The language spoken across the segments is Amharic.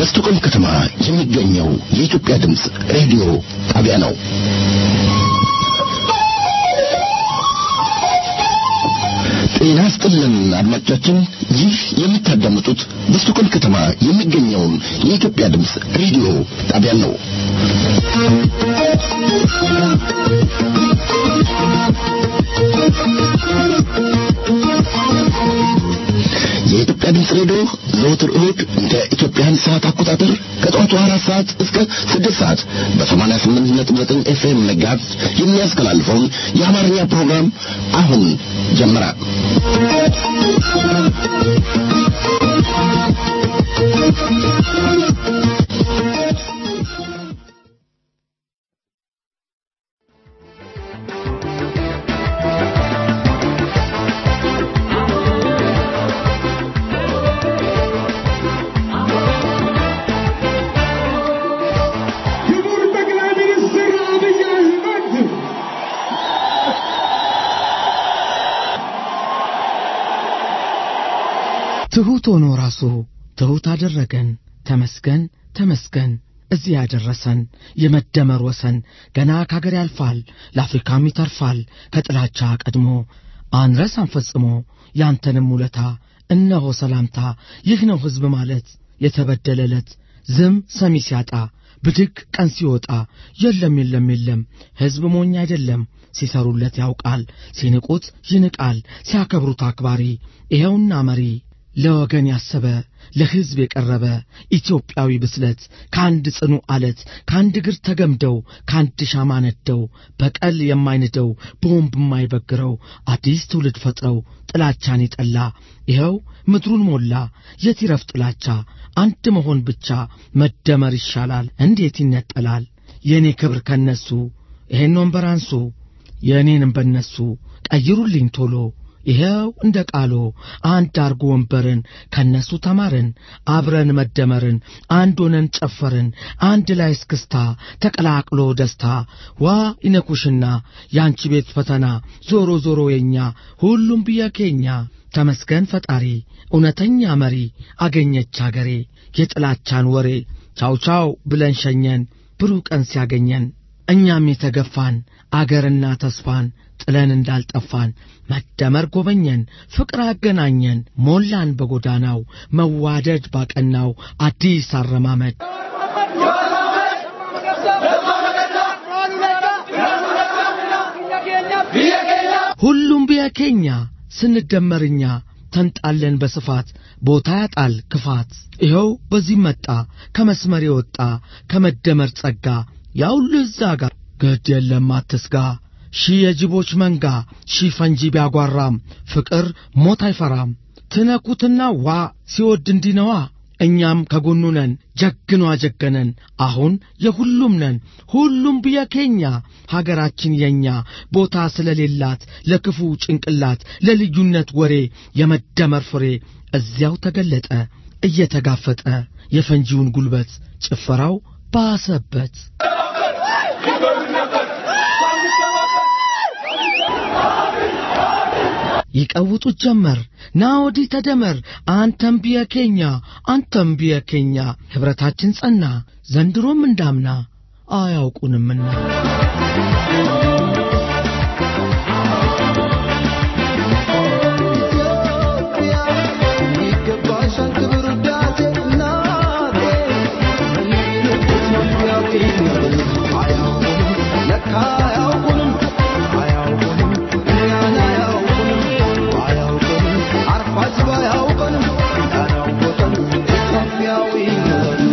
በስቶኮልም ከተማ የሚገኘው የኢትዮጵያ ድምፅ ሬዲዮ ጣቢያ ነው። ጤና ስጥልን አድማጮቻችን፣ ይህ የምታዳምጡት በስቶኮልም ከተማ የሚገኘውን የኢትዮጵያ ድምፅ ሬዲዮ ጣቢያ ነው። የኢትዮጵያ ድምፅ ሬዲዮ ዘወትር እሁድ እንደ ኢትዮጵያን ሰዓት አቆጣጠር ከጠዋቱ አራት ሰዓት እስከ ስድስት ሰዓት በሰማንያ ስምንት ነጥብ ዘጠኝ ኤፍኤም መጋዝ የሚያስተላልፈውን የአማርኛ ፕሮግራም አሁን ጀመረ። ክቡር ጠቅላይ ሚኒስትር አብይ አህመድ ትሑት ሆኖ ራሱ ትሑት አደረገን። ተመስገን ተመስገን እዚህ ያደረሰን የመደመር ወሰን ገና ከአገር ያልፋል ለአፍሪካም ይተርፋል ከጥላቻ ቀድሞ አንረሳም ፈጽሞ ያንተንም ውለታ እነሆ ሰላምታ ይህ ነው ሕዝብ ማለት የተበደለ ዕለት ዝም ሰሚ ሲያጣ ብድግ ቀን ሲወጣ የለም የለም የለም ሕዝብ ሞኝ አይደለም ሲሰሩለት ያውቃል ሲንቁት ይንቃል ሲያከብሩት አክባሪ ይኸውና መሪ ለወገን ያሰበ ለሕዝብ የቀረበ ኢትዮጵያዊ ብስለት ከአንድ ጽኑ አለት ከአንድ እግር ተገምደው ከአንድ ሻማ ነደው በቀል የማይንደው ቦምብ የማይበግረው አዲስ ትውልድ ፈጥረው ጥላቻን የጠላ ይኸው ምድሩን ሞላ የት ይረፍ ጥላቻ አንድ መሆን ብቻ መደመር ይሻላል እንዴት ይነጠላል የእኔ ክብር ከነሱ ይሄን ወንበር አንሱ የእኔንም በነሱ ቀይሩልኝ ቶሎ ይኸው እንደ ቃሎ አንድ አርጎ ወንበርን ከነሱ ተማርን አብረን መደመርን አንድ ሆነን ጨፈርን አንድ ላይ እስክስታ ተቀላቅሎ ደስታ ዋ ይነኩሽና ያንቺ ቤት ፈተና ዞሮ ዞሮ የኛ ሁሉም ብየኬኛ ተመስገን ፈጣሪ እውነተኛ መሪ አገኘች አገሬ የጥላቻን ወሬ ቻው ቻው ብለን ሸኘን ብሩህ ቀን ሲያገኘን እኛም የተገፋን አገርና ተስፋን ጥለን እንዳልጠፋን መደመር ጎበኘን ፍቅር አገናኘን ሞላን በጎዳናው መዋደድ ባቀናው አዲስ አረማመድ ሁሉም ብየኬኛ ስንደመርኛ ተንጣለን በስፋት ቦታ ያጣል ክፋት ይኸው በዚህ መጣ ከመስመር የወጣ ከመደመር ጸጋ ያውሉ እዛ ጋር ግድ የለም አትስጋ ሺህ የጅቦች መንጋ ሺህ ፈንጂ ቢያጓራም ፍቅር ሞት አይፈራም ትነኩትና ዋ ሲወድ እንዲነዋ እኛም ከጎኑ ነን ጀግኗ ጀገነን አሁን የሁሉም ነን ሁሉም ብየኬኛ ሀገራችን የኛ ቦታ ስለሌላት ለክፉ ጭንቅላት ለልዩነት ወሬ የመደመር ፍሬ እዚያው ተገለጠ እየተጋፈጠ የፈንጂውን ጉልበት ጭፈራው ባሰበት ይቀውጡት ጀመር ና ወዲህ ተደመር አንተም ብየኬኛ አንተም ብየኬኛ ኅብረታችን ጸና ዘንድሮም እንዳምና አያውቁንምና ይገባሻል ክብር ውዳሴ እናቴ አያውቁንም ለካ አያውቁንም አያውቁንም እኛን አያውቁንም አያውቁንም አርፋጅ ባያውቁንም ያላወቀን ኢትዮጵያዊ ነን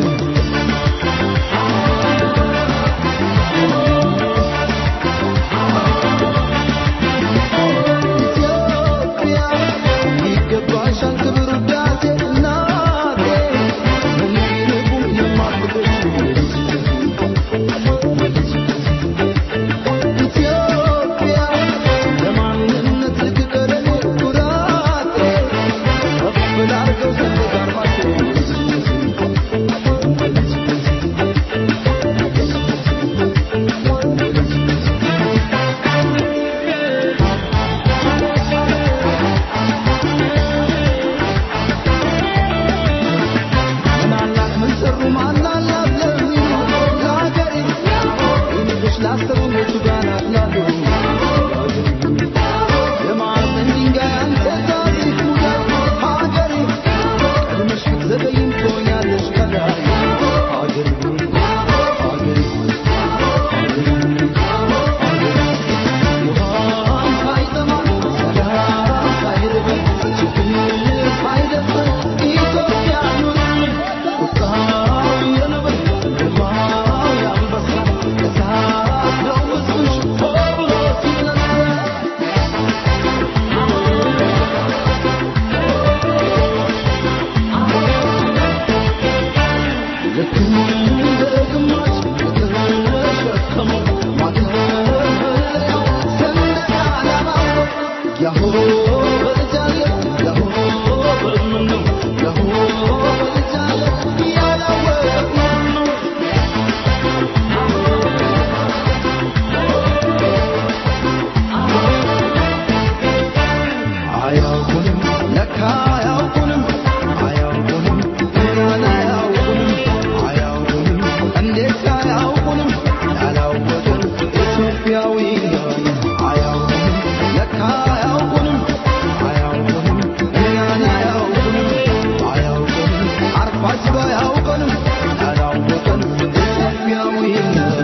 አርፋጅ ባያውቀንም ያላወቀንም ኢትዮጵያዊነት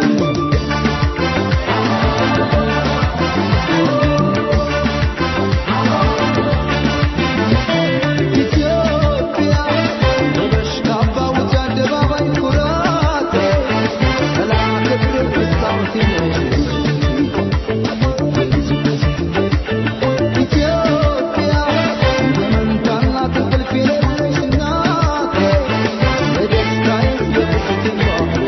ኢትዮጵያ ውበሽ ካባ ውጭ አደባባይ ኩራቴ ሰላም ክብር መስታወቴ ነሽ ኢትዮጵያ የመንታና ትንቅልፍ የሌለሽ እናቴ የደስታዬ የብስቴ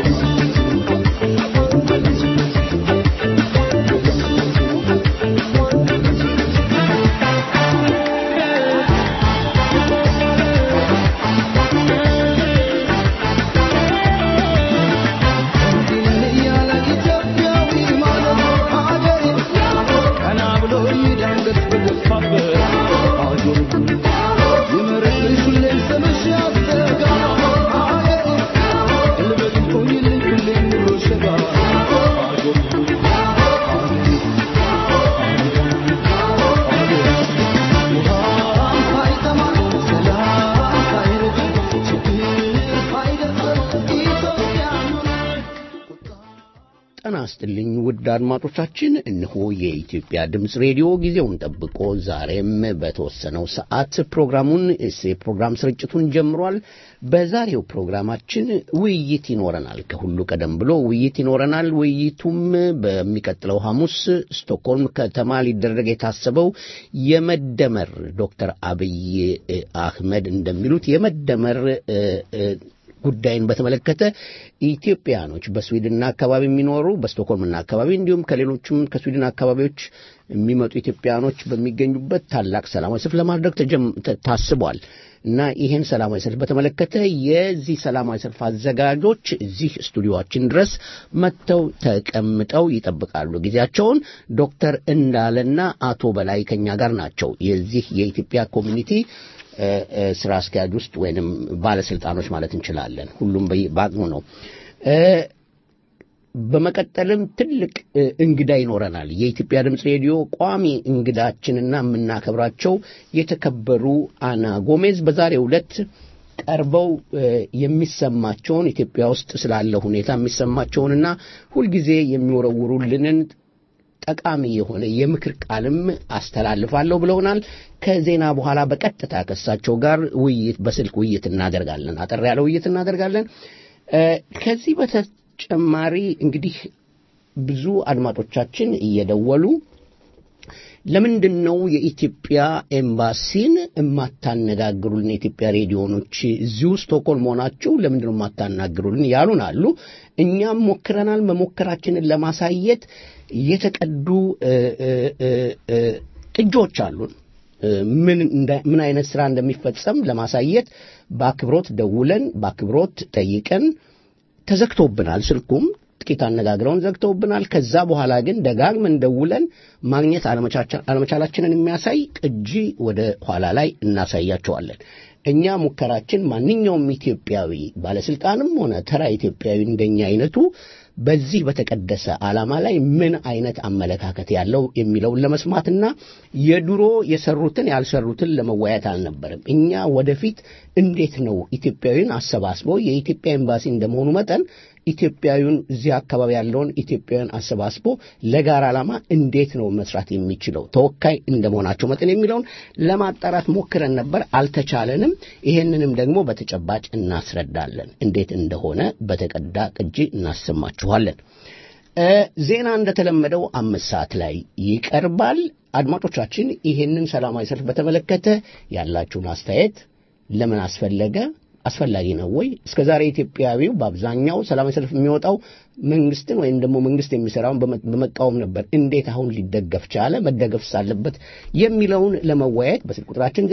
እያለ ኢትዮጵያዊ ማለት ሀገሬ ቀና ብሎ ይደንግጥ በገፋበት ሀገሬ ይመርቅሽ ሁሌም ስምሽ ያስተጋ ሀገሬ ልበል ቆይልኝ ሁሌም ኑሮ ሸጋ ሀገሬ ውሃም ሳይጠማ ሰላም ሳይርቅ ችግር ሳይደርስ ኢትዮጵያ ጤና ይስጥልኝ ውድ አድማጮቻችን፣ እነሆ የኢትዮጵያ ድምፅ ሬዲዮ ጊዜውን ጠብቆ ዛሬም በተወሰነው ሰዓት ፕሮግራሙን የፕሮግራም ስርጭቱን ጀምሯል። በዛሬው ፕሮግራማችን ውይይት ይኖረናል። ከሁሉ ቀደም ብሎ ውይይት ይኖረናል። ውይይቱም በሚቀጥለው ሐሙስ ስቶክሆልም ከተማ ሊደረግ የታሰበው የመደመር ዶክተር አብይ አህመድ እንደሚሉት የመደመር እ እ ጉዳይን በተመለከተ ኢትዮጵያኖች በስዊድንና አካባቢ የሚኖሩ በስቶክሆልምና አካባቢ እንዲሁም ከሌሎችም ከስዊድን አካባቢዎች የሚመጡ ኢትዮጵያኖች በሚገኙበት ታላቅ ሰላማዊ ሰልፍ ለማድረግ ተጀም- ተ- ታስቧል እና ይህን ሰላማዊ ሰልፍ በተመለከተ የዚህ ሰላማዊ ሰልፍ አዘጋጆች እዚህ ስቱዲዮችን ድረስ መጥተው ተቀምጠው ይጠብቃሉ ጊዜያቸውን። ዶክተር እንዳለና አቶ በላይ ከኛ ጋር ናቸው። የዚህ የኢትዮጵያ ኮሚኒቲ እ፣ እ፣ ስራ አስኪያጅ ውስጥ ወይንም ባለስልጣኖች ማለት እንችላለን። ሁሉም በየ- በአቅሙ ነው። እ፣ በመቀጠልም ትልቅ እ፣ እንግዳ ይኖረናል። የኢትዮጵያ ድምፅ ሬዲዮ ቋሚ እንግዳችንና የምናከብራቸው የተከበሩ አና ጎሜዝ በዛሬው ዕለት ቀርበው እ፣ የሚሰማቸውን ኢትዮጵያ ውስጥ ስላለ ሁኔታ የሚሰማቸውንና ሁልጊዜ የሚወረውሩልንን ጠቃሚ የሆነ የምክር ቃልም አስተላልፋለሁ ብለውናል። ከዜና በኋላ በቀጥታ ከእሳቸው ጋር ውይይት በስልክ ውይይት እናደርጋለን። አጠር ያለ ውይይት እናደርጋለን። እ፣ ከዚህ በተጨማሪ እንግዲህ ብዙ አድማጮቻችን እየደወሉ ለምንድን ነው የኢትዮጵያ ኤምባሲን የማታነጋግሩልን? የኢትዮጵያ ሬዲዮኖች እዚሁ ስቶክሆልም ሆናችሁ ለምንድን ነው የማታናግሩልን ያሉን አሉ። እኛም ሞክረናል። መሞከራችንን ለማሳየት የተቀዱ እ፣ እ፣ እ፣ እ፣ ቅጆች አሉን። እ፣ ምን እንደ- ምን አይነት ስራ እንደሚፈጸም ለማሳየት በአክብሮት ደውለን በአክብሮት ጠይቀን ተዘግቶብናል። ስልኩም ጥቂት አነጋግረውን ዘግተውብናል። ከዛ በኋላ ግን ደጋግመን ደውለን ማግኘት አለመቻቻ- አለመቻላችንን የሚያሳይ ቅጂ ወደ ኋላ ላይ እናሳያቸዋለን። እኛ ሙከራችን ማንኛውም ኢትዮጵያዊ ባለስልጣንም ሆነ ተራ ኢትዮጵያዊ እንደኛ አይነቱ በዚህ በተቀደሰ ዓላማ ላይ ምን አይነት አመለካከት ያለው የሚለውን ለመስማትና የድሮ የሰሩትን ያልሰሩትን ለመወያየት አልነበረም። እኛ ወደፊት እንዴት ነው ኢትዮጵያዊን አሰባስበው የኢትዮጵያ ኤምባሲ እንደመሆኑ መጠን ኢትዮጵያዊውን እዚህ አካባቢ ያለውን ኢትዮጵያውያን አሰባስቦ ለጋራ ዓላማ እንዴት ነው መስራት የሚችለው ተወካይ እንደመሆናቸው መጠን የሚለውን ለማጣራት ሞክረን ነበር፣ አልተቻለንም። ይሄንንም ደግሞ በተጨባጭ እናስረዳለን። እንዴት እንደሆነ በተቀዳ ቅጂ እናሰማችኋለን። እ፣ ዜና እንደተለመደው አምስት ሰዓት ላይ ይቀርባል። አድማጮቻችን ይሄንን ሰላማዊ ሰልፍ በተመለከተ ያላችሁን አስተያየት ለምን አስፈለገ አስፈላጊ ነው ወይ? እስከ ዛሬ ኢትዮጵያዊው በአብዛኛው ሰላማዊ ሰልፍ የሚወጣው መንግስትን ወይም ደግሞ መንግስት የሚሰራውን በመ- በመቃወም ነበር። እንዴት አሁን ሊደገፍ ቻለ? መደገፍስ አለበት የሚለውን ለመወያየት በስልክ ቁጥራችን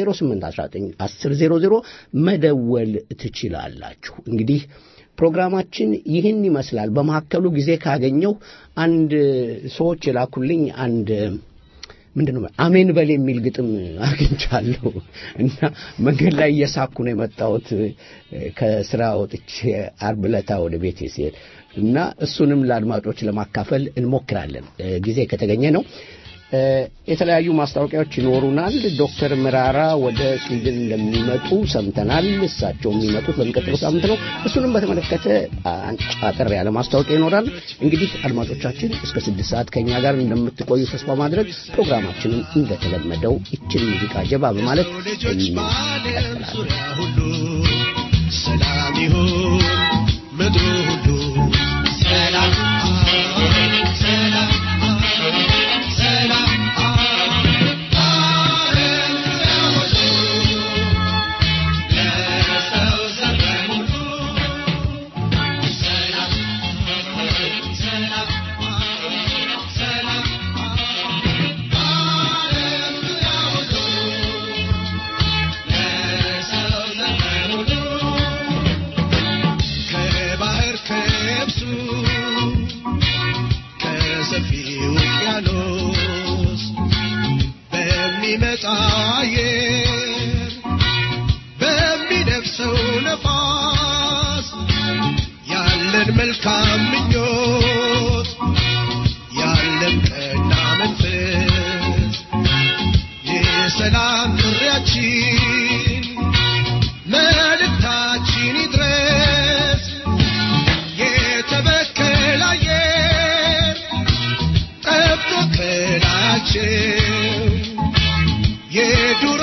08191000 መደወል ትችላላችሁ። እንግዲህ ፕሮግራማችን ይህን ይመስላል። በመካከሉ ጊዜ ካገኘው አንድ ሰዎች የላኩልኝ አንድ ምንድን ነው አሜን በል የሚል ግጥም አግኝቻለሁ እና መንገድ ላይ እየሳኩ ነው የመጣሁት ከስራ ወጥቼ አርብ ዕለታ ወደ ቤቴ ሲሄድ እና እሱንም ለአድማጮች ለማካፈል እንሞክራለን ጊዜ ከተገኘ ነው። እ፣ የተለያዩ ማስታወቂያዎች ይኖሩናል። ዶክተር ምራራ ወደ ስዊድን እንደሚመጡ ሰምተናል። እሳቸው የሚመጡት በሚቀጥለው ሳምንት ነው። እሱንም በተመለከተ አንድ አጠር ያለ ማስታወቂያ ይኖራል። እንግዲህ አድማጮቻችን እስከ ስድስት ሰዓት ከኛ ጋር እንደምትቆዩ ተስፋ ማድረግ ፕሮግራማችንን እንደተለመደው ይችን ሙዚቃ ጀባ በማለት እንቀጥላለን። ሁሉ ሰላም ይሁን ምድሩ ሁሉ ሰላም ሰላም ሰላም ዓለም ሁሉ ለሰው ዘር ሁሉ ሰላም ሰላም ሰላም ዓለም ሁሉ ከባህር ከብሱ ከሰፊው ውቅያኖስ በሚመጣ አየር በሚነፍሰው ነፋስ ያለን መልካም ምኞት ያለን ቀና መንፈስ የሰላም ጥሪያችን መልእክታችን ይድረስ የተበከለ አየር ጠብቶ ከላያቸው የዱር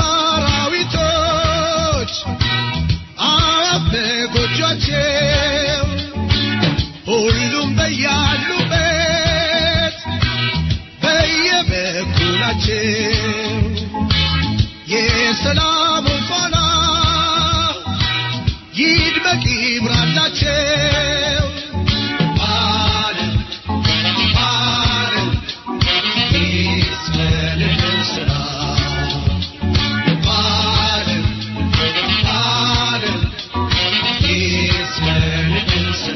አራዊቶች አዋፍ በጎጇቸው ሁሉም በያሉበት በየበኩላቸው የሰላሙ ፋና ይድመቅ ይብራላቸው። ዓለም ዓለም ይስፈልህ ስራ ዓለም ዓለም ይስፈልህ ስራ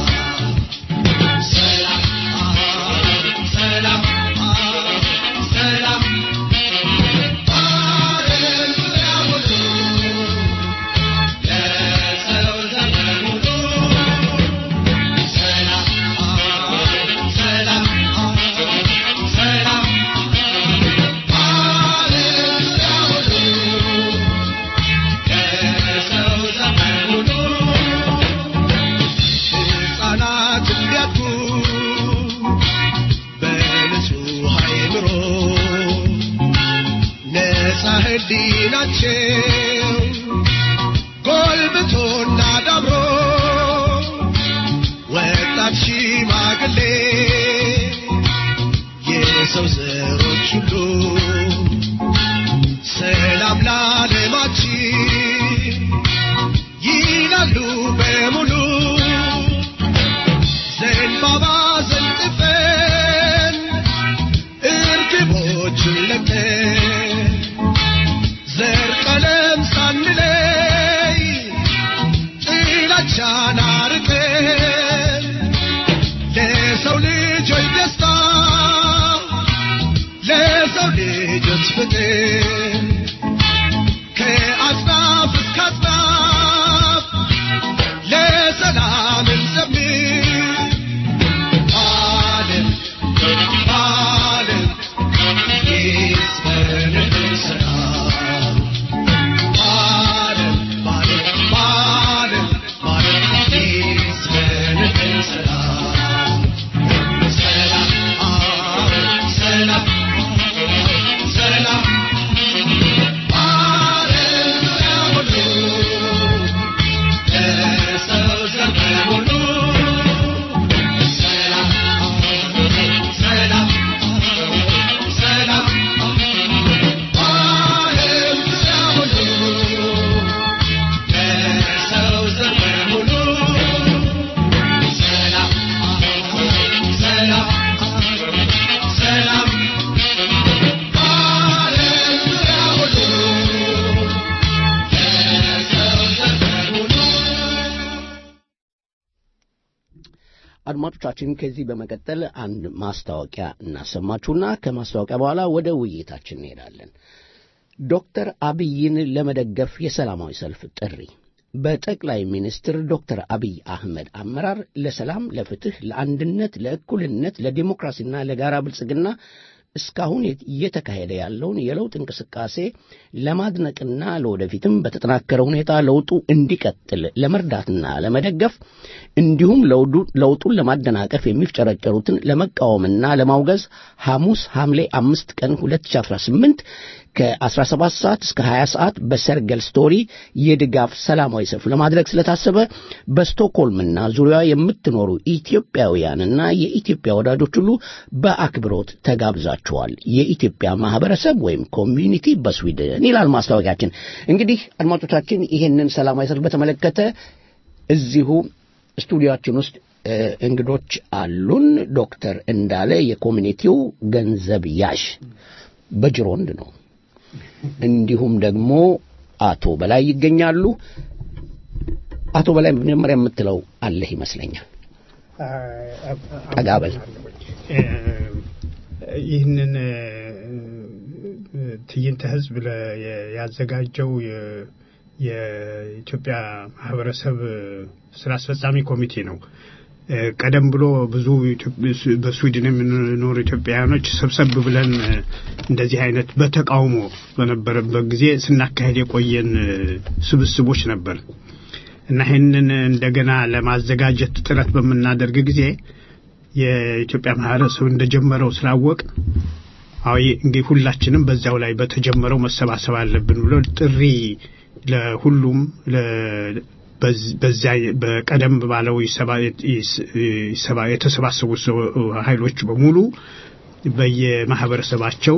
ሰላም ሰላም ሰላም ዓለም ሁሉ ለሰው ዘመን ሁሉ ሰላም ሰላም ሰላም ዓለም ሁሉ ለሰው ዘመን ሁሉ ሕፃናት እንዲያድጉ በንጹሕ አእምሮ ነፃ ሕሊናቸው ጎልብቶና ዳብሮ ወጣት ሽማግሌ የሰው ዘሮች ሁሉ ሰላም ለዓለማችን ይላሉ በሙሉ ዘንባባ ዘንጥፈን እርግቦችን ለቀን ዘር ቀለም ሳንለይ ጥላቻን አርቀን ለሰው ልጆች ደስታ ለሰው ልጆች ፍቅር ከአጽናፍ እስከ አጽናፍ ለሰላም እንዘምር ዓለም ዓለም ይስፈንህ ሰላም ዓለም ዓለም ዓለም ዓለም ይስፈንህ ሰላም ሰላም ሰላም ሰላም ዓለም ሁሉ ለሰው ዘመን ሁሉ ሰላም ሰላም ሰላም ዓለም ሁሉ ለሰው ዘመን ሁሉ ሰላም ሰላም ሰላም ዓለም ሁሉ ለሰው ዘመን ሁሉ አድማጮቻችን ከዚህ በመቀጠል አንድ ማስታወቂያ እናሰማችሁና ከማስታወቂያ በኋላ ወደ ውይይታችን እንሄዳለን። ዶክተር አብይን ለመደገፍ የሰላማዊ ሰልፍ ጥሪ በጠቅላይ ሚኒስትር ዶክተር አብይ አህመድ አመራር ለሰላም፣ ለፍትህ፣ ለአንድነት፣ ለእኩልነት፣ ለዲሞክራሲና ለጋራ ብልጽግና እስካሁን እየተካሄደ ያለውን የለውጥ እንቅስቃሴ ለማድነቅና ለወደፊትም በተጠናከረ ሁኔታ ለውጡ እንዲቀጥል ለመርዳትና ለመደገፍ እንዲሁም ለውጡን ለማደናቀፍ የሚፍጨረጨሩትን ለመቃወምና ለማውገዝ ሐሙስ ሐምሌ አምስት ቀን 2018 ከ17 ሰዓት እስከ 20 ሰዓት በሰርገል ስቶሪ የድጋፍ ሰላማዊ ሰልፍ ለማድረግ ስለታሰበ በስቶክሆልምና ዙሪያ የምትኖሩ ኢትዮጵያውያንና የኢትዮጵያ ወዳጆች ሁሉ በአክብሮት ተጋብዛችኋል። የኢትዮጵያ ማህበረሰብ ወይም ኮሚዩኒቲ በስዊድን ይላል ማስታወቂያችን። እንግዲህ አድማጮቻችን ይህንን ሰላማዊ ሰልፍ በተመለከተ እዚሁ ስቱዲዮአችን ውስጥ እንግዶች አሉን። ዶክተር እንዳለ የኮሚኒቲው ገንዘብ ያዥ በጅሮንድ ነው። እንዲሁም ደግሞ አቶ በላይ ይገኛሉ። አቶ በላይ መጀመሪያ የምትለው አለህ ይመስለኛል። ጠጋ በል። ይህንን ትዕይንተ ህዝብ ያዘጋጀው የኢትዮጵያ ማህበረሰብ ስራ አስፈጻሚ ኮሚቴ ነው። ቀደም ብሎ ብዙ በስዊድን የምንኖሩ ኢትዮጵያውያኖች ሰብሰብ ብለን እንደዚህ አይነት በተቃውሞ በነበረበት ጊዜ ስናካሄድ የቆየን ስብስቦች ነበር እና ይህንን እንደገና ለማዘጋጀት ጥረት በምናደርግ ጊዜ የኢትዮጵያ ማህበረሰብ እንደጀመረው ስላወቅ አዊ እንግዲህ ሁላችንም በዚያው ላይ በተጀመረው መሰባሰብ አለብን ብሎ ጥሪ ለሁሉም በዚያ በቀደም ባለው የተሰባሰቡ ኃይሎች በሙሉ በየማህበረሰባቸው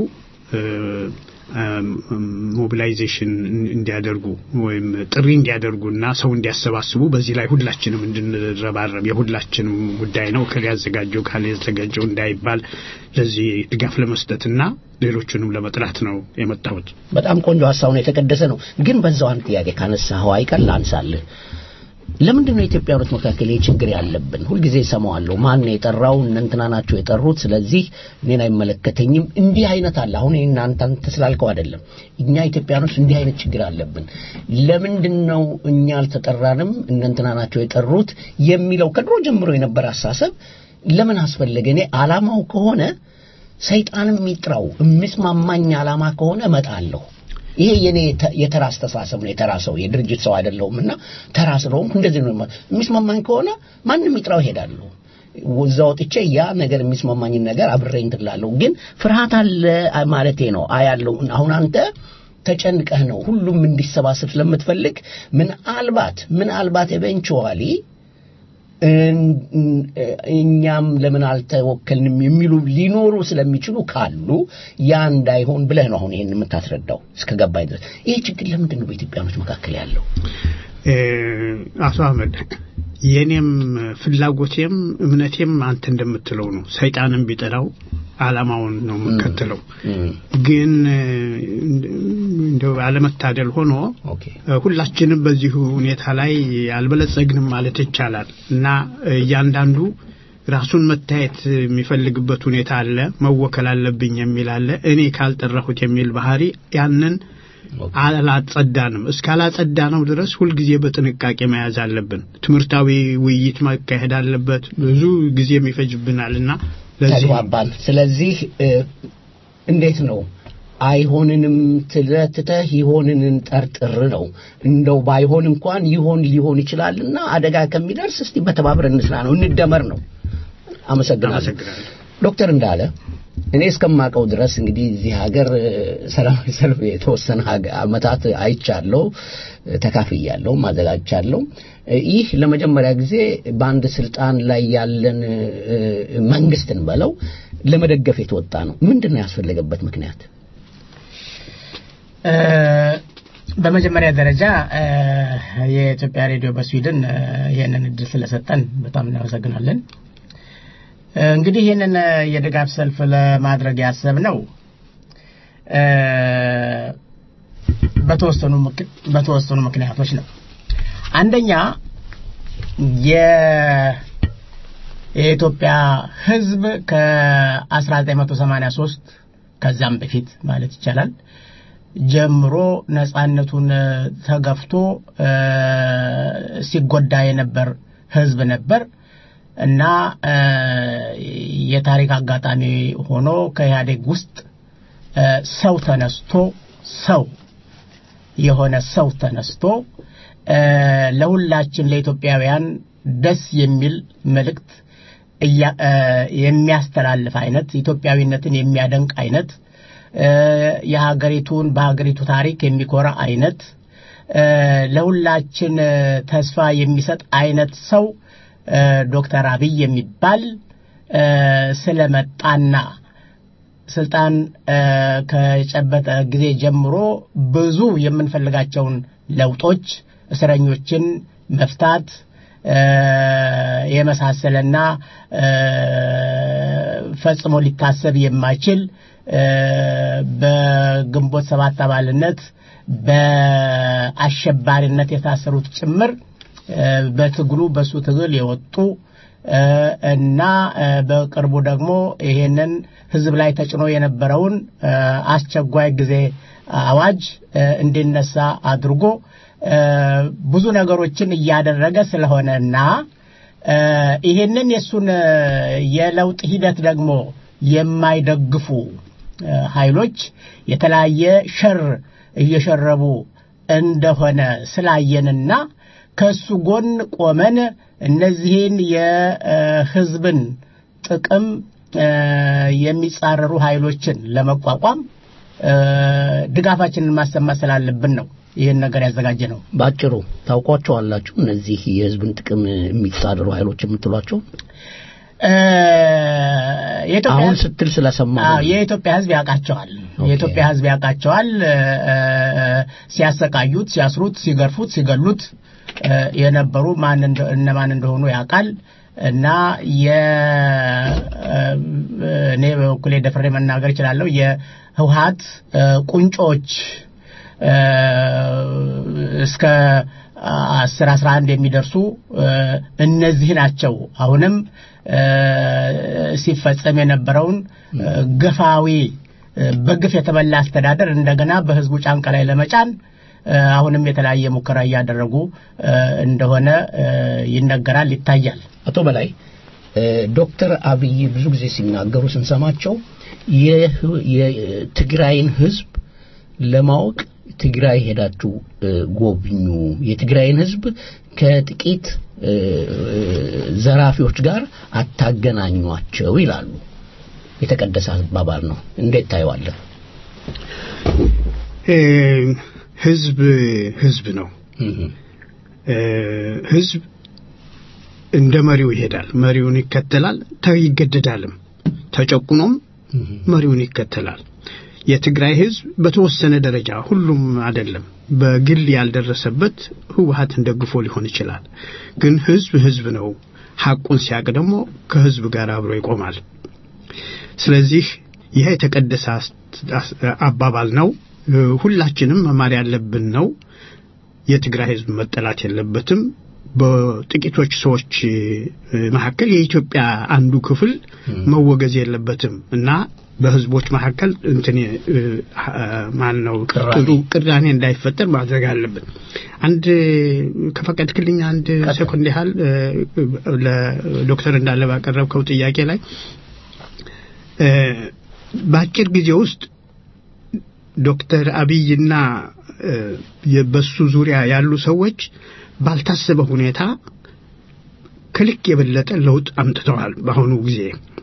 ሞቢላይዜሽን እንዲያደርጉ ወይም ጥሪ እንዲያደርጉና ሰው እንዲያሰባስቡ በዚህ ላይ ሁላችንም እንድንረባረብ የሁላችንም ጉዳይ ነው። ከሊ ያዘጋጀው ካለ ያዘጋጀው እንዳይባል ለዚህ ድጋፍ ለመስጠትና ሌሎቹንም ለመጥራት ነው የመጣሁት። በጣም ቆንጆ ሀሳብ ነው፣ የተቀደሰ ነው። ግን በዛው አንድ ጥያቄ ካነሳኸው አይቀር ላንሳልህ። ለምንድን ነው ኢትዮጵያኖች መካከል ይህ ችግር ያለብን? ሁልጊዜ እሰማዋለሁ። ማን ነው የጠራው? እነ እንትና ናቸው የጠሩት፣ ስለዚህ እኔን አይመለከተኝም። እንዲህ አይነት አለ። አሁን እናንተ አንተ ስላልከው አይደለም። እኛ ኢትዮጵያኖች እንዲህ አይነት ችግር አለብን። ለምንድን ነው እኛ አልተጠራንም? እነ እንትና ናቸው የጠሩት የሚለው ከድሮ ጀምሮ የነበረ አሳሰብ ለምን አስፈለገ? እኔ አላማው ከሆነ ሰይጣንም የሚጥራው የሚስማማኝ አላማ ከሆነ እመጣለሁ። ይሄ የኔ የተራ አስተሳሰብ ነው። የተራ ሰው የድርጅት ሰው አይደለሁም እና ተራ ስለሆንኩ እንደዚህ ነው። የሚስማማኝ ከሆነ ማንም ይጥራው እሄዳለሁ። እዛ ወጥቼ ያ ነገር የሚስማማኝን ነገር አብሬ እንትን እላለሁ። ግን ፍርሃት አለ ማለቴ ነው። አያለው አሁን አንተ ተጨንቀህ ነው ሁሉም እንዲሰባሰብ ስለምትፈልግ ምናልባት ምናልባት ኤቨንቹዋሊ እኛም ለምን አልተወከልንም የሚሉ ሊኖሩ ስለሚችሉ ካሉ ያ እንዳይሆን ብለህ ነው አሁን ይሄን የምታስረዳው እስከ ገባኝ ድረስ። ይሄ ችግር ለምንድን ነው በኢትዮጵያኖች መካከል ያለው? አቶ አህመድ የኔም ፍላጎቴም እምነቴም አንተ እንደምትለው ነው። ሰይጣንም ቢጠራው አላማውን ነው የምከተለው። ግን እንደው አለመታደል ሆኖ ሁላችንም በዚሁ ሁኔታ ላይ አልበለጸግንም ማለት ይቻላል እና እያንዳንዱ ራሱን መታየት የሚፈልግበት ሁኔታ አለ። መወከል አለብኝ የሚል አለ። እኔ ካልጠራሁት የሚል ባህሪ ያንን አላጸዳንም። እስካላጸዳ ነው ድረስ ሁልጊዜ በጥንቃቄ መያዝ አለብን። ትምህርታዊ ውይይት ማካሄድ አለበት። ብዙ ጊዜ ይፈጅብናልና ተግባባን። ስለዚህ እንዴት ነው አይሆንንም ትለትተህ ይሆንንን ጠርጥር ነው። እንደው ባይሆን እንኳን ይሆን ሊሆን ይችላልና አደጋ ከሚደርስ እስቲ በተባብረ እንስራ ነው፣ እንደመር ነው። አመሰግናለሁ ዶክተር እንዳለ እኔ እስከማውቀው ድረስ እንግዲህ እዚህ ሀገር ሰላማዊ ሰልፍ የተወሰነ አመታት አይቻለሁ፣ ተካፍያለሁ፣ ማዘጋጅቻለሁ። ይህ ለመጀመሪያ ጊዜ በአንድ ስልጣን ላይ ያለን መንግስትን በለው ለመደገፍ የተወጣ ነው። ምንድን ነው ያስፈለገበት ምክንያት? በመጀመሪያ ደረጃ የኢትዮጵያ ሬዲዮ በስዊድን ይህንን እድል ስለሰጠን በጣም እናመሰግናለን። እንግዲህ ይህንን የድጋፍ ሰልፍ ለማድረግ ያሰብነው በተወሰኑ በተወሰኑ ምክንያቶች ነው። አንደኛ የኢትዮጵያ ሕዝብ ከ1983 ከዛም በፊት ማለት ይቻላል ጀምሮ ነጻነቱን ተገፍቶ ሲጎዳ የነበር ሕዝብ ነበር። እና እ፣ የታሪክ አጋጣሚ ሆኖ ከኢህአዴግ ውስጥ እ፣ ሰው ተነስቶ ሰው የሆነ ሰው ተነስቶ እ፣ ለሁላችን ለኢትዮጵያውያን ደስ የሚል መልእክት እያ- እ፣ የሚያስተላልፍ አይነት ኢትዮጵያዊነትን የሚያደንቅ አይነት እ፣ የሀገሪቱን በሀገሪቱ ታሪክ የሚኮራ አይነት እ፣ ለሁላችን እ፣ ተስፋ የሚሰጥ አይነት ሰው እ፣ ዶክተር አብይ የሚባል እ፣ ስለመጣና ስልጣን እ፣ ከጨበጠ ጊዜ ጀምሮ ብዙ የምንፈልጋቸውን ለውጦች እስረኞችን መፍታት እ፣ የመሳሰለና እ፣ ፈጽሞ ሊታሰብ የማይችል እ፣ በግንቦት ሰባት አባልነት በአሸባሪነት የታሰሩት ጭምር እ፣ በትግሉ በሱ ትግል የወጡ እ፣ እና እ፣ በቅርቡ ደግሞ ይሄንን ህዝብ ላይ ተጭኖ የነበረውን እ፣ አስቸኳይ ጊዜ አዋጅ እ፣ እንዲነሳ አድርጎ እ፣ ብዙ ነገሮችን እያደረገ ስለሆነና እ፣ ይሄንን የእሱን እ፣ የለውጥ ሂደት ደግሞ የማይደግፉ እ፣ ኃይሎች የተለያየ ሸር እየሸረቡ እንደሆነ ስላየንና ከሱ ጎን ቆመን እነዚህን የህዝብን ጥቅም እ፣ የሚጻረሩ ኃይሎችን ለመቋቋም እ፣ ድጋፋችንን ማሰማት ስላለብን ነው ይህን ነገር ያዘጋጀ ነው። ባጭሩ ታውቋቸዋላችሁ እነዚህ የህዝብን ጥቅም የሚጻረሩ ኃይሎች የምትሏቸው እ፣ የኢትዮጵያ አሁን ህዝብ- ስትል ስለሰማ አዎ የኢትዮጵያ ህዝብ ያውቃቸዋል። የኢትዮጵያ ህዝብ ያውቃቸዋል። እ፣ እ፣ ሲያሰቃዩት፣ ሲያስሩት፣ ሲገርፉት፣ ሲገሉት እ፣ የነበሩ ማን እንደ- እነማን እንደሆኑ ያውቃል እና የ እ፣ እኔ በበኩሌ ደፍሬ መናገር እችላለሁ የህወሀት እ፣ ቁንጮች እ፣ እስከ አስር አስራ አንድ የሚደርሱ እ፣ እነዚህ ናቸው። አሁንም እ፣ ሲፈጸም የነበረውን እ፣ ገፋዊ እ፣ በግፍ የተበላ አስተዳደር እንደገና በህዝቡ ጫንቃ ላይ ለመጫን እ፣ አሁንም የተለያየ ሙከራ እያደረጉ እ፣ እንደሆነ እ፣ ይነገራል፣ ይታያል። አቶ በላይ እ፣ ዶክተር አብይ ብዙ ጊዜ ሲናገሩ ስንሰማቸው የህ- የትግራይን ህዝብ ለማወቅ ትግራይ ሄዳችሁ እ፣ ጎብኙ፣ የትግራይን ህዝብ ከጥቂት እ፣ ዘራፊዎች ጋር አታገናኟቸው ይላሉ። የተቀደሰ አባባል ነው። እንዴት ታየዋለህ? እ፣ ህዝብ ህዝብ ነው። እህ፣ እ፣ ህዝብ እንደ መሪው ይሄዳል፣ መሪውን ይከተላል፣ ተ- ይገደዳልም። ተጨቁኖም እህ፣ መሪውን ይከተላል። የትግራይ ህዝብ በተወሰነ ደረጃ ሁሉም አይደለም፣ በግል ያልደረሰበት ህወሀትን ደግፎ ሊሆን ይችላል። ግን ህዝብ ህዝብ ነው። ሐቁን ሲያቅ ደግሞ ከህዝብ ጋር አብሮ ይቆማል። ስለዚህ ይህ የተቀደሰ አስ- አስ- አባባል ነው። እ፣ ሁላችንም መማር ያለብን ነው። የትግራይ ህዝብ መጠላት የለበትም። በጥቂቶች ሰዎች እ፣ መካከል የኢትዮጵያ አንዱ ክፍል መወገዝ የለበትም እና በህዝቦች መካከል እንትን እ፣ ማን ነው ቅራኔ። ጥሩ ቅራኔ እንዳይፈጠር ማድረግ አለብን። አንድ ከፈቀድክልኝ አንድ ሴኮንድ ያህል እ፣ ለዶክተር እንዳለ ባቀረብከው ጥያቄ ላይ እ፣ በአጭር ጊዜ ውስጥ ዶክተር አብይና እ፣ የ- በሱ ዙሪያ ያሉ ሰዎች ባልታሰበ ሁኔታ ከልክ የበለጠ ለውጥ አምጥተዋል። በአሁኑ ጊዜ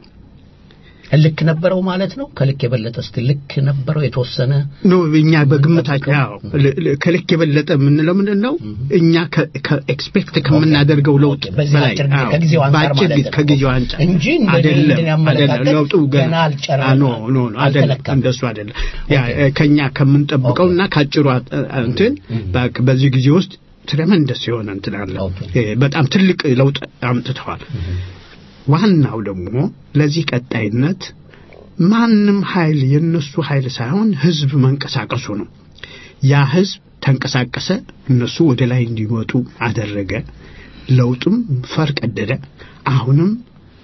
ልክ ነበረው ማለት ነው። ከልክ የበለጠ እስቲ ልክ ነበረው የተወሰነ ኖ እኛ በግምታችን ያው ል- ል- ከልክ የበለጠ የምንለው ምንድን ነው? እኛ ከኤክስፔክት ከምናደርገው ለውጥ ኦኬ፣ በዚህ በላይ አጭር ጊዜ- አዎ፣ ከጊዜው አንጻር በአጭር ማለት ጊዜ- ነው። ከጊዜው አንጻር እንጂ እንደ አይደለም እንትን ያመለካከት አይደለም፣ ለውጡ ገና ገና አልጨረሰም። አ፣ ኖ ኖ ኖ አይደለም፣ አልተለካም። እንደሱ አይደለም። ያ እ፣ ከኛ ከምንጠብቀውና ካጭሩ አ- እንትን በ- በዚህ ጊዜ ውስጥ ትረመንደስ የሆነ እንትን አለ። ኦኬ። እ፣ በጣም ትልቅ ለውጥ አምጥተዋል። ዋናው ደግሞ ለዚህ ቀጣይነት ማንም ኃይል የነሱ ኃይል ሳይሆን ህዝብ መንቀሳቀሱ ነው። ያ ህዝብ ተንቀሳቀሰ፣ እነሱ ወደ ላይ እንዲወጡ አደረገ። ለውጥም ፈር ቀደደ። አሁንም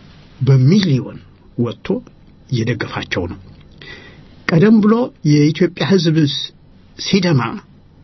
በሚሊዮን ወጥቶ እየደገፋቸው ነው። ቀደም ብሎ የኢትዮጵያ ህዝብ ሲደማ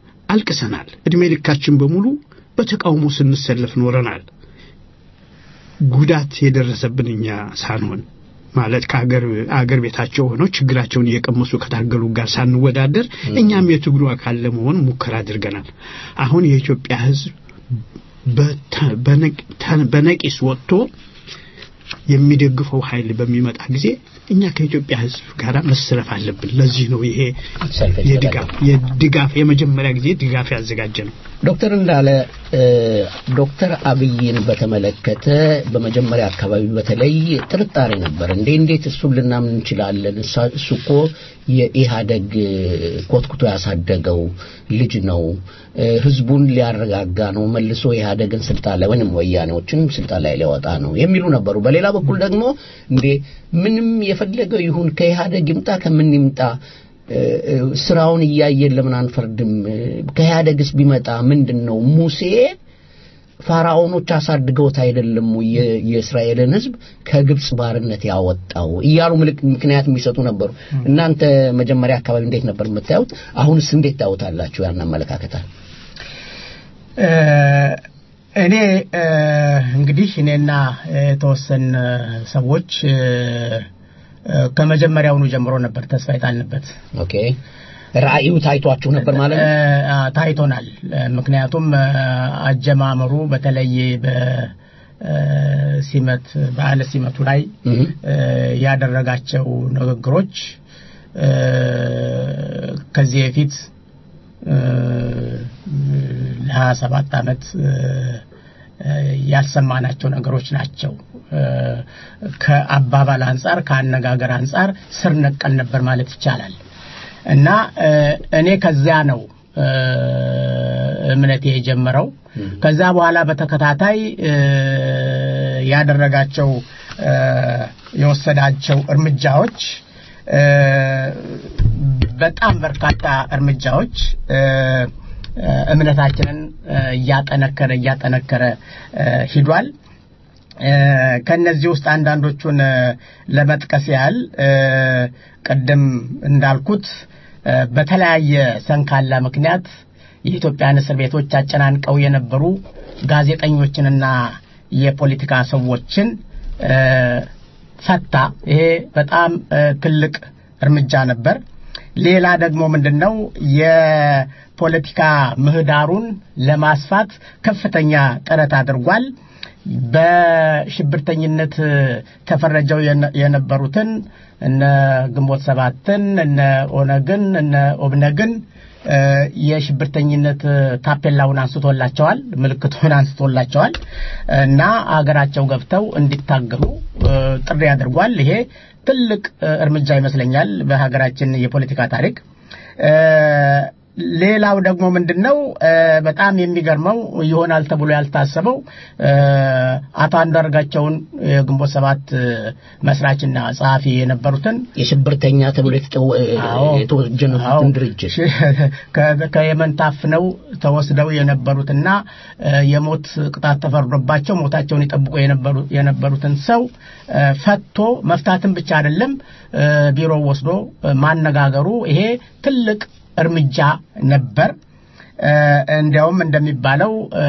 አልቅሰናል። እድሜ ልካችን በሙሉ በተቃውሞ ስንሰለፍ ኖረናል። ጉዳት የደረሰብን እኛ ሳንሆን ማለት ከአገር አገር ቤታቸው ሆነው ችግራቸውን እየቀመሱ ከታገሉ ጋር ሳንወዳደር እኛም የትግሉ አካል ለመሆን ሙከራ አድርገናል። አሁን የኢትዮጵያ ሕዝብ በተ- በነቅ- ተ- በነቂስ ወጥቶ የሚደግፈው ኃይል በሚመጣ ጊዜ እኛ ከኢትዮጵያ ሕዝብ ጋር መሰለፍ አለብን። ለዚህ ነው ይሄ ሰልፍ የድጋፍ የድጋፍ የመጀመሪያ ጊዜ ድጋፍ ያዘጋጀ ነው። ዶክተር እንዳለ እ፣ ዶክተር አብይን በተመለከተ በመጀመሪያ አካባቢ በተለይ ጥርጣሬ ነበር። እንዴ እንዴት እሱን ልናምን እንችላለን? እሳ- እሱ እኮ የኢህአደግ እ፣ ኮትኩቶ ያሳደገው ልጅ ነው። እ፣ ህዝቡን ሊያረጋጋ ነው። መልሶ ኢህአደግን ስልጣን ላይ ወይም ወያኔዎችን ስልጣን ላይ ሊያወጣ ነው የሚሉ ነበሩ። በሌላ በኩል ደግሞ እንዴ ምንም የፈለገው ይሁን ከኢህአደግ ይምጣ ከምን ይምጣ እ፣ እ፣ ስራውን እያየን ለምን አንፈርድም? እ፣ ከኢህአደግስ ቢመጣ ምንድን ነው? ሙሴ ፋራኦኖች አሳድገውት አይደለም ወይ የ- የእስራኤልን ህዝብ ከግብፅ ባርነት ያወጣው እያሉ ምልክ- ምክንያት የሚሰጡ ነበሩ። እናንተ መጀመሪያ አካባቢ እንዴት ነበር የምታዩት? አሁንስ እንዴት ታዩታላችሁ? ያን አመለካከታል እ፣ እኔ እ፣ እንግዲህ እኔና የተወሰን ሰዎች እ፣ እ፣ ከመጀመሪያውኑ ጀምሮ ነበር ተስፋ የጣልንበት። ኦኬ ራእዩ ታይቷችሁ ነበር ማለት ነው? እ፣ አ፣ ታይቶናል። እ፣ ምክንያቱም እ፣ አጀማመሩ በተለይ በሲመት በዓለ ሲመቱ ላይ እህ እ፣ ያደረጋቸው ንግግሮች እ፣ ከዚህ በፊት እ፣ ለሀያ ሰባት ዓመት እ፣ እ፣ ያልሰማናቸው ነገሮች ናቸው። እ፣ ከአባባል አንጻር ከአነጋገር አንጻር ስር ነቀል ነበር ማለት ይቻላል። እና እ፣ እኔ ከዚያ ነው እ፣ እምነቴ የጀመረው። ከዛ በኋላ በተከታታይ እ፣ ያደረጋቸው እ፣ የወሰዳቸው እርምጃዎች እ፣ በጣም በርካታ እርምጃዎች እ፣ እ፣ እምነታችንን እ፣ እያጠነከረ እያጠነከረ እ፣ ሂዷል። እ፣ ከነዚህ ውስጥ አንዳንዶቹን እ፣ ለመጥቀስ ያህል እ፣ ቅድም እንዳልኩት እ፣ በተለያየ ሰንካላ ምክንያት የኢትዮጵያን እስር ቤቶች አጨናንቀው የነበሩ ጋዜጠኞችንና የፖለቲካ ሰዎችን እ፣ ፈታ። ይሄ በጣም እ፣ ትልቅ እርምጃ ነበር። ሌላ ደግሞ ምንድን ነው የፖለቲካ ምህዳሩን ለማስፋት ከፍተኛ ጥረት አድርጓል። በሽብርተኝነት ተፈረጀው የነ- የነበሩትን እነ ግንቦት ሰባትን እነ ኦነግን እነ ኦብነግን እ፣ የሽብርተኝነት ታፔላውን አንስቶላቸዋል፣ ምልክቱን አንስቶላቸዋል እና አገራቸው ገብተው እንዲታገሉ እ፣ ጥሪ አድርጓል። ይሄ ትልቅ እ፣ እርምጃ ይመስለኛል በሀገራችን የፖለቲካ ታሪክ። እ፣ ሌላው ደግሞ ምንድን ነው እ፣ በጣም የሚገርመው ይሆናል ተብሎ ያልታሰበው እ፣ አቶ አንዳርጋቸውን የግንቦት ሰባት እ፣ መስራችና ጸሐፊ የነበሩትን የሽብርተኛ ተብሎ የተጠወ- አዎ። የተወጀኑትን አዎ። ድርጅት ከ- ከየመን ታፍነው ተወስደው የነበሩትና እ፣ የሞት ቅጣት ተፈርዶባቸው ሞታቸውን ይጠብቁ የነበሩ የነበሩትን ሰው እ፣ ፈቶ መፍታትን ብቻ አይደለም እ፣ ቢሮ ወስዶ እ፣ ማነጋገሩ ይሄ ትልቅ እርምጃ ነበር። እ፣ እንዲያውም እንደሚባለው እ፣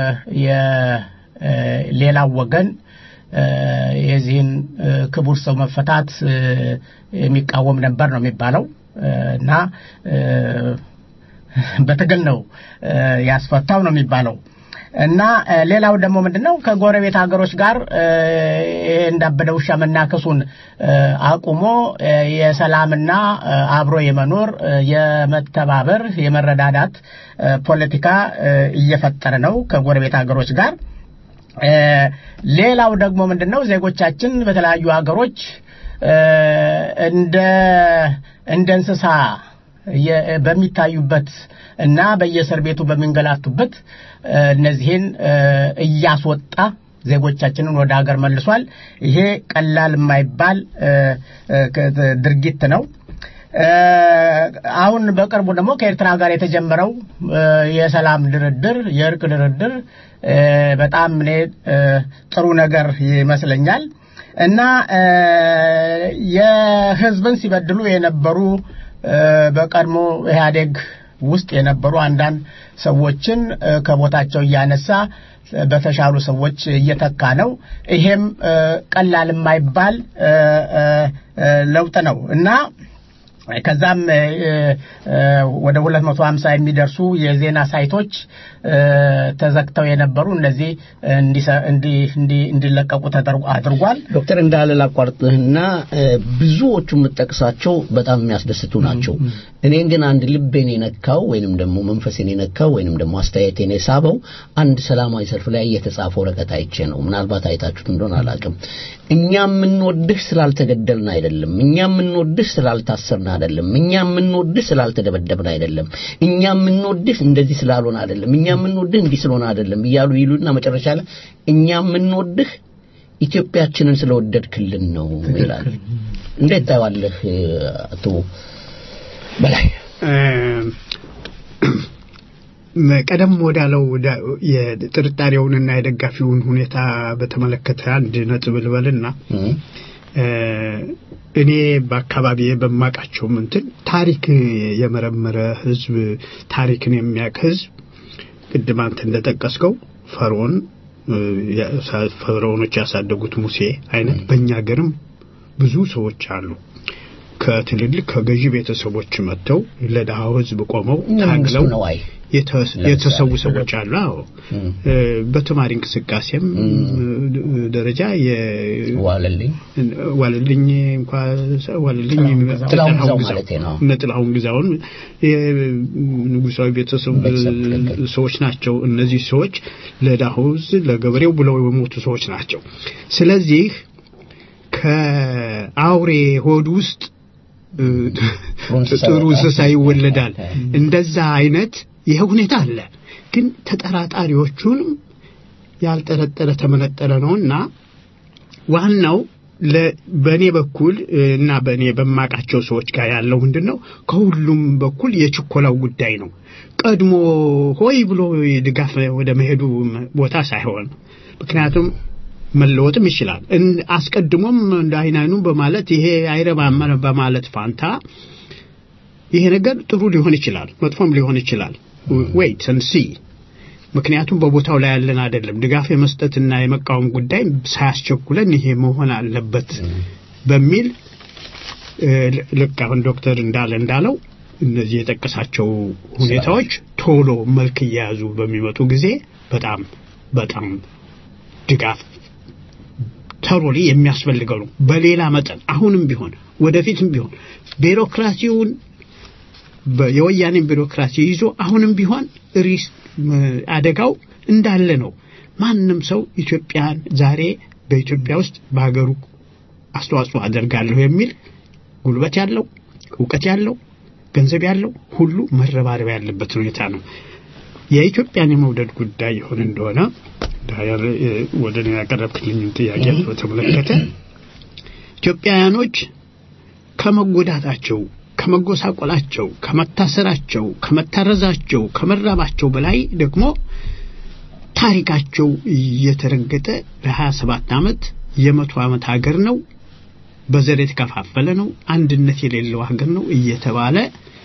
የሌላው ወገን እ፣ የዚህን እ፣ ክቡር ሰው መፈታት እ፣ የሚቃወም ነበር ነው የሚባለው እ፣ እና እ፣ በትግል ነው እ፣ ያስፈታው ነው የሚባለው እና እ፣ ሌላው ደግሞ ምንድነው ከጎረቤት ሀገሮች ጋር እ፣ ይሄ እንዳበደ ውሻ መናከሱን እ፣ አቁሞ እ፣ የሰላምና እ፣ አብሮ የመኖር እ፣ የመተባበር የመረዳዳት እ፣ ፖለቲካ እ፣ እየፈጠረ ነው ከጎረቤት ሀገሮች ጋር እ፣ ሌላው ደግሞ ምንድነው ዜጎቻችን በተለያዩ ሀገሮች እ፣ እንደ እንደ እንስሳ የ- በሚታዩበት እና በየእስር ቤቱ በሚንገላቱበት እ፣ እነዚህን እ፣ እያስወጣ ዜጎቻችንን ወደ ሀገር መልሷል። ይሄ ቀላል የማይባል እ፣ እ፣ ከ- ድርጊት ነው። እ፣ አሁን በቅርቡ ደግሞ ከኤርትራ ጋር የተጀመረው እ፣ የሰላም ድርድር የእርቅ ድርድር እ፣ በጣም እኔ እ፣ ጥሩ ነገር ይመስለኛል እና እ፣ የሕዝብን ሲበድሉ የነበሩ እ፣ በቀድሞ ኢህአዴግ ውስጥ የነበሩ አንዳንድ ሰዎችን እ፣ ከቦታቸው እያነሳ እ፣ በተሻሉ ሰዎች እየተካ ነው። ይሄም እ፣ ቀላል የማይባል እ፣ እ፣ እ፣ ለውጥ ነው እና ከዛም እ፣ እ፣ ወደ 250 የሚደርሱ የዜና ሳይቶች እ፣ ተዘግተው የነበሩ እነዚህ እንዲሰ- እንዲ- እንዲ- እንዲለቀቁ ተደርጎ አድርጓል። ዶክተር እንዳለ ላቋርጥህና እ፣ ብዙዎቹ የምጠቅሳቸው በጣም የሚያስደስቱ ናቸው። እኔን ግን አንድ ልቤን የነካው ወይንም ደግሞ መንፈሴን የነካው ወይንም ደግሞ አስተያየቴን የሳበው አንድ ሰላማዊ ሰልፍ ላይ የተጻፈ ወረቀት አይቼ ነው። ምናልባት አይታችሁት እንደሆነ አላውቅም። እኛ የምንወድህ ስላልተገደልን አይደለም፣ እኛ የምንወድህ ስላልታሰርን አይደለም፣ እኛ የምንወድህ ስላልተደበደብን አይደለም፣ እኛ የምንወድህ እንደዚህ ስላልሆነ አይደለም፣ እኛ የምንወድህ እንዲህ ስለሆነ አይደለም እያሉ ይሉና መጨረሻ ላይ እኛ የምንወድህ ኢትዮጵያችንን ስለወደድክልን ነው ይላል። እንዴት ታየዋለህ አቶ በላይ? ቀደም ወዳለው ወዳ- የጥርጣሬውንና የደጋፊውን ሁኔታ በተመለከተ አንድ ነጥብ ልበልና እም፣ እ፣ እኔ በአካባቢ በማውቃቸው እንትን ታሪክ የመረመረ ህዝብ ታሪክን የሚያውቅ ህዝብ ቅድም አንተ እንደጠቀስከው ፈርዖን እ፣ ያ- ፈርዖኖች ያሳደጉት ሙሴ አይነት በእኛ ሀገርም ብዙ ሰዎች አሉ። ከትልልቅ ከገዢ ቤተሰቦች መጥተው ለድሃው ህዝብ ቆመው እነ መንግስቱ ታግለው ነዋይ የተስ- ለምሳሌ የተሰዉ ሰዎች አሉ። አዎ እም፣ እ፣ በተማሪ እንቅስቃሴም እ፣ ደረጃ የ- ዋለልኝ ዋለልኝ እንኳ ዋለልኝ ጥላሁን ግዛው። ጥላሁን ግዛው ግዛው ማለቴ ነው። እነ ጥላሁን ግዛውን የንጉሳዊ ቤተሰብ ቤተሰብ ትክክል። ሰዎች ናቸው። እነዚህ ሰዎች ለድሃው ሕዝብ ለገበሬው ብለው የሞቱ ሰዎች ናቸው። ስለዚህ ከአውሬ ሆድ ውስጥ እ፣ እንስሳ ጥሩ ይወጣል። እንስሳ ይወለዳል። እንደዛ አይነት ይሄ ሁኔታ አለ። ግን ተጠራጣሪዎቹንም ያልጠረጠረ ተመነጠረ ነውና ዋናው ለ- በእኔ በኩል እ፣ እና በእኔ በማቃቸው ሰዎች ጋር ያለው ምንድን ነው? ከሁሉም በኩል የችኮላው ጉዳይ ነው። ቀድሞ ሆይ ብሎ ድጋፍ ወደ መሄዱ ቦታ ሳይሆን ምክንያቱም መለወጥም ይችላል። እን- አስቀድሞም እንደ አይን አይኑ በማለት ይሄ አይረባም በማለት ፋንታ ይሄ ነገር ጥሩ ሊሆን ይችላል፣ መጥፎም ሊሆን ይችላል። ዌይት ን ሲ ምክንያቱም በቦታው ላይ ያለን አይደለም። ድጋፍ የመስጠትና የመቃወም ጉዳይ ሳያስቸኩለን ይሄ መሆን አለበት በሚል እ፣ ል- ልክ አሁን ዶክተር እንዳለ እንዳለው እነዚህ የጠቀሳቸው ሁኔታዎች ቶሎ መልክ እየያዙ በሚመጡ ጊዜ በጣም በጣም ድጋፍ ተሮሊ የሚያስፈልገው ነው። በሌላ መጠን አሁንም ቢሆን ወደፊትም ቢሆን ቢሮክራሲውን በ- የወያኔን ቢሮክራሲ ይዞ አሁንም ቢሆን ሪስ ም- አደጋው እንዳለ ነው። ማንም ሰው ኢትዮጵያን ዛሬ በኢትዮጵያ ውስጥ በሀገሩ አስተዋጽኦ አደርጋለሁ የሚል ጉልበት ያለው እውቀት ያለው ገንዘብ ያለው ሁሉ መረባረብ ያለበት ሁኔታ ነው። የኢትዮጵያን የመውደድ ጉዳይ ይሆን እንደሆነ ዳያር ወደ እኔ ያቀረብክልኝን ጥያቄ በተመለከተ ኢትዮጵያውያኖች ከመጎዳታቸው፣ ከመጎሳቆላቸው፣ ከመታሰራቸው፣ ከመታረዛቸው፣ ከመራባቸው በላይ ደግሞ ታሪካቸው እየተረገጠ ለሀያ ሰባት ዓመት የመቶ ዓመት ሀገር ነው፣ በዘር የተከፋፈለ ነው፣ አንድነት የሌለው ሀገር ነው እየተባለ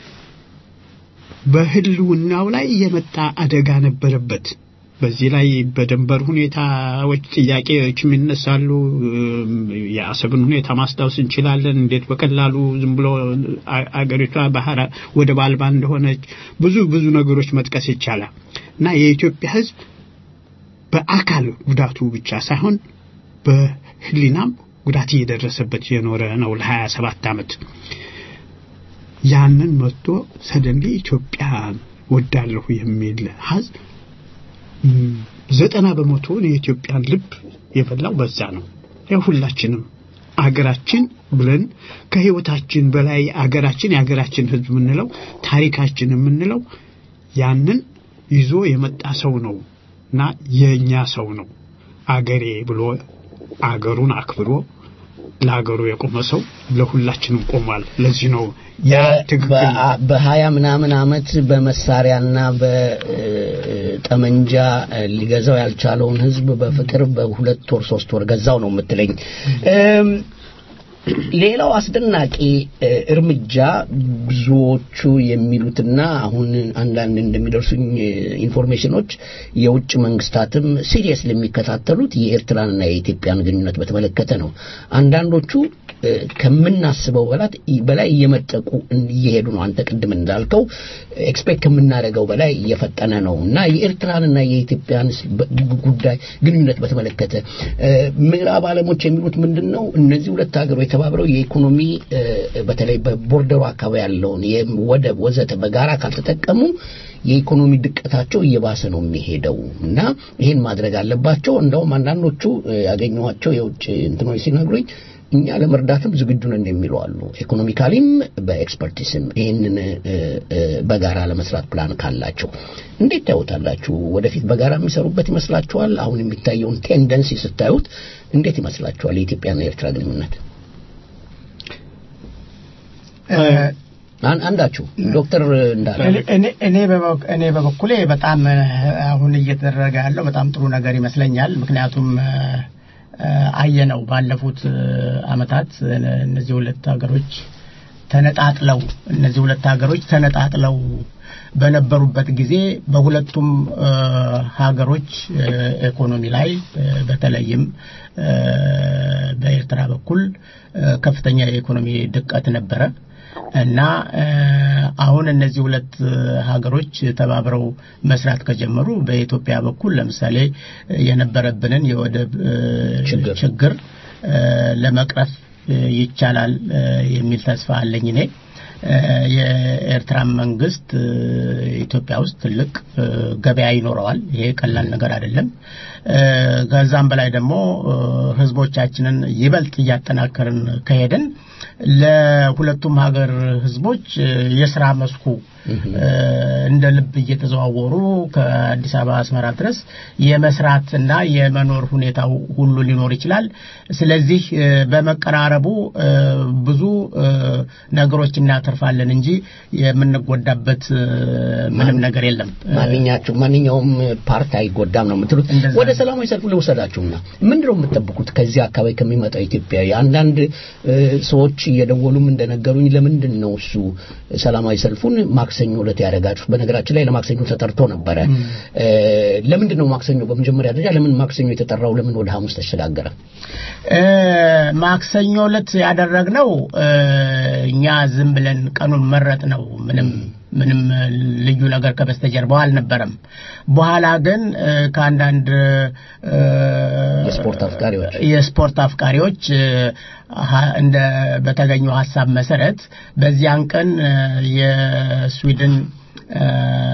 በህልውናው ላይ የመጣ አደጋ ነበረበት። በዚህ ላይ በድንበር ሁኔታዎች ጥያቄዎችም ይነሳሉ። እም፣ የአሰብን ሁኔታ ማስታወስ እንችላለን። እንዴት በቀላሉ ዝም ብሎ አ- አገሪቷ ባህር ወደብ አልባ እንደሆነች ብዙ ብዙ ነገሮች መጥቀስ ይቻላል እና የኢትዮጵያ ሕዝብ በአካል ጉዳቱ ብቻ ሳይሆን በህሊናም ጉዳት እየደረሰበት የኖረ ነው ለሀያ ሰባት ዓመት ያንን መጥቶ ሰደንሊ ኢትዮጵያን ወዳለሁ የሚል ህዝብ ም፣ ዘጠና በመቶውን የኢትዮጵያን ልብ የበላው በዛ ነው። ያው ሁላችንም አገራችን ብለን ከህይወታችን በላይ አገራችን የአገራችን ህዝብ የምንለው ታሪካችን የምንለው ያንን ይዞ የመጣ ሰው ነው እና የእኛ ሰው ነው። አገሬ ብሎ አገሩን አክብሮ ለአገሩ የቆመ ሰው ለሁላችንም ቆሟል። ለዚህ ነው ያ ትክክል በ- በሀያ ምናምን አመት በመሳሪያና በጠመንጃ ሊገዛው ያልቻለውን ህዝብ በፍቅር በሁለት ወር ሶስት ወር ገዛው ነው የምትለኝ። እም፣ ሌላው አስደናቂ እ፣ እርምጃ ብዙዎቹ የሚሉትና አሁን አንዳንድ እንደሚደርሱኝ እ፣ ኢንፎርሜሽኖች የውጭ መንግስታትም ሲሪየስ ለሚከታተሉት የኤርትራንና የኢትዮጵያን ግንኙነት በተመለከተ ነው። አንዳንዶቹ እ፣ ከምናስበው በላት በላይ እየመጠቁ እየሄዱ ነው። አንተ ቅድም እንዳልከው ኤክስፔክት ከምናደርገው በላይ እየፈጠነ ነው እና የኤርትራንና የኢትዮጵያን ስ- በ- ጉዳይ ግንኙነት በተመለከተ እ፣ ምዕራብ ዓለሞች የሚሉት ምንድን ነው? እነዚህ ሁለት ሀገሮች ተባብረው የኢኮኖሚ እ፣ በተለይ በቦርደሩ አካባቢ ያለውን የም- ወደብ ወዘተ በጋራ ካልተጠቀሙ የኢኮኖሚ ድቀታቸው እየባሰ ነው የሚሄደው እና ይህን ማድረግ አለባቸው። እንደውም አንዳንዶቹ እ፣ ያገኘኋቸው የውጭ እንትኖች ሲነግሩኝ እኛ ለመርዳትም ዝግጁ ነን የሚሉ አሉ። ኢኮኖሚካሊም በኤክስፐርቲስም ይህንን እ፣ እ፣ በጋራ ለመስራት ፕላን ካላቸው እንዴት ታዩታላችሁ? ወደፊት በጋራ የሚሰሩበት ይመስላችኋል? አሁን የሚታየውን ቴንደንሲ ስታዩት እንዴት ይመስላችኋል? የኢትዮጵያና የኤርትራ ግንኙነት አን- አንዳችሁ ዶክተር እንዳለ እኔ- እኔ- እኔ በበኩ- እኔ በበኩሌ በጣም እ፣ አሁን እየተደረገ ያለው በጣም ጥሩ ነገር ይመስለኛል። ምክንያቱም እ፣ እ፣ አየነው ባለፉት እ፣ አመታት እ፣ እነዚህ ሁለት ሀገሮች ተነጣጥለው እነዚህ ሁለት ሀገሮች ተነጣጥለው በነበሩበት ጊዜ በሁለቱም እ፣ ሀገሮች እ፣ ኢኮኖሚ ላይ እ፣ በተለይም እ፣ በኤርትራ በኩል እ፣ ከፍተኛ የኢኮኖሚ ድቀት ነበረ እና እ፣ አሁን እነዚህ ሁለት እ፣ ሀገሮች ተባብረው መስራት ከጀመሩ በኢትዮጵያ በኩል ለምሳሌ እ፣ የነበረብንን የወደብ እ፣ ችግር ችግር እ፣ ለመቅረፍ እ፣ ይቻላል እ፣ የሚል ተስፋ አለኝ እኔ እ፣ የኤርትራ መንግስት እ፣ ኢትዮጵያ ውስጥ ትልቅ እ፣ ገበያ ይኖረዋል። ይሄ ቀላል ነገር አይደለም። እ፣ ከዛም በላይ ደግሞ እ፣ ህዝቦቻችንን ይበልጥ እያጠናከርን ከሄድን ለሁለቱም ሀገር ህዝቦች እ፣ የስራ መስኩ እ፣ እንደ ልብ እየተዘዋወሩ ከአዲስ አበባ አስመራ ድረስ የመስራትና የመኖር ሁኔታው ሁሉ ሊኖር ይችላል። ስለዚህ እ፣ በመቀራረቡ እ፣ ብዙ እ፣ ነገሮች እናተርፋለን እንጂ የምንጎዳበት እ፣ ምንም ነገር የለም። ማንኛቸው ማንኛውም ፓርቲ አይጎዳም ነው የምትሉት። እንደዛ ወደ ነው። ሰላማዊ ሰልፉ ልውሰዳችሁና ምንድነው የምትጠብቁት ከዚህ አካባቢ ከሚመጣው ኢትዮጵያዊ? አንዳንድ እ፣ ሰዎች እየደወሉም እንደነገሩኝ ለምንድን ነው እሱ ሰላማዊ ሰልፉን ማክሰኞ ዕለት ያደረጋችሁት? በነገራችን ላይ ለማክሰኞ ተጠርቶ ነበረ። እ፣ ለምንድን ነው ማክሰኞ በመጀመሪያ ደረጃ ለምን ማክሰኞ የተጠራው ለምን ወደ ሐሙስ ተሸጋገረ? እ፣ ማክሰኞ ዕለት ያደረግነው እ፣ እኛ ዝም ብለን ቀኑን መረጥ ነው። ምንም ምንም ልዩ ነገር ከበስተጀርባው አልነበረም። በኋላ ግን እ፣ ከአንዳንድ እ፣ የስፖርት አፍቃሪዎች የስፖርት አፍቃሪዎች እ፣ ሀ- እንደ በተገኘው ሀሳብ መሰረት በዚያን ቀን እ፣ የስዊድን እ፣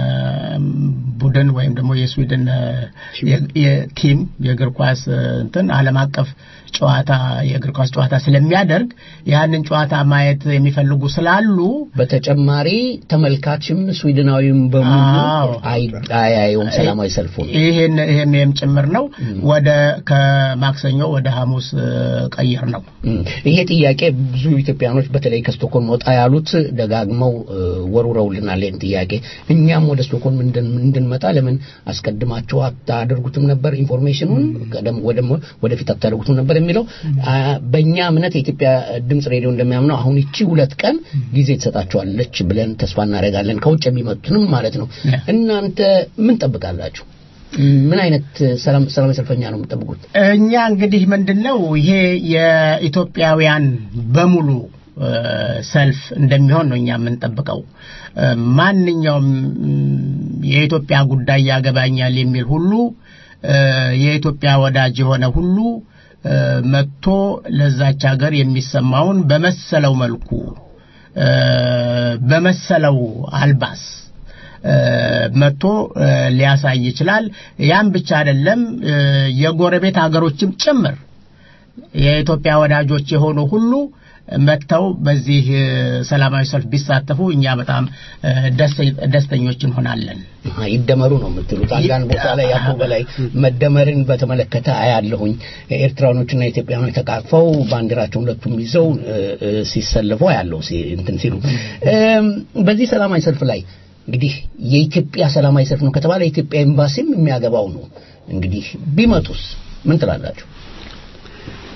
ቡድን ወይም ደግሞ የስዊድን እ፣ የ- የቲም የእግር ኳስ እ፣ እንትን ዓለም አቀፍ ጨዋታ የእግር ኳስ ጨዋታ ስለሚያደርግ ያንን ጨዋታ ማየት የሚፈልጉ ስላሉ በተጨማሪ ተመልካችም ስዊድናዊም በሙሉ አዎ። አይ- አያየውም ሰላማዊ ሰልፉን። ይሄን ይሄም ይሄም ጭምር ነው ወደ ከማክሰኞ ወደ ሐሙስ እ፣ ቀይር ነው። እም፣ ይሄ ጥያቄ ብዙ ኢትዮጵያኖች በተለይ ከስቶኮልም ወጣ ያሉት ደጋግመው እ፣ ወርውረውልናል። ይህን ጥያቄ እኛም ወደ ስቶኮልም እንድን- እንድንመጣ ለምን አስቀድማችሁ አታደርጉትም ነበር? ኢንፎርሜሽኑን ቀደም ወደም ወደፊት አታደርጉትም ነበር የሚለው አ፣ በእኛ እምነት የኢትዮጵያ ድምፅ ሬዲዮ እንደሚያምነው አሁን ይቺ ሁለት ቀን ጊዜ ትሰጣቸዋለች ብለን ተስፋ እናደርጋለን። ከውጭ የሚመጡትንም ማለት ነው። ያ። እናንተ ምን ጠብቃላችሁ? ምን አይነት ሰላም ሰላማዊ ሰልፈኛ ነው የምትጠብቁት? እኛ እንግዲህ ምንድነው ይሄ የኢትዮጵያውያን በሙሉ እ፣ ሰልፍ እንደሚሆን ነው እኛ የምንጠብቀው። እ፣ ማንኛውም ም፣ የኢትዮጵያ ጉዳይ ያገባኛል የሚል ሁሉ እ፣ የኢትዮጵያ ወዳጅ የሆነ ሁሉ እ፣ መጥቶ ለዛች ሀገር የሚሰማውን በመሰለው መልኩ እ፣ በመሰለው አልባስ እ፣ መጥቶ እ፣ ሊያሳይ ይችላል። ያም ብቻ አይደለም እ፣ የጎረቤት ሀገሮችም ጭምር የኢትዮጵያ ወዳጆች የሆኑ ሁሉ መጥተው በዚህ እ፣ ሰላማዊ ሰልፍ ቢሳተፉ እኛ በጣም እ፣ ደስ- ደስተኞች እንሆናለን። አሃ፣ ይደመሩ ነው የምትሉት። አንዳንድ ቦታ ላይ ያሉ በላይ መደመርን በተመለከተ አያለሁኝ። ኤርትራኖችና ኢትዮጵያኖች ተቃቅፈው ባንዲራቸውን ሁለቱም ይዘው እ፣ እ፣ ሲሰልፉ አያለሁ ሲ- እንትን ሲሉ እም፣ በዚህ ሰላማዊ ሰልፍ ላይ እንግዲህ የኢትዮጵያ ሰላማዊ ሰልፍ ነው ከተባለ የኢትዮጵያ ኤምባሲም የሚያገባው ነው። እንግዲህ ቢመጡስ ምን ትላላችሁ?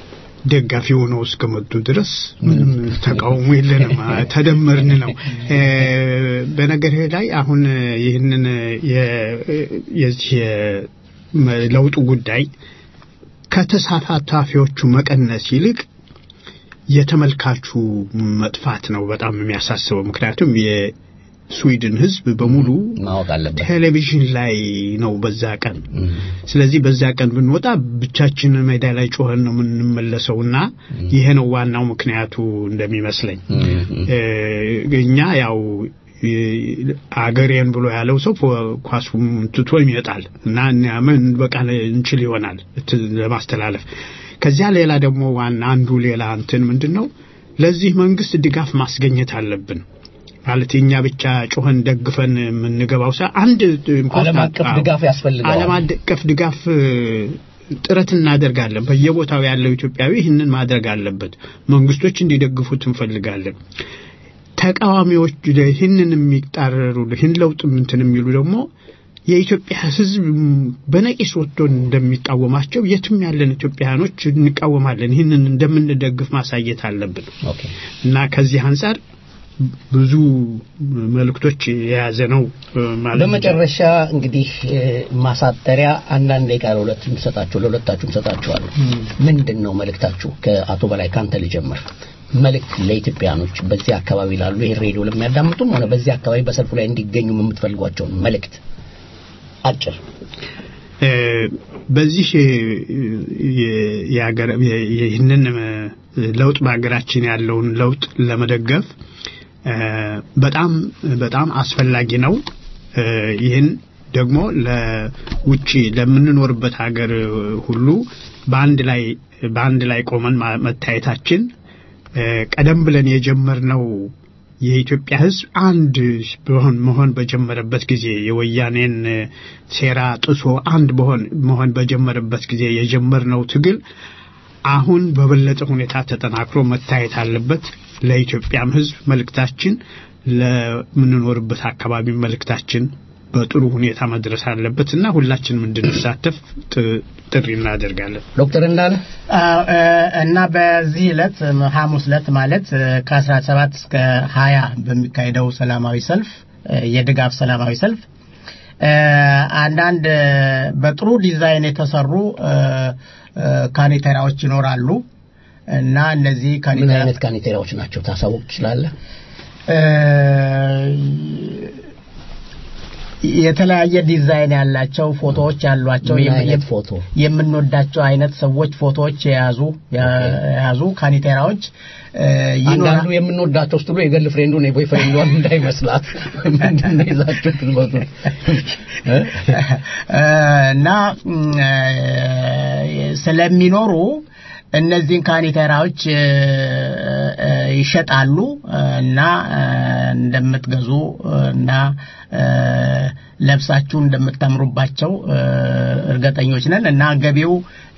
ደጋፊ ሆነው እስከመጡ ድረስ ምንም ተቃውሞ የለንም፣ ተደመርን ነው። እ፣ በነገርህ ላይ አሁን ይህንን የ- የዚህ የ- ለውጡ ጉዳይ ከተሳታፊዎቹ መቀነስ ይልቅ የተመልካቹ መጥፋት ነው በጣም የሚያሳስበው። ምክንያቱም የስዊድን ሕዝብ በሙሉ ማወቅ አለበት። ቴሌቪዥን ላይ ነው በዛ ቀን። ስለዚህ በዛ ቀን ብንወጣ ብቻችንን ሜዳ ላይ ጮኸን ነው የምንመለሰው እና ይሄ ነው ዋናው ምክንያቱ እንደሚመስለኝ። እ፣ እኛ ያው እ፣ አገሬን ብሎ ያለው ሰው ፖ- ኳሱም ትቶ ይመጣል እና እኛ ምን በቃ እንችል ይሆናል ት- ለማስተላለፍ። ከዚያ ሌላ ደግሞ ዋና አንዱ ሌላ እንትን ምንድን ነው ለዚህ መንግስት ድጋፍ ማስገኘት አለብን። ማለት የኛ ብቻ ጮኸን ደግፈን የምንገባው ሰ አንድ ዓለም አቀፍ ድጋፍ ያስፈልገዋል። ዓለም አቀፍ ድጋፍ እ፣ ጥረት እናደርጋለን። በየቦታው ያለው ኢትዮጵያዊ ይህንን ማድረግ አለበት። መንግስቶች እንዲደግፉት እንፈልጋለን። ተቃዋሚዎች ይህንን የሚጣረሩ ይህን ለውጥ እንትን የሚሉ ደግሞ የኢትዮጵያ ሕዝብ በነቂስ ወጥቶ እንደሚቃወማቸው የትም ያለን ኢትዮጵያውያኖች እንቃወማለን። ይህንን እንደምንደግፍ ማሳየት አለብን ኦኬ እና ከዚህ አንጻር ብዙ መልእክቶች የያዘ ነው እ፣ ማለት በመጨረሻ እንግዲህ እ፣ ማሳጠሪያ አንዳንድ ደቂቃ ለሁለት ሰጣችሁ ለሁለታችሁም ሰጣችኋለሁ። ምንድን ነው መልእክታችሁ? ከአቶ በላይ ካንተ ልጀምር። መልእክት ለኢትዮጵያኖች በዚህ አካባቢ ላሉ ይሄን ሬዲዮ ለሚያዳምጡም ሆነ በዚህ አካባቢ በሰልፉ ላይ እንዲገኙ የምትፈልጓቸውን መልእክት አጭር እ፣ በዚህ እ፣ የ- የሀገር- የ- ይህንን እ፣ ለውጥ በሀገራችን ያለውን ለውጥ ለመደገፍ እ፣ በጣም በጣም አስፈላጊ ነው። እ፣ ይህን ደግሞ ለውጭ ለምንኖርበት ሀገር ሁሉ በአንድ ላይ በአንድ ላይ ቆመን ማ- መታየታችን እ፣ ቀደም ብለን የጀመርነው የኢትዮጵያ ሕዝብ አንድ በሆን መሆን በጀመረበት ጊዜ የወያኔን እ፣ ሴራ ጥሶ አንድ በሆን መሆን በጀመረበት ጊዜ የጀመርነው ትግል አሁን በበለጠ ሁኔታ ተጠናክሮ መታየት አለበት። ለኢትዮጵያም ሕዝብ መልእክታችን፣ ለምንኖርበት አካባቢ መልእክታችን በጥሩ ሁኔታ መድረስ አለበት እና ሁላችንም እንድንሳተፍ ጥ- ጥሪ እናደርጋለን። ዶክተር እንዳለ አዎ፣ እ፣ እና በዚህ ዕለት ም፣ ሐሙስ ዕለት ማለት እ፣ ከ17 እስከ 20 በሚካሄደው ሰላማዊ ሰልፍ እ፣ የድጋፍ ሰላማዊ ሰልፍ እ፣ አንዳንድ እ፣ በጥሩ ዲዛይን የተሰሩ እ፣ እ፣ ካኔቴራዎች ይኖራሉ እና እነዚህ ምን ካኔቴራ አይነት ካኔቴራዎች ናቸው ታሳውቅ ትችላለህ? እ፣ የተለያየ ዲዛይን ያላቸው ፎቶዎች ያሏቸው ምን የም- አይነት የም- ፎቶ? የምንወዳቸው አይነት ሰዎች ፎቶዎች የያዙ የያዙ ካኒቴራዎች እ፣ አንዳንዱ ይኖራል። የምንወዳቸው ስትሉ የገል ፍሬንዱን የቦይ ፍሬንዷን እንዳይመስላት ምንድን ነው ይዛችሁት ትመጡ እ? እ፣ እና ም፣ እ፣ ስለሚኖሩ እነዚህን ካኒቴራዎች እ፣ እ፣ ይሸጣሉ እ፣ እና እ፣ እንደምትገዙ እ፣ እና እ፣ ለብሳችሁ እንደምታምሩባቸው እ፣ እርግጠኞች ነን እና ገቢው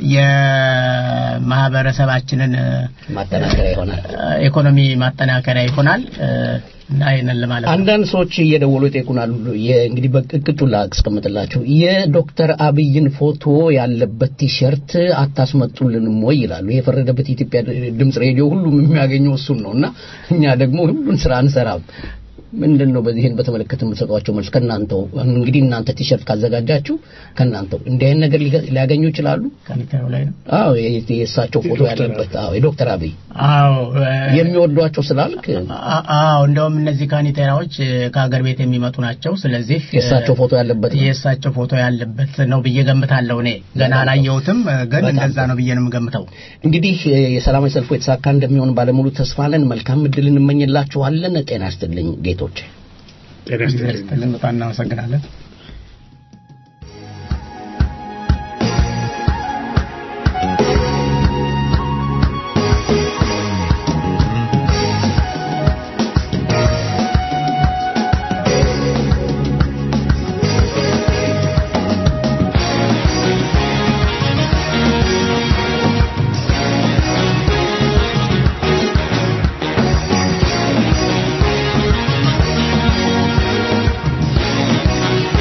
የማህበረሰባችንን እ፣ ማጠናከሪያ ይሆናል። ኢኮኖሚ ማጠናከሪያ ይሆናል እ፣ እና ይህንን ለማለት ነው። አንዳንድ ሰዎች እየደወሉ ይጠይቁናል። የ- እንግዲህ በቅጡ ላስቀምጥላቸው የዶክተር አብይን ፎቶ ያለበት ቲሸርት አታስመጡልንም ወይ ይላሉ። የፈረደበት የኢትዮጵያ ድምፅ ሬዲዮ ሁሉም የሚያገኘው እሱን ነው እና እኛ ደግሞ ሁሉን ስራ አንሰራም። ምንድን ነው በዚህን በተመለከተ የምትሰጧቸው መልስ ከእናንተው እንግዲህ እናንተ ቲሸርት ካዘጋጃችሁ ከእናንተው እንዲህ አይነት ነገር ሊገ- ሊያገኙ ይችላሉ። ካኒቴራው ላይ ነው። አዎ የ- የእሳቸው ፎቶ ያለበት አዎ የዶክተር አብይ አዎ እ፣ የሚወዷቸው ስላልክ አ- አዎ እንደውም እነዚህ ካኒቴራዎች እ፣ ከሀገር ቤት የሚመጡ ናቸው። ስለዚህ እ፣ የእሳቸው ፎቶ ያለበት ነው። የእሳቸው ፎቶ ያለበት ነው ብዬ ገምታለሁ። እኔ ገና አላየሁትም፣ እ፣ ግን በጣም እንደዛ ነው ብዬ ነው የምገምተው። እንግዲህ እ፣ የሰላማዊ ሰልፉ የተሳካ እንደሚሆን ባለሙሉ ተስፋ ነን። መልካም እድል እንመኝላችኋለን። ጤና ይስጥልኝ ጌቶች። ጤና ይስጥልኝ። በጣም እናመሰግናለን። Thank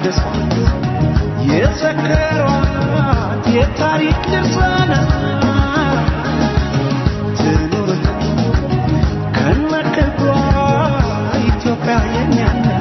ያወደሷት የዘከሯት የታሪክ ድርሳናት ትኑር ከነክብሯ ኢትዮጵያ የኛ ናት።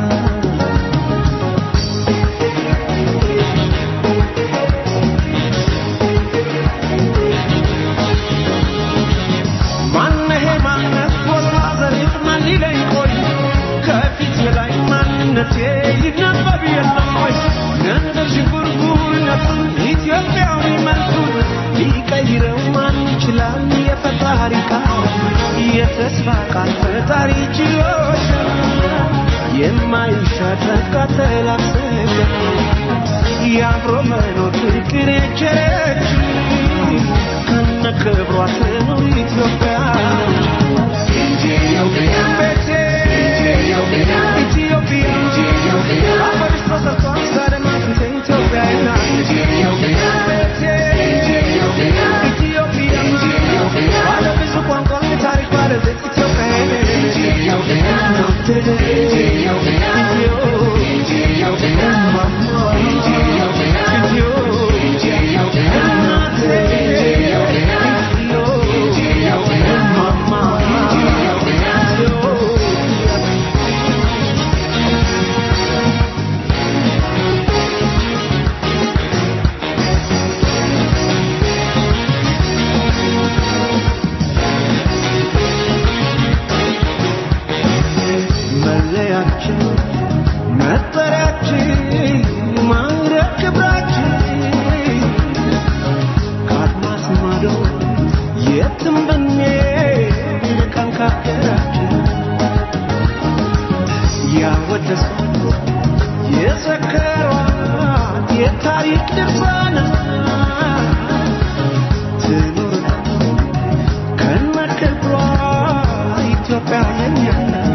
ማነሄ ማነት ቦታ ዘሬት ማን ሊለኝ ቆይ ከፊት ላይ ማንነቴ ይነበብ የለም ወይ ነንደር ሽንጉርጉርነቱን ኢትዮጵያዊ መልኩን ሊቀይረው ማን ይችላል የፈጣሪ ቃል የተስፋ ቃል ፈጣሪ ችሎች የማይሻረት ካተላሰገ የአብሮ መኖር ፍቅር የቸረች ከነ ክብሯ ትኑር ኢትዮጵያ ቤቴ ኢትዮጵያ አፈርሽ ተሰርቷል ዛሬም አጥንቴ ኢትዮጵያ ናት። ቤቴ ኢትዮጵያ ባለ ብዙ ቋንቋ ታሪክ ባለቤት ኢትዮጵያ መለያችን መጠሪያችን ማዕረግ ክብራችን ከአድማስ ማዶ የትም ብንሄድ ርቀን ከሀገራችን ያወደሷት የዘከሯት የታሪክ ድርሳናት ትኑር ከነ ክብሯ ኢትዮጵያ የኛ ናት።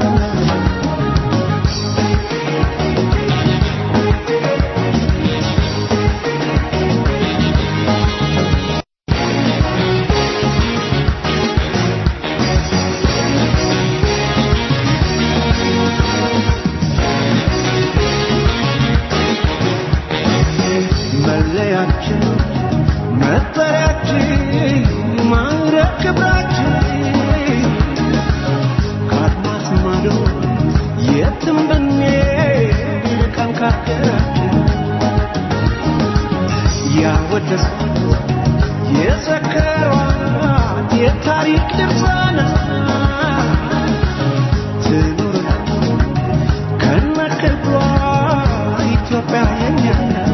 መለያችን መጠሪያችን ማዕረግ ክብራችን ከአድማስ ማዶ የትም ብንሄድ ርቀን ከሀገራችን ያወደሷት የዘከሯት የታሪክ ድርሳናት ትኑር ከነ ክብሯ ኢትዮጵያ የኛ ናት።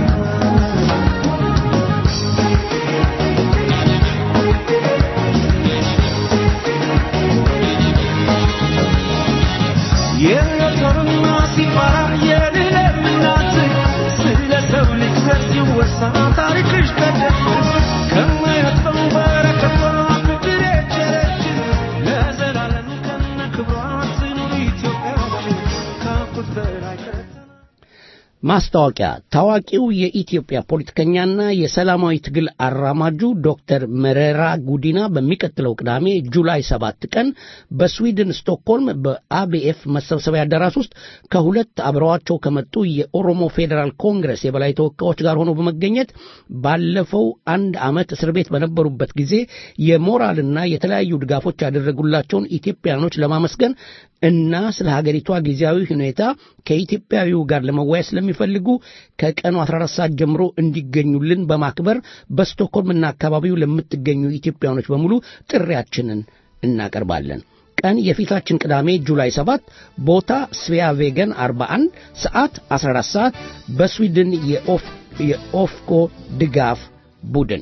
የሞተርና ሲፈራ የልለም እናት ስለ ሰው ልጅ ዘር ሲወሳ ታሪክሽ ቀደም ከማያጥፈው በረከቷ ፍቅር የቸረች ለዘላለም ከነ ክብሯ ትኑር ኢትዮጵያችን ካፉት በላይ ከተ ማስታወቂያ ታዋቂው የኢትዮጵያ ፖለቲከኛና የሰላማዊ ትግል አራማጁ ዶክተር መረራ ጉዲና በሚቀጥለው ቅዳሜ ጁላይ ሰባት ቀን በስዊድን ስቶክሆልም በአቢኤፍ መሰብሰቢያ አዳራሽ ውስጥ ከሁለት አብረዋቸው ከመጡ የኦሮሞ ፌዴራል ኮንግረስ የበላይ ተወካዮች ጋር ሆነው በመገኘት ባለፈው አንድ ዓመት እስር ቤት በነበሩበት ጊዜ የሞራልና የተለያዩ ድጋፎች ያደረጉላቸውን ኢትዮጵያኖች ለማመስገን እና ስለ ሀገሪቷ ጊዜያዊ ሁኔታ ከኢትዮጵያዊው ጋር ለመወያየት ስለሚፈልጉ ከቀኑ 14 ሰዓት ጀምሮ እንዲገኙልን በማክበር በስቶክሆልምና አካባቢው ለምትገኙ ኢትዮጵያኖች በሙሉ ጥሪያችንን እናቀርባለን። ቀን የፊታችን ቅዳሜ ጁላይ 7 ቦታ ስቪያ ቬገን 41 ሰዓት 14 ሰዓት በስዊድን የኦፍ- የኦፍኮ ድጋፍ ቡድን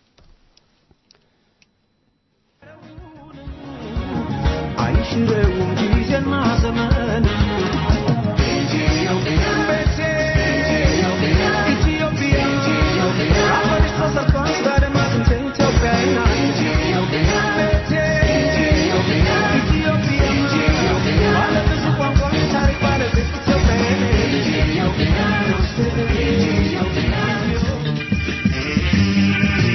አይሽረውም ጊዜና ዘመን ኢትዮጵያ አፈርሽ ተሰርቷል ዛሬም አጥንቴ ኢትዮጵያ ናት። ኢትዮጵያ ባለ ብዙ ቋንቋ ታሪክ ባለቤት ኢትዮጵያ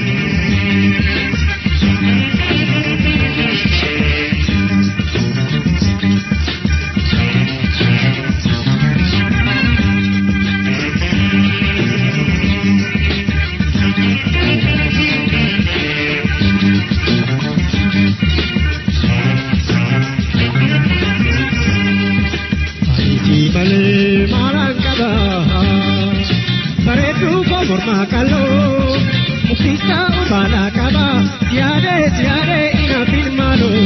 bareedduu koo mormaa qal'oo uffisa ubaala qaba siyaadee siyaadee inaafin maaloo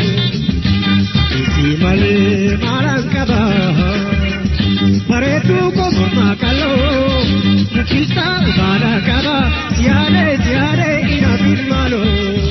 isi malee maalaan qaba bareedduu koo mormaa qal'oo uffisa ubaala qaba siyaadee siyaadee inaafin maaloo.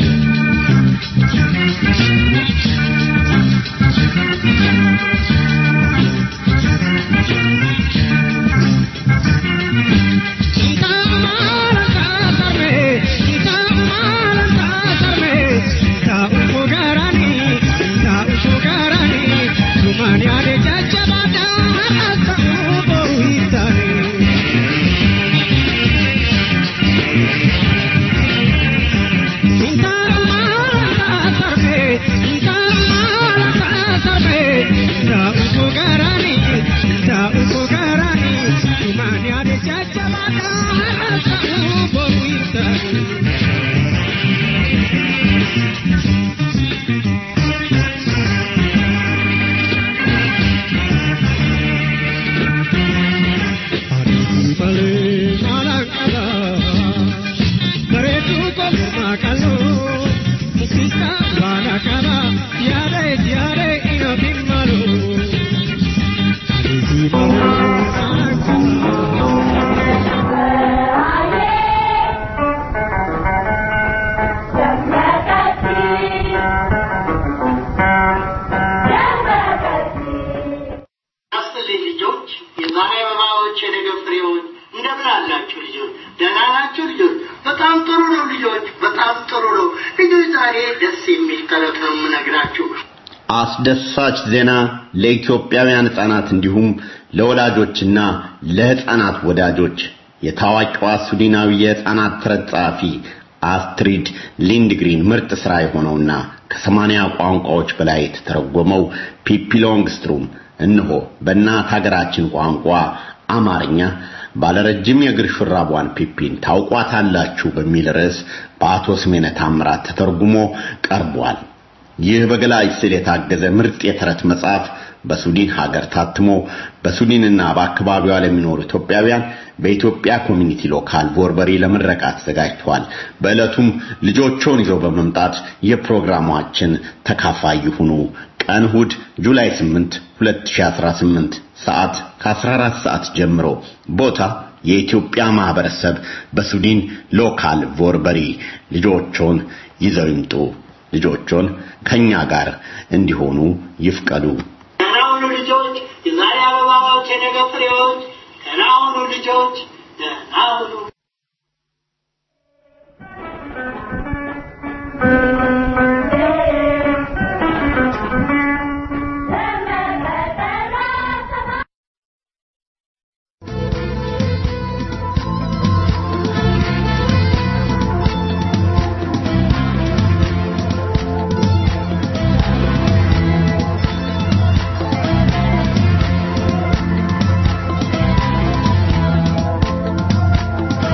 ያስጥልኝ ልጆች፣ የዛሬ አበባዎች፣ የነገ ፍሬዎች፣ እንደምን አላችሁ ልጆች? ደህና ናችሁ ልጆች? በጣም ጥሩ ነው ልጆች፣ በጣም ጥሩ ነው ልጆች። ዛሬ ደስ የሚል ተረት ነው የምነግራችሁ። አስደሳች ዜና ለኢትዮጵያውያን ሕፃናት እንዲሁም ለወላጆችና ለሕፃናት ወዳጆች የታዋቂዋ ስዊድናዊ የሕፃናት ተረት ጸሐፊ አስትሪድ ሊንድግሪን ምርጥ ሥራ የሆነውና ከሰማንያ ቋንቋዎች በላይ የተተረጎመው ፒፒ ሎንግስትሩም እነሆ በእናት ሀገራችን ቋንቋ አማርኛ ባለረጅም የእግር ሹራቧን ፒፒን ታውቋታላችሁ በሚል ርዕስ በአቶ ስሜነ ታምራት ተተርጉሞ ቀርቧል። ይህ በገላጭ ስዕል የታገዘ ምርጥ የተረት መጽሐፍ በሱዲን ሀገር ታትሞ በሱዲንና በአካባቢዋ ለሚኖሩ ኢትዮጵያውያን በኢትዮጵያ ኮሚኒቲ ሎካል ቦርበሪ ለምረቃ ተዘጋጅቷል። በዕለቱም ልጆቾን ይዘው በመምጣት የፕሮግራማችን ተካፋይ ይሁኑ። ቀን እሑድ ጁላይ 8 2018 ሰዓት ከ14 ሰዓት ጀምሮ ቦታ የኢትዮጵያ ማህበረሰብ በሱዲን ሎካል ቮርበሪ ልጆቾን ይዘው ይምጡ። ልጆቾን ከኛ ጋር እንዲሆኑ ይፍቀዱ። ደህና ሁኑ ልጆች፣ የዛሬ አበባዎች፣ የነገ ፍሬዎች። ደህና ሁኑ ልጆች፣ ደህና ሁኑ። ♪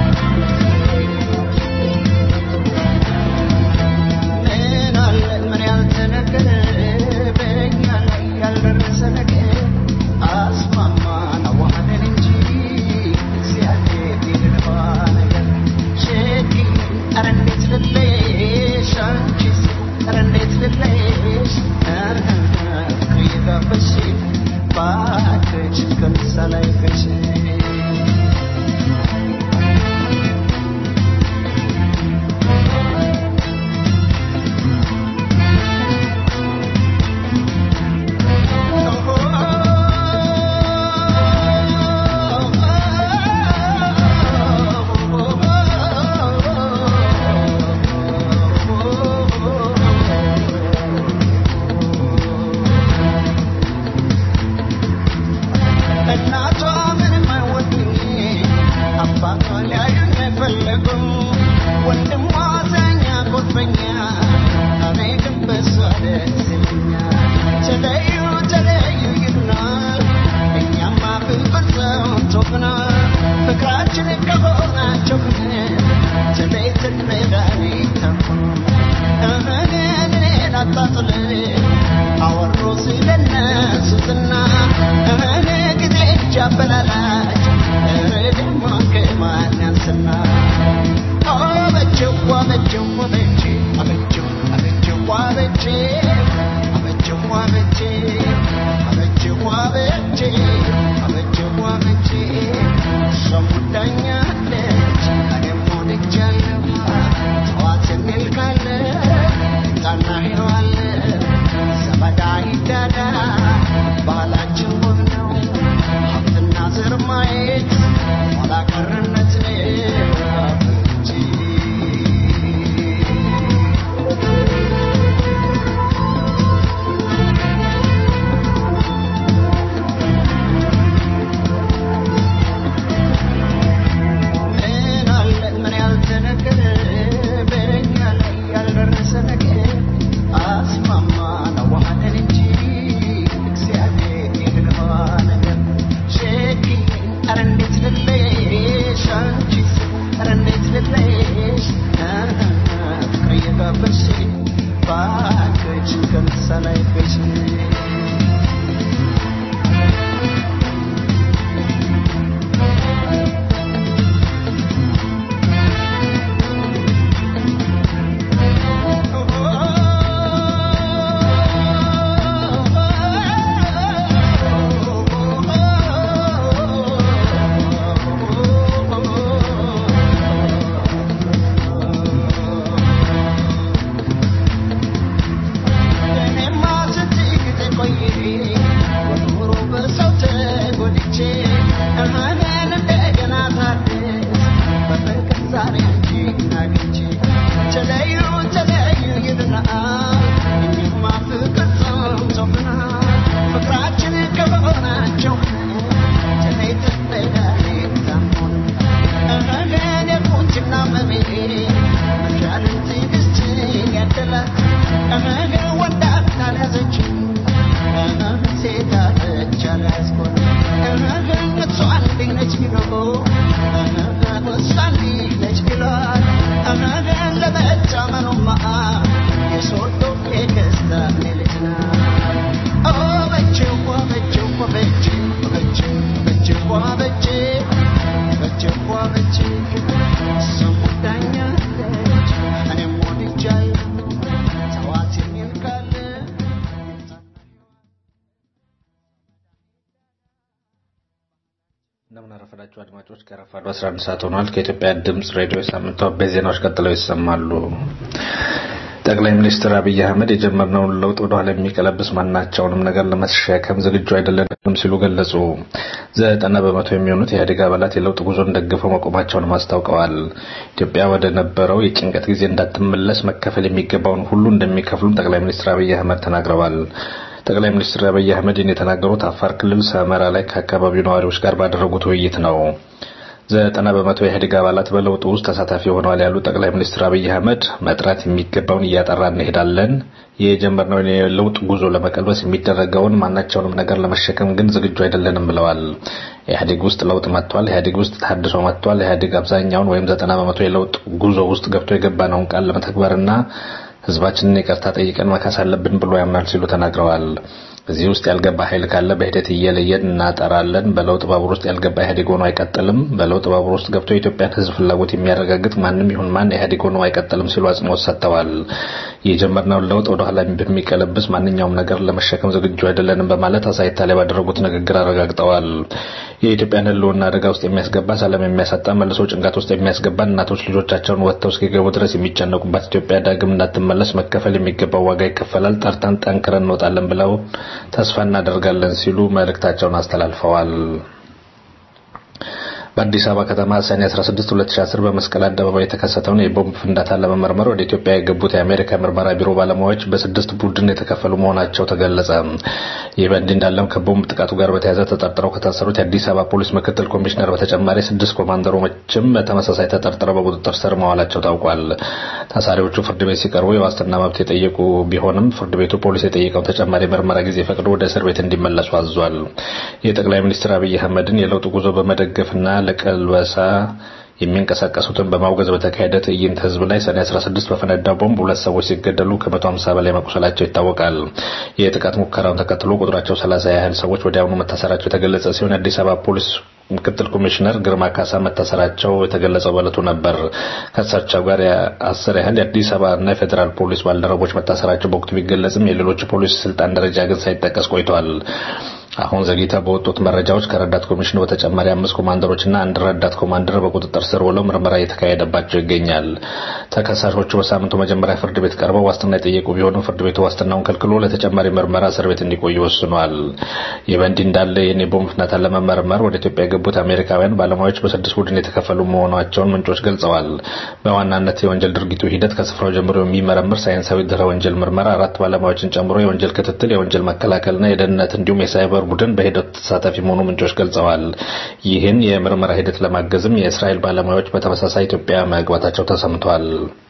እንደምን አረፈዳችሁ አድማጮች። ከረፋዱ 11 ሰዓት ሆኗል። ከኢትዮጵያ ድምፅ ሬዲዮ የሳምንቱ አበይት ዜናዎች ቀጥለው ይሰማሉ። ጠቅላይ ሚኒስትር አብይ አህመድ የጀመርነውን ለውጥ ወደ ኋላ የሚቀለብስ ማናቸውንም ነገር ለመሸከም ዝግጁ አይደለንም ሲሉ ገለጹ። ዘጠና በመቶ የሚሆኑት የኢህአዴግ አባላት የለውጥ ጉዞን ደግፈው መቆማቸውንም አስታውቀዋል። ኢትዮጵያ ወደ ነበረው የጭንቀት ጊዜ እንዳትመለስ መከፈል የሚገባውን ሁሉ እንደሚከፍሉም ጠቅላይ ሚኒስትር አብይ አህመድ ተናግረዋል። ጠቅላይ ሚኒስትር አብይ አህመድን የተናገሩት አፋር ክልል ሰመራ ላይ ከአካባቢው ነዋሪዎች ጋር ባደረጉት ውይይት ነው። ዘጠና በመቶ የኢህአዴግ አባላት በለውጡ ውስጥ ተሳታፊ ሆነዋል ያሉት ጠቅላይ ሚኒስትር አብይ አህመድ መጥራት የሚገባውን እያጠራ እንሄዳለን፣ የጀመርነውን የለውጥ ጉዞ ለመቀልበስ የሚደረገውን ማናቸውንም ነገር ለመሸከም ግን ዝግጁ አይደለንም ብለዋል። ኢህአዴግ ውስጥ ለውጥ መጥቷል። ኢህአዴግ ውስጥ ታድሶ መጥቷል። ኢህአዴግ አብዛኛውን ወይም ዘጠና በመቶ የለውጥ ጉዞ ውስጥ ገብቶ የገባነውን ቃል ለመተግበርና ህዝባችንን ይቅርታ ጠይቀን መካስ አለብን ብሎ ያምናል ሲሉ ተናግረዋል። እዚህ ውስጥ ያልገባ ኃይል ካለ በሂደት እየለየን እናጠራለን። በለውጥ ባቡር ውስጥ ያልገባ ኢህአዴግ ሆኖ አይቀጥልም። በለውጥ ባቡር ውስጥ ገብቶ የኢትዮጵያን ህዝብ ፍላጎት የሚያረጋግጥ ማንም ይሁን ማን ኢህአዴግ ሆኖ አይቀጥልም ሲሉ አጽንኦት ሰጥተዋል። የጀመርነውን ለውጥ ወደ ኋላ በሚቀለብስ ማንኛውም ነገር ለመሸከም ዝግጁ አይደለንም በማለት አሳይታ ላይ ባደረጉት ንግግር አረጋግጠዋል። የኢትዮጵያን ህልውና አደጋ ውስጥ የሚያስገባ ሰላም የሚያሳጣ መልሶ ጭንቀት ውስጥ የሚያስገባ እናቶች ልጆቻቸውን ወጥተው እስኪገቡ ድረስ የሚጨነቁባት ኢትዮጵያ ዳግም እንዳትመለስ መከፈል የሚገባው ዋጋ ይከፈላል። ጠርተን ጠንክረን እንወጣለን ብለው ተስፋ እናደርጋለን ሲሉ መልእክታቸውን አስተላልፈዋል። በአዲስ አበባ ከተማ ሰኔ 16 2010 በመስቀል አደባባይ የተከሰተውን የቦምብ ፍንዳታ ለመመርመር ወደ ኢትዮጵያ የገቡት የአሜሪካ ምርመራ ቢሮ ባለሙያዎች በስድስት ቡድን የተከፈሉ መሆናቸው ተገለጸ። ይህ በእንዲህ እንዳለም ከቦምብ ጥቃቱ ጋር በተያያዘ ተጠርጥረው ከታሰሩት የአዲስ አበባ ፖሊስ ምክትል ኮሚሽነር በተጨማሪ ስድስት ኮማንደሮችም በተመሳሳይ ተጠርጥረው በቁጥጥር ስር መዋላቸው ታውቋል። ታሳሪዎቹ ፍርድ ቤት ሲቀርቡ የዋስትና መብት የጠየቁ ቢሆንም ፍርድ ቤቱ ፖሊስ የጠየቀው ተጨማሪ ምርመራ ጊዜ ፈቅዶ ወደ እስር ቤት እንዲመለሱ አዟል። የጠቅላይ ሚኒስትር አብይ አህመድን የለውጥ ጉዞ በመደገፍና ለቀልበሳ የሚንቀሳቀሱትን በማውገዝ በተካሄደ ትዕይንት ህዝብ ላይ ሰኔ 16 በፈነዳ ቦምብ ሁለት ሰዎች ሲገደሉ ከ150 በላይ መቁሰላቸው ይታወቃል። የጥቃት ሙከራውን ተከትሎ ቁጥራቸው 30 ያህል ሰዎች ወዲያውኑ መታሰራቸው የተገለጸ ሲሆን የአዲስ አበባ ፖሊስ ምክትል ኮሚሽነር ግርማ ካሳ መታሰራቸው የተገለጸው በዕለቱ ነበር። ከእሳቸው ጋር አስር ያህል የአዲስ አበባ እና የፌዴራል ፖሊስ ባልደረቦች መታሰራቸው በወቅቱ ቢገለጽም የሌሎች ፖሊስ ስልጣን ደረጃ ግን ሳይጠቀስ ቆይቷል። አሁን ዘግይተው በወጡት መረጃዎች ከረዳት ኮሚሽኑ በተጨማሪ አምስት ኮማንደሮችና አንድ ረዳት ኮማንደር በቁጥጥር ስር ውለው ምርመራ እየተካሄደባቸው ይገኛል። ተከሳሾቹ በሳምንቱ መጀመሪያ ፍርድ ቤት ቀርበው ዋስትና የጠየቁ ቢሆንም ፍርድ ቤቱ ዋስትናውን ከልክሎ ለተጨማሪ ምርመራ እስር ቤት እንዲቆዩ ወስኗል። ይህ በእንዲህ እንዳለ የኔ ቦምብ ፍንዳታን ለመመርመር ወደ ኢትዮጵያ የገቡት አሜሪካውያን ባለሙያዎች በስድስት ቡድን የተከፈሉ መሆናቸውን ምንጮች ገልጸዋል። በዋናነት የወንጀል ድርጊቱ ሂደት ከስፍራው ጀምሮ የሚመረምር ሳይንሳዊ ድህረ ወንጀል ምርመራ አራት ባለሙያዎችን ጨምሮ የወንጀል ክትትል፣ የወንጀል መከላከልና የደህንነት እንዲሁም የሳይበር ቡድን በሂደቱ ተሳታፊ መሆኑ ምንጮች ገልጸዋል። ይህን የምርመራ ሂደት ለማገዝም የእስራኤል ባለሙያዎች በተመሳሳይ ኢትዮጵያ መግባታቸው ተሰምቷል።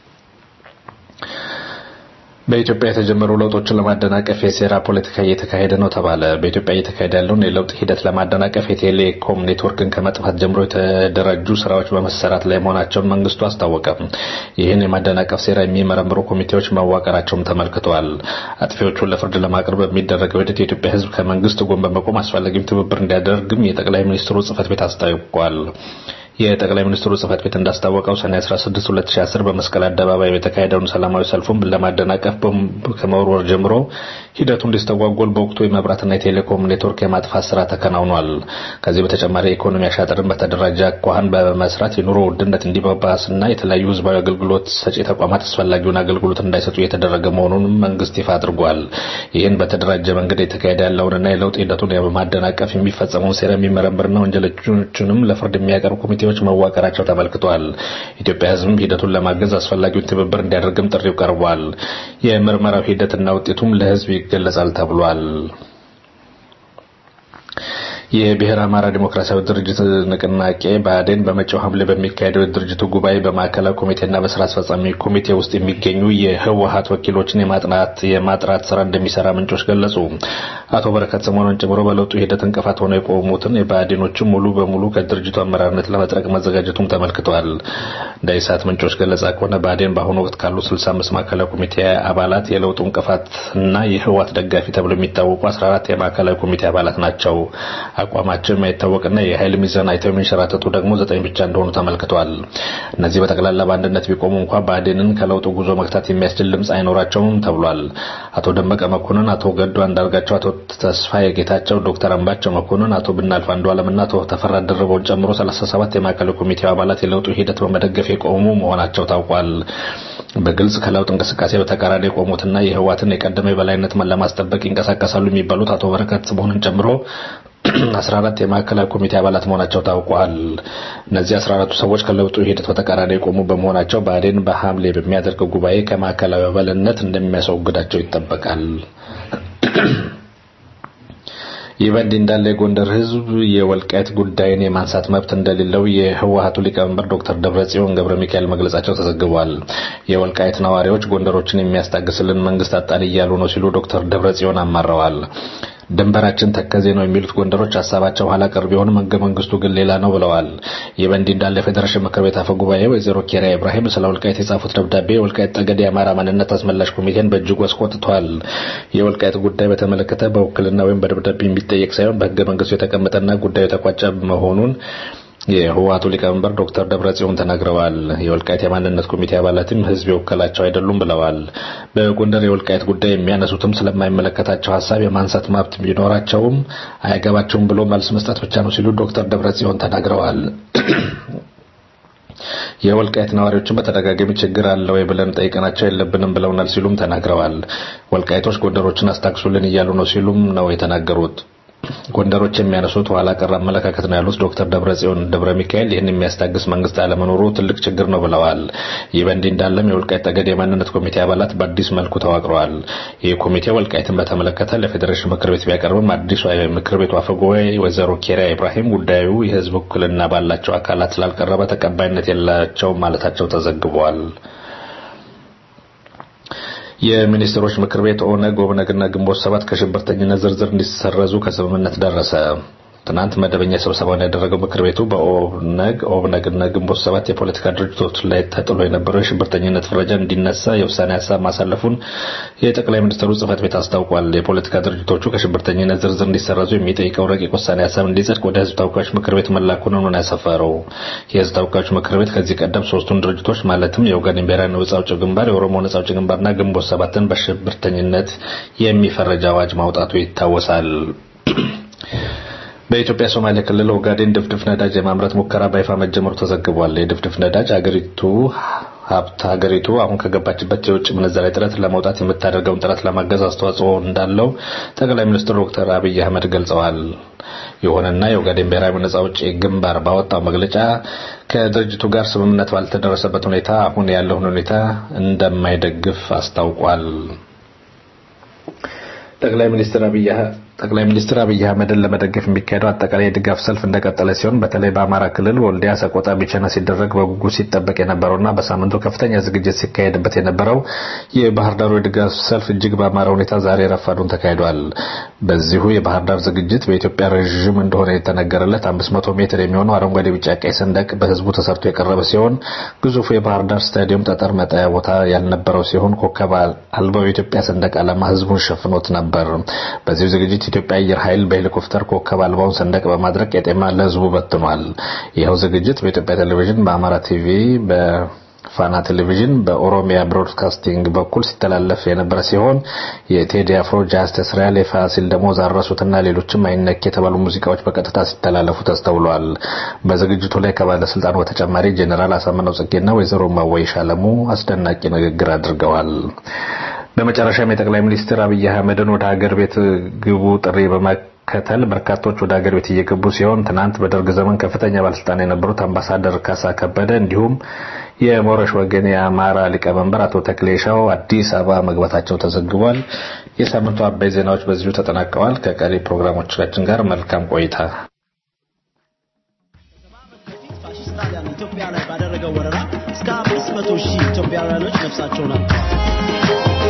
በኢትዮጵያ የተጀመሩ ለውጦችን ለማደናቀፍ የሴራ ፖለቲካ እየተካሄደ ነው ተባለ። በኢትዮጵያ እየተካሄደ ያለውን የለውጥ ሂደት ለማደናቀፍ የቴሌኮም ኔትወርክን ከመጥፋት ጀምሮ የተደራጁ ስራዎች በመሰራት ላይ መሆናቸውን መንግስቱ አስታወቀ። ይህን የማደናቀፍ ሴራ የሚመረምሩ ኮሚቴዎች መዋቀራቸውም ተመልክተዋል። አጥፊዎቹን ለፍርድ ለማቅረብ በሚደረገው ሂደት የኢትዮጵያ ሕዝብ ከመንግስት ጎን በመቆም አስፈላጊም ትብብር እንዲያደርግም የጠቅላይ ሚኒስትሩ ጽህፈት ቤት አስታውቋል። የጠቅላይ ሚኒስትሩ ጽህፈት ቤት እንዳስታወቀው ሰኔ 16 2010 በመስቀል አደባባይ የተካሄደውን ሰላማዊ ሰልፉን ለማደናቀፍ ቦምብ ከመወርወር ጀምሮ ሂደቱ እንዲስተጓጎል በወቅቱ የመብራትና የቴሌኮም ኔትወርክ የማጥፋት ስራ ተከናውኗል። ከዚህ በተጨማሪ የኢኮኖሚ አሻጥርን በተደራጀ አኳኋን በመስራት የኑሮ ውድነት እንዲባባስና የተለያዩ ህዝባዊ አገልግሎት ሰጪ ተቋማት አስፈላጊውን አገልግሎት እንዳይሰጡ እየተደረገ መሆኑንም መንግስት ይፋ አድርጓል። ይህን በተደራጀ መንገድ የተካሄደ ያለውንና የለውጥ ሂደቱን በማደናቀፍ የሚፈጸመውን ሴራ የሚመረምርና ወንጀለኞቹንም ለፍርድ የሚያቀርብ ኮሚቴ ኮሚቴዎች መዋቀራቸው ተመልክቷል። ኢትዮጵያ ህዝብም ሂደቱን ለማገዝ አስፈላጊውን ትብብር እንዲያደርግም ጥሪው ቀርቧል። የምርመራው ሂደትና ውጤቱም ለህዝብ ይገለጻል ተብሏል። የብሔረ አማራ ዲሞክራሲያዊ ድርጅት ንቅናቄ ብአዴን በመጪው ሐምሌ በሚካሄደው የድርጅቱ ጉባኤ በማዕከላዊ ኮሚቴና በስራ አስፈጻሚ ኮሚቴ ውስጥ የሚገኙ የህወሀት ወኪሎችን የማጥናት የማጥራት ስራ እንደሚሰራ ምንጮች ገለጹ። አቶ በረከት ስምኦንን ጨምሮ በለውጡ ሂደት እንቅፋት ሆነው የቆሙትን የብአዴኖችን ሙሉ በሙሉ ከድርጅቱ አመራርነት ለመጥረቅ መዘጋጀቱም ተመልክቷል። እንደ ኢሳት ምንጮች ገለጻ ከሆነ ብአዴን በአሁኑ ወቅት ካሉ 65 ማዕከላዊ ኮሚቴ አባላት የለውጡ እንቅፋትና የህወሀት ደጋፊ ተብሎ የሚታወቁ 14 የማዕከላዊ ኮሚቴ አባላት ናቸው። አቋማቸው የማይታወቅና የኃይል ሚዛን አይተው የሚንሸራተቱ ደግሞ ዘጠኝ ብቻ እንደሆኑ ተመልክቷል። እነዚህ በጠቅላላ በአንድነት ቢቆሙ እንኳ ብአዴንን ከለውጡ ጉዞ መግታት የሚያስችል ድምፅ አይኖራቸውም ተብሏል። አቶ ደመቀ መኮንን፣ አቶ ገዱ አንዳርጋቸው፣ አቶ ተስፋዬ ጌታቸው፣ ዶክተር አምባቸው መኮንን፣ አቶ ብናልፍ አንዱዓለምና አቶ ተፈራ ደርበውን ጨምሮ 37 የማዕከላዊ ኮሚቴው አባላት የለውጡ ሂደት በመደገፍ የቆሙ መሆናቸው ታውቋል። በግልጽ ከለውጥ እንቅስቃሴ በተቃራኒ የቆሙትና የህወሓትን የቀደመ የበላይነት ለማስጠበቅ ይንቀሳቀሳሉ የሚባሉት አቶ በረከት ስምኦንን ጨምሮ 14 የማዕከላዊ ኮሚቴ አባላት መሆናቸው ታውቋል። እነዚህ 14ቱ ሰዎች ከለውጡ ሂደት በተቃራኒ የቆሙ በመሆናቸው ብአዴን በሐምሌ በሚያደርገው ጉባኤ ከማዕከላዊ አባልነት እንደሚያስወግዳቸው ይጠበቃል። ይህ በእንዲህ እንዳለ የጎንደር ህዝብ የወልቃይት ጉዳይን የማንሳት መብት እንደሌለው የህወሀቱ ሊቀመንበር ዶክተር ደብረጽዮን ገብረ ሚካኤል መግለጻቸው ተዘግቧል። የወልቃይት ነዋሪዎች ጎንደሮችን የሚያስታግስልን መንግስት አጣን እያሉ ነው ሲሉ ዶክተር ደብረጽዮን አማረዋል። ድንበራችን ተከዜ ነው የሚሉት ጎንደሮች ሀሳባቸው ኋላ ቀር ቢሆንም ህገ መንግስቱ ግን ሌላ ነው ብለዋል። ይህ በእንዲህ እንዳለ የፌዴሬሽን ምክር ቤት አፈ ጉባኤ ወይዘሮ ኬሪያ ኢብራሂም ስለ ወልቃይት የጻፉት ደብዳቤ የወልቃይት ጠገዴ የአማራ ማንነት አስመላሽ ኮሚቴን በእጅጉ አስቆጥቷል። የወልቃይት ጉዳይ በተመለከተ በውክልና ወይም በደብዳቤ የሚጠየቅ ሳይሆን በህገ መንግስቱ የተቀመጠና ጉዳዩ የተቋጨ መሆኑን የህወሀቱ ሊቀመንበር ዶክተር ደብረጽዮን ተናግረዋል። የወልቃይት የማንነት ኮሚቴ አባላትም ህዝብ የወከላቸው አይደሉም ብለዋል። በጎንደር የወልቃይት ጉዳይ የሚያነሱትም ስለማይመለከታቸው ሀሳብ የማንሳት መብት ቢኖራቸውም አያገባቸውም ብሎ መልስ መስጠት ብቻ ነው ሲሉ ዶክተር ደብረጽዮን ተናግረዋል። የወልቃይት ነዋሪዎችን በተደጋጋሚ ችግር አለ ወይ ብለን ጠይቀናቸው የለብንም ብለውናል ሲሉም ተናግረዋል። ወልቃይቶች ጎንደሮችን አስታግሱልን እያሉ ነው ሲሉም ነው የተናገሩት። ጎንደሮች የሚያነሱት ኋላ ቀር አመለካከት ነው ያሉት ዶክተር ደብረጽዮን ደብረ ሚካኤል ይህን የሚያስታግስ መንግስት አለመኖሩ ትልቅ ችግር ነው ብለዋል። ይህ በእንዲህ እንዳለም የወልቃይት ጠገዴ የማንነት ኮሚቴ አባላት በአዲስ መልኩ ተዋቅረዋል። ይህ ኮሚቴ ወልቃይትን በተመለከተ ለፌዴሬሽን ምክር ቤት ቢያቀርብም አዲሱ ምክር ቤቱ አፈ ጉባኤ ወይዘሮ ኬሪያ ኢብራሂም ጉዳዩ የህዝብ ውክልና ባላቸው አካላት ስላልቀረበ ተቀባይነት የላቸውም ማለታቸው ተዘግቧል። የሚኒስትሮች ምክር ቤት ኦነግ፣ ኦብነግና ግንቦት ሰባት ከሽብርተኝነት ዝርዝር እንዲሰረዙ ከስምምነት ደረሰ። ትናንት መደበኛ ስብሰባውን ያደረገው ምክር ቤቱ በኦብነግ ኦብነግና ግንቦት ሰባት የፖለቲካ ድርጅቶች ላይ ተጥሎ የነበረው የሽብርተኝነት ፍረጃ እንዲነሳ የውሳኔ ሀሳብ ማሳለፉን የጠቅላይ ሚኒስትሩ ጽህፈት ቤት አስታውቋል። የፖለቲካ ድርጅቶቹ ከሽብርተኝነት ዝርዝር እንዲሰረዙ የሚጠይቀው ረቂቅ ውሳኔ ሀሳብ እንዲጸድቅ ወደ ህዝብ ተወካዮች ምክር ቤት መላኩን ነው ያሰፈረው። የህዝብ ተወካዮች ምክር ቤት ከዚህ ቀደም ሶስቱን ድርጅቶች ማለትም የኦጋዴን ብሔራዊ ነጻ አውጪ ግንባር፣ የኦሮሞ ነጻ አውጪ ግንባርና ግንቦት ሰባትን በሽብርተኝነት የሚፈረጅ አዋጅ ማውጣቱ ይታወሳል። በኢትዮጵያ ሶማሌ ክልል ኦጋዴን ድፍድፍ ነዳጅ የማምረት ሙከራ በይፋ መጀመሩ ተዘግቧል። የድፍድፍ ነዳጅ ሀገሪቱ ሀብት ሀገሪቱ አሁን ከገባችበት የውጭ ምንዛሬ ጥረት ለመውጣት የምታደርገውን ጥረት ለማገዝ አስተዋጽኦ እንዳለው ጠቅላይ ሚኒስትር ዶክተር አብይ አህመድ ገልጸዋል። ይሁንና የኦጋዴን ብሔራዊ ነጻ አውጪ ግንባር ባወጣው መግለጫ ከድርጅቱ ጋር ስምምነት ባልተደረሰበት ሁኔታ አሁን ያለውን ሁኔታ እንደማይደግፍ አስታውቋል። ጠቅላይ ሚኒስትር አብይ ጠቅላይ ሚኒስትር አብይ አህመድን ለመደገፍ የሚካሄደው አጠቃላይ የድጋፍ ሰልፍ እንደቀጠለ ሲሆን በተለይ በአማራ ክልል ወልዲያ፣ ሰቆጣ፣ ቢቸና ሲደረግ በጉጉት ሲጠበቅ የነበረውና በሳምንቱ ከፍተኛ ዝግጅት ሲካሄድበት የነበረው የባህር ዳሩ የድጋፍ ሰልፍ እጅግ በአማረ ሁኔታ ዛሬ ረፋዱን ተካሂዷል። በዚሁ የባህር ዳር ዝግጅት በኢትዮጵያ ረዥም እንደሆነ የተነገረለት 500 ሜትር የሚሆነው አረንጓዴ፣ ቢጫ፣ ቀይ ሰንደቅ በህዝቡ ተሰርቶ የቀረበ ሲሆን ግዙፉ የባህር ዳር ስታዲየም ጠጠር መጣያ ቦታ ያልነበረው ሲሆን ኮከብ አልባው የኢትዮጵያ ሰንደቅ ዓላማ ህዝቡን ሸፍኖት ነበር። በዚሁ ዝግጅት የኢትዮጵያ አየር ኃይል በሄሊኮፕተር ኮከብ አልባውን ሰንደቅ በማድረግ ቄጤማ ለህዝቡ በትኗል። ይኸው ዝግጅት በኢትዮጵያ ቴሌቪዥን፣ በአማራ ቲቪ፣ በፋና ቴሌቪዥን፣ በኦሮሚያ ብሮድካስቲንግ በኩል ሲተላለፍ የነበረ ሲሆን የቴዲ አፍሮ፣ ጃስተስ ሪያል፣ የፋሲል ደሞዝ፣ አረሱትና ሌሎችም አይነክ የተባሉ ሙዚቃዎች በቀጥታ ሲተላለፉ ተስተውለዋል። በዝግጅቱ ላይ ከባለስልጣኑ በተጨማሪ ጄኔራል አሳምነው ጽጌና ወይዘሮ ማወይሽ አለሙ አስደናቂ ንግግር አድርገዋል። በመጨረሻም የጠቅላይ ሚኒስትር አብይ አህመድን ወደ ሀገር ቤት ግቡ ጥሪ በመከተል በርካቶች ወደ ሀገር ቤት እየገቡ ሲሆን ትናንት በደርግ ዘመን ከፍተኛ ባለስልጣን የነበሩት አምባሳደር ካሳ ከበደ እንዲሁም የሞረሽ ወገን የአማራ ሊቀመንበር አቶ ተክሌሻው አዲስ አበባ መግባታቸው ተዘግቧል። የሳምንቱ አበይ ዜናዎች በዚሁ ተጠናቀዋል። ከቀሪ ፕሮግራሞቻችን ጋር መልካም ቆይታ። ጣሊያን ኢትዮጵያ ላይ ባደረገው ወረራ እስከ አምስት መቶ ሺህ ኢትዮጵያውያኖች ነፍሳቸውን አጥተዋል።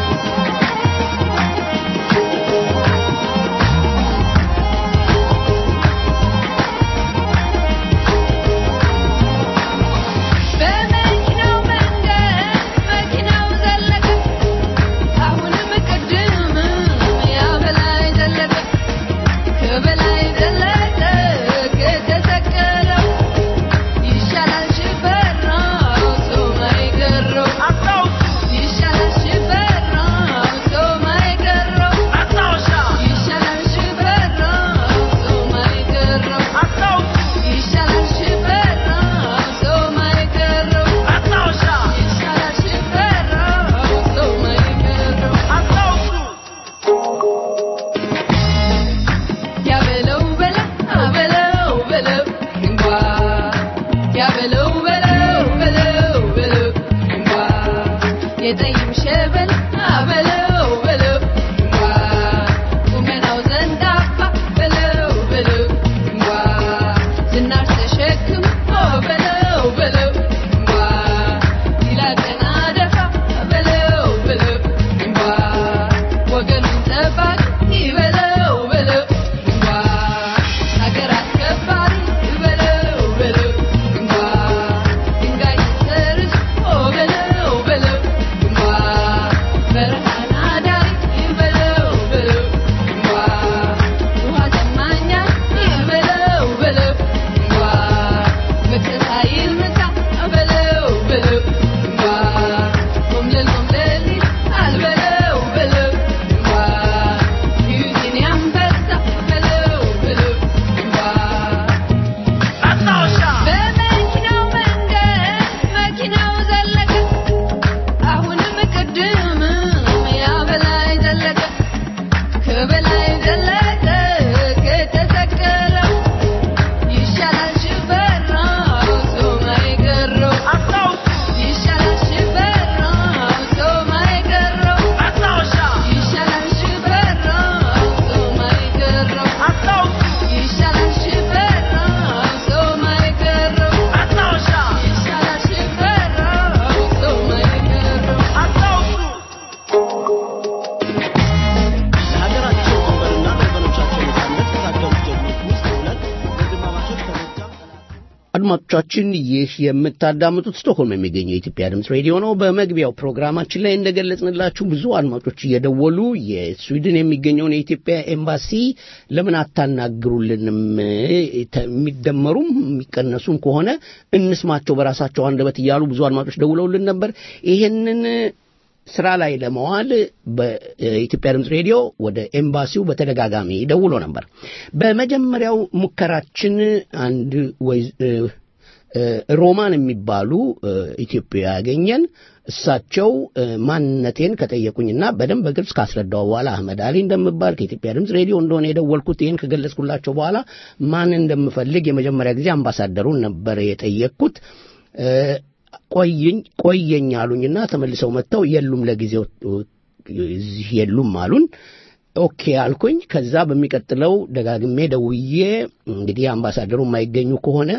በመኪናው መንገድ መኪናው ዘለቀ አሁንም ቅድም ያ በላይ ዘለቀ ከበላይ ዘለቀ ከተሰቀለው ይሻላል ሽፈራው ሰው ማይገረው ይሻላል ሽፈራው ሰው ማይገረው ይሻላል ሽፈራው ሰው ማይገረው ይሻላል ሽፈራው ሰው ማይገረው ይሻላል ሽፈራው ሰው ማይገረው ያበለው በለው አበለው በለው እንኳ ያበለው በለው በለው በለው እንኳ የጠይም ሸበል አበለው በለው እንኳ ቁመናው ዘንዳፋ በለው በለው እንኳ ዝናር ተሸክሞ በለው በለው እንኳ ይላጠና ደፋ በለው በለው እንኳ ወገኑን ጠባቂ በለው በለው እንኳ ሀገር አስከባሪ በለው በለው እንኳ ድንጋይ ሰርዞ በለው በለው እንኳ በረሃን አዳሪ በለው በለው እንኳ ውሃ ጠማኛ በለው በለው እንኳ መክሰስ ኃይል ምሳ በለው በለው እንኳ ቆምለል ቆምለል አልበለው በለው እንኳ ዩዚን ያንበሳ በለው በለው እንኳ በመኪናው መንገድ መኪናው ዘለቀ አሁንም ቅድም ያ በላይ ዘለቀ ከበላይ ዘለቀ ከተሰቀለው ይሻላል ሽፈራው ሰው ማይገረው ይሻላል ሽፈራው ሰው ማይገረው ይሻላል ሽፈራው ሰው ማይገረው ይሻላል ሽፈራው ሰው ማይገረው ይሻላል ሽፈራው ሰው ማይገረው ለሀገራቸው ድንበርና ለወገኖቻቸው ነጻነት ከታገሉት ጀግኖች ውስጥ ሁለት ወንድማማቾች ከጎጃም አድማጮቻችን ይህ የምታዳምጡት ስቶክሆልም የሚገኘው የኢትዮጵያ ድምፅ ሬዲዮ ነው። በመግቢያው ፕሮግራማችን ላይ እንደገለጽንላችሁ ብዙ አድማጮች እየደወሉ የስዊድን የሚገኘውን የኢትዮጵያ ኤምባሲ ለምን አታናግሩልንም? ተ- የሚደመሩም የሚቀነሱም ከሆነ እንስማቸው በራሳቸው አንደበት እያሉ ብዙ አድማጮች ደውለውልን ነበር። ይሄንን ስራ ላይ ለመዋል በኢትዮጵያ ድምፅ ሬዲዮ ወደ ኤምባሲው በተደጋጋሚ ደውሎ ነበር። በመጀመሪያው ሙከራችን አንድ ወይ ሮማን የሚባሉ ኢትዮጵያ ያገኘን እሳቸው ማንነቴን ከጠየቁኝና በደንብ በግልጽ ካስረዳው በኋላ አህመድ አሊ እንደምባል ከኢትዮጵያ ድምፅ ሬዲዮ እንደሆነ የደወልኩት ይህን ከገለጽኩላቸው በኋላ ማን እንደምፈልግ የመጀመሪያ ጊዜ አምባሳደሩን ነበር የጠየቅኩት። ቆይኝ ቆየኝ አሉኝና ተመልሰው መጥተው የሉም ለጊዜው እዚህ የሉም አሉን። ኦኬ አልኩኝ። ከዛ በሚቀጥለው ደጋግሜ ደውዬ እንግዲህ አምባሳደሩ የማይገኙ ከሆነ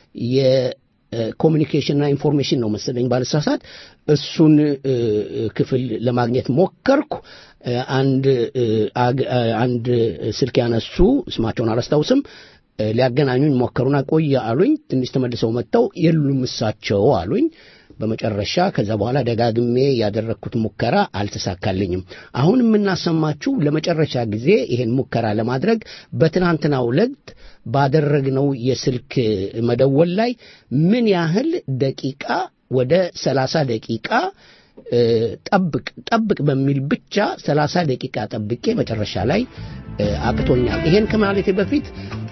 የኮሚኒኬሽንና ኢንፎርሜሽን ነው መሰለኝ ባልሳሳት እሱን ክፍል ለማግኘት ሞከርኩ። አንድ አንድ ስልክ ያነሱ ስማቸውን አላስታውስም ሊያገናኙኝ ሞከሩና ቆየ አሉኝ። ትንሽ ተመልሰው መጥተው የሉም እሳቸው አሉኝ። በመጨረሻ ከዛ በኋላ ደጋግሜ ያደረግኩት ሙከራ አልተሳካልኝም። አሁን የምናሰማችሁ ለመጨረሻ ጊዜ ይሄን ሙከራ ለማድረግ በትናንትናው ዕለት ባደረግነው የስልክ መደወል ላይ ምን ያህል ደቂቃ ወደ ሰላሳ ደቂቃ ጠብቅ ጠብቅ በሚል ብቻ ሰላሳ ደቂቃ ጠብቄ መጨረሻ ላይ አቅቶኛል። ይሄን ከማለቴ በፊት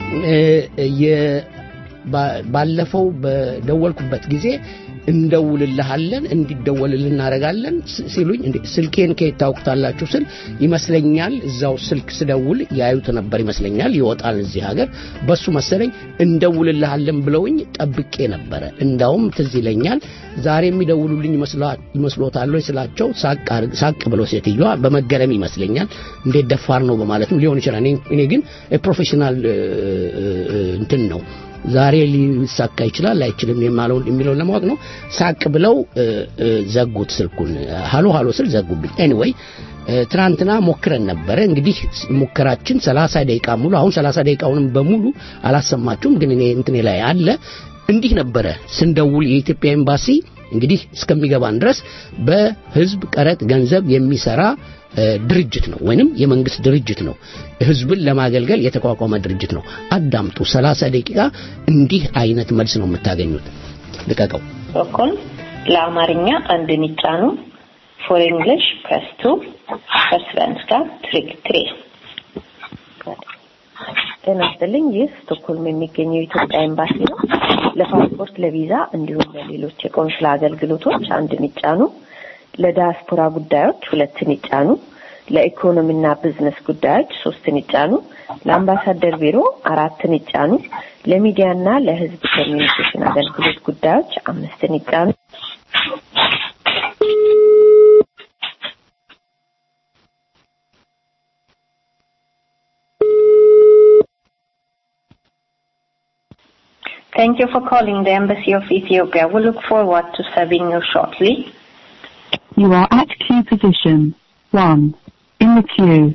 ባለፈው በደወልኩበት ጊዜ እንደውልልሃለን እንዲደወልል እናደርጋለን ሲሉኝ ስልኬን ከየት ታውቁታላችሁ ስል ይመስለኛል እዛው ስልክ ስደውል ያዩት ነበር ይመስለኛል ይወጣል እዚህ ሀገር በሱ መሰለኝ እንደውልልሃለን ብለውኝ ጠብቄ ነበረ እንዳውም ትዝ ይለኛል ዛሬ የሚደውሉልኝ ይመስሎታል ስላቸው ሳቅ ብለው ሴትዮዋ በመገረም ይመስለኛል እንዴት ደፋር ነው በማለትም ሊሆን ይችላል እኔ ግን ፕሮፌሽናል እንትን ነው ዛሬ ሊሳካ ይችላል አይችልም የሚለውን ለማወቅ ነው። ሳቅ ብለው ዘጉት ስልኩን። ሃሎ ሃሎ ስል ዘጉብኝ። ኤኒዌይ ትናንትና ሞክረን ነበረ። እንግዲህ ሙከራችን 30 ደቂቃ ሙሉ አሁን 30 ደቂቃውንም በሙሉ አላሰማችሁም፣ ግን እኔ እንትኔ ላይ አለ። እንዲህ ነበረ ስንደውል የኢትዮጵያ ኤምባሲ እንግዲህ እስከሚገባን ድረስ በህዝብ ቀረጥ ገንዘብ የሚሰራ ድርጅት ነው ወይንም የመንግስት ድርጅት ነው። ህዝብን ለማገልገል የተቋቋመ ድርጅት ነው። አዳምጡ። ሰላሳ ደቂቃ እንዲህ አይነት መልስ ነው የምታገኙት። ልቀቀው። በኩል ለአማርኛ አንድን ይጫኑ። ፎር እንግሊሽ ፕረስ ቱ ፎር ስቨንስካ ትሪክ ትሪ። ጤና ይስጥልኝ። ይህ ስቶክሆልም የሚገኘው የኢትዮጵያ ኤምባሲ ነው። ለፓስፖርት፣ ለቪዛ እንዲሁም ለሌሎች የቆንስላ አገልግሎቶች አንድን ይጫኑ። ለዲያስፖራ ጉዳዮች ሁለትን ይጫኑ። ለኢኮኖሚና ቢዝነስ ጉዳዮች ሶስትን ይጫኑ። ለአምባሳደር ቢሮ አራትን ይጫኑ። ለሚዲያና ለህዝብ ኮሚኒኬሽን አገልግሎት ጉዳዮች አምስትን ይጫኑ። Thank you for calling the Embassy of Ethiopia. We look forward to serving you shortly. You are at queue position 1 in the queue.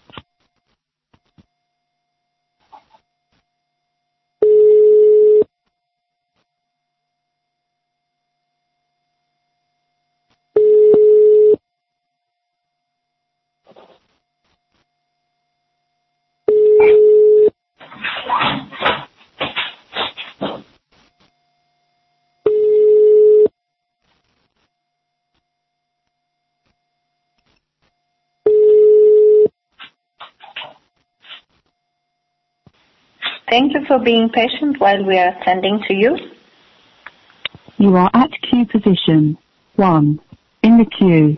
Thank you for being patient while we are attending to you. You are at queue position 1 in the queue.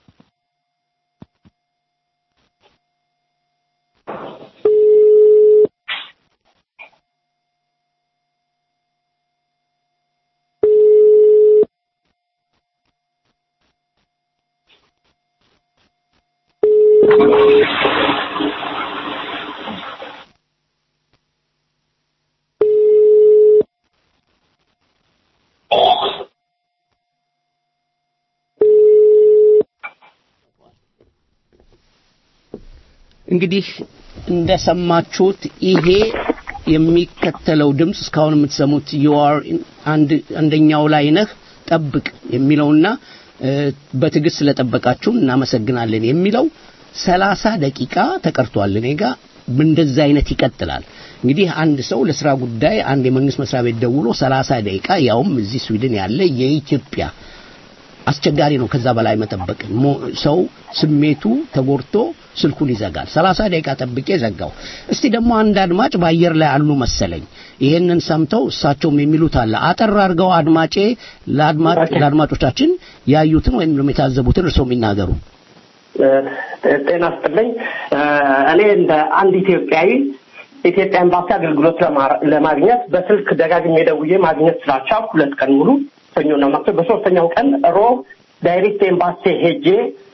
እንግዲህ እንደሰማችሁት ይሄ የሚከተለው ድምፅ እስካሁን የምትሰሙት ዩአር አንደኛው ላይ ነህ ጠብቅ የሚለውና በትዕግስት ስለጠበቃችሁን እናመሰግናለን የሚለው ሰላሳ ደቂቃ ተቀርቷል እኔ ጋር እንደዛ አይነት ይቀጥላል እንግዲህ አንድ ሰው ለስራ ጉዳይ አንድ የመንግስት መስሪያ ቤት ደውሎ ሰላሳ ደቂቃ ያውም እዚህ ስዊድን ያለ የኢትዮጵያ አስቸጋሪ ነው። ከዛ በላይ መጠበቅ ሞ- ሰው ስሜቱ ተጎድቶ ስልኩን ይዘጋል። ሰላሳ ደቂቃ ጠብቄ ዘጋው። እስቲ ደግሞ አንድ አድማጭ በአየር ላይ አሉ መሰለኝ። ይሄንን ሰምተው እሳቸውም የሚሉት አለ። አጠር አድርገው አድማጬ ለአድማጭ ለአድማጮቻችን ያዩትን ወይም ደግሞ የታዘቡትን እርስዎ የሚናገሩ። ጤና ስጥልኝ። እኔ እንደ አንድ ኢትዮጵያዊ ኢትዮጵያ ኤምባሲ አገልግሎት ለማ- ለማግኘት በስልክ ደጋግሜ ደውዬ ማግኘት ስላልቻልኩ ሁለት ቀን ሙሉ ሰኞና ማክሰኞ፣ በሶስተኛው ቀን ሮብ ዳይሬክት ኤምባሲ ሄጄ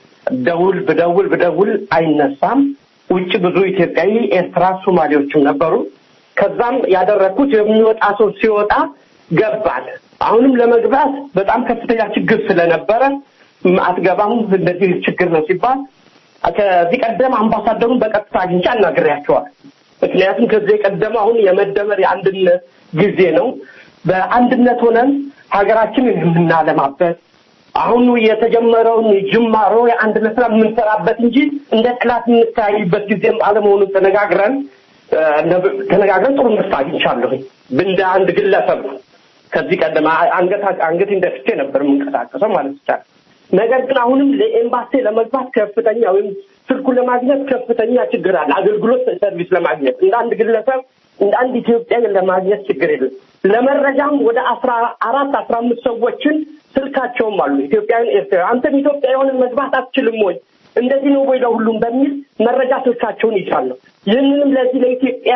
ደውል ብደውል ብደውል አይነሳም። ውጭ ብዙ ኢትዮጵያዊ፣ ኤርትራ፣ ሶማሌዎችም ነበሩ። ከዛም ያደረግኩት የሚወጣ ሰው ሲወጣ ገባል። አሁንም ለመግባት በጣም ከፍተኛ ችግር ስለነበረ ም፣ አትገባም እንደዚህ ችግር ነው ሲባል ከዚህ ቀደም አምባሳደሩን በቀጥታ አግኝቼ አናግሬያቸዋል። ምክንያቱም ከዚህ የቀደም አሁን የመደመር የአንድነት ጊዜ ነው። በአንድነት ሆነን ሀገራችንን የምናለማበት አሁኑ የተጀመረውን ጅማሮ የአንድነት ስራ የምንሰራበት እንጂ እንደ ጠላት የምንተያይበት ጊዜም አለመሆኑን ተነጋግረን እ፣ ተነጋግረን ጥሩ መስት አግኝቻለሁኝ እንደ አንድ ግለሰብ ነው። ከዚህ ቀደም አ- አንገት አንገቴን ደፍቼ ነበር የምንቀሳቀሰው ማለት ይቻላል። ነገር ግን አሁንም ለኤምባሲ ለመግባት ከፍተኛ ወይም ስልኩን ለማግኘት ከፍተኛ ችግር አለ። አገልግሎት ሰርቪስ ለማግኘት እንደ አንድ ግለሰብ እንደ አንድ ኢትዮጵያ ለማግኘት ችግር የለም። ለመረጃም ወደ አስራ አራት አስራ አምስት ሰዎችን ስልካቸውም አሉ ኢትዮጵያውያን፣ ኤርትራ አንተም ኢትዮጵያ የሆነ መግባት አትችልም ወይ እንደዚህ ነው ወይ ለሁሉም በሚል መረጃ ስልካቸውን ይዛለሁ። ይህንንም ለዚህ ለኢትዮጵያ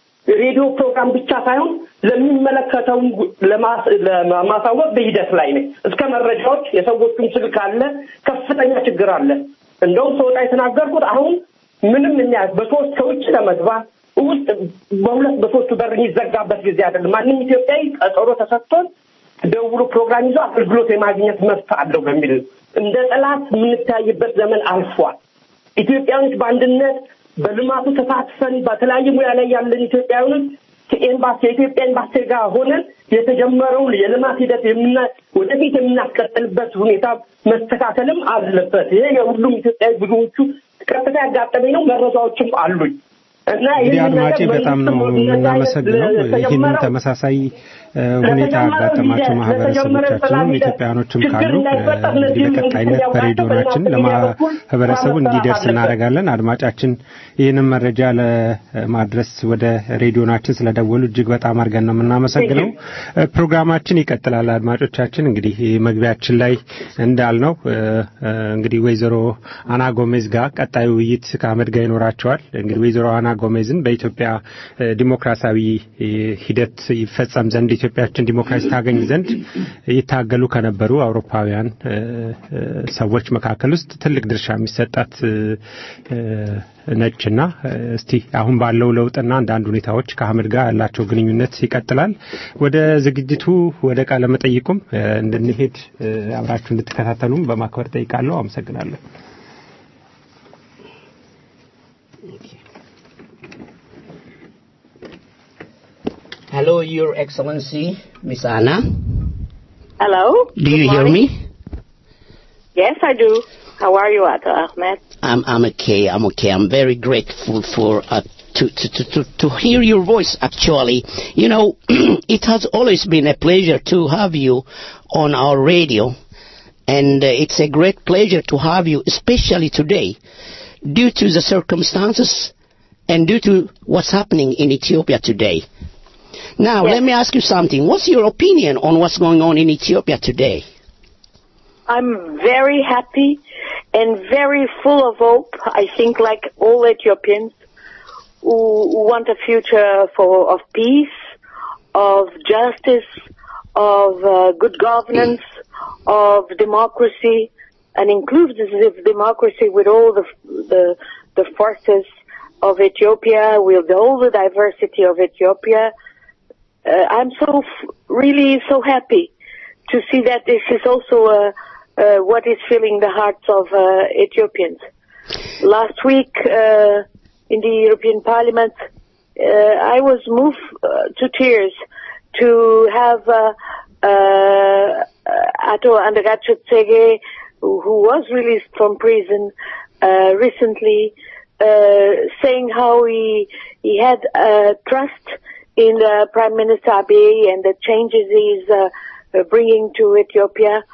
ሬዲዮ ፕሮግራም ብቻ ሳይሆን ለሚመለከተው ለማስ- ለማሳወቅ በሂደት ላይ ነኝ። እስከ መረጃዎች የሰዎቹም ስልክ አለ። ከፍተኛ ችግር አለ። እንደውም ሰወጣ የተናገርኩት አሁን ምንም እኛ በሶስት ከውጭ ለመግባት ውስጥ በሁለት በሶስቱ በር የሚዘጋበት ጊዜ አይደለም። ማንም ኢትዮጵያዊ ቀጠሮ ተሰጥቶን ደውሎ ፕሮግራም ይዞ አገልግሎት የማግኘት መብት አለው በሚል ነው። እንደ ጠላት የምንታይበት ዘመን አልፏል። ኢትዮጵያኖች በአንድነት በልማቱ ተሳትፈን በተለያየ ሙያ ላይ ያለን ኢትዮጵያውያኖች ከኤምባሲ የኢትዮጵያ ኤምባሲ ጋር ሆነን የተጀመረውን የልማት ሂደት የምና ወደፊት የምናስቀጥልበት ሁኔታ መስተካከልም አለበት። ይሄ የሁሉም ኢትዮጵያዊ ብዙዎቹ ቀጥታ ያጋጠመኝ ነው። መረጃዎችም አሉኝ እና እንግዲህ ይህንን አድማጬ ነገር በጣም ነው መንግስት የምናመሰግነው። ይህንን ለተጀመረው ተመሳሳይ እ፣ ሁኔታ ያጋጠማቸው ማህበረሰቦቻችንም ኢትዮጵያኖችም ካሉ እ፣ እንግዲህ በቀጣይነት በሬዲዮናችን ለማህበረሰቡ እንዲደርስ እናደርጋለን። አድማጫችን ይህንን መረጃ ለማድረስ ወደ ሬዲዮናችን ስለደወሉ እጅግ በጣም አድርገን ነው የምናመሰግነው። እ፣ ፕሮግራማችን ይቀጥላል። አድማጮቻችን እንግዲህ መግቢያችን ላይ እንዳልነው እ፣ እ፣ እንግዲህ ወይዘሮ አና ጎሜዝ ጋር ቀጣዩ ውይይት ከአህመድ ጋር ይኖራቸዋል። እንግዲህ ወይዘሮ አና ጎሜዝን በኢትዮጵያ እ፣ ዲሞክራሲያዊ እ፣ ሂደት ይፈጸም ዘንድ ኢትዮጵያችን ዲሞክራሲ ታገኝ ዘንድ ይታገሉ ከነበሩ አውሮፓውያን እ፣ እ፣ ሰዎች መካከል ውስጥ ትልቅ ድርሻ የሚሰጣት እ፣ እ፣ ነችና እ፣ እስቲ አሁን ባለው ለውጥና አንዳንድ ሁኔታዎች ከአህመድ ጋር ያላቸው ግንኙነት ይቀጥላል። ወደ ዝግጅቱ ወደ ቃለ መጠይቁም እ፣ እንድንሄድ እ፣ አብራችሁ እንድትከታተሉም በማክበር ጠይቃለሁ። አመሰግናለሁ። Hello, Your Excellency, Miss Anna. Hello. Do you Good hear morning. me? Yes, I do. How are you, Ato Ahmed? I'm I'm okay. I'm okay. I'm very grateful for uh, to, to to to to hear your voice. Actually, you know, it has always been a pleasure to have you on our radio, and uh, it's a great pleasure to have you, especially today, due to the circumstances and due to what's happening in Ethiopia today. Now, let me ask you something. What's your opinion on what's going on in Ethiopia today? I'm very happy and very full of hope. I think like all Ethiopians who who want a future for of peace, of justice, of uh, good governance, of democracy, an inclusive democracy with all the the the forces of Ethiopia, with all the diversity of Ethiopia. Uh, I'm so f- really so happy to see that this is also uh, uh, what is filling the hearts of uh, Ethiopians. Last week uh, in the European Parliament, uh, I was moved uh, to tears to have uh, uh, Ato Andagacho Tsege, who who was released from prison uh, recently, uh, saying how he he had uh, trust in uh, Prime Minister Abiy and the changes he's uh, uh, bringing to Ethiopia.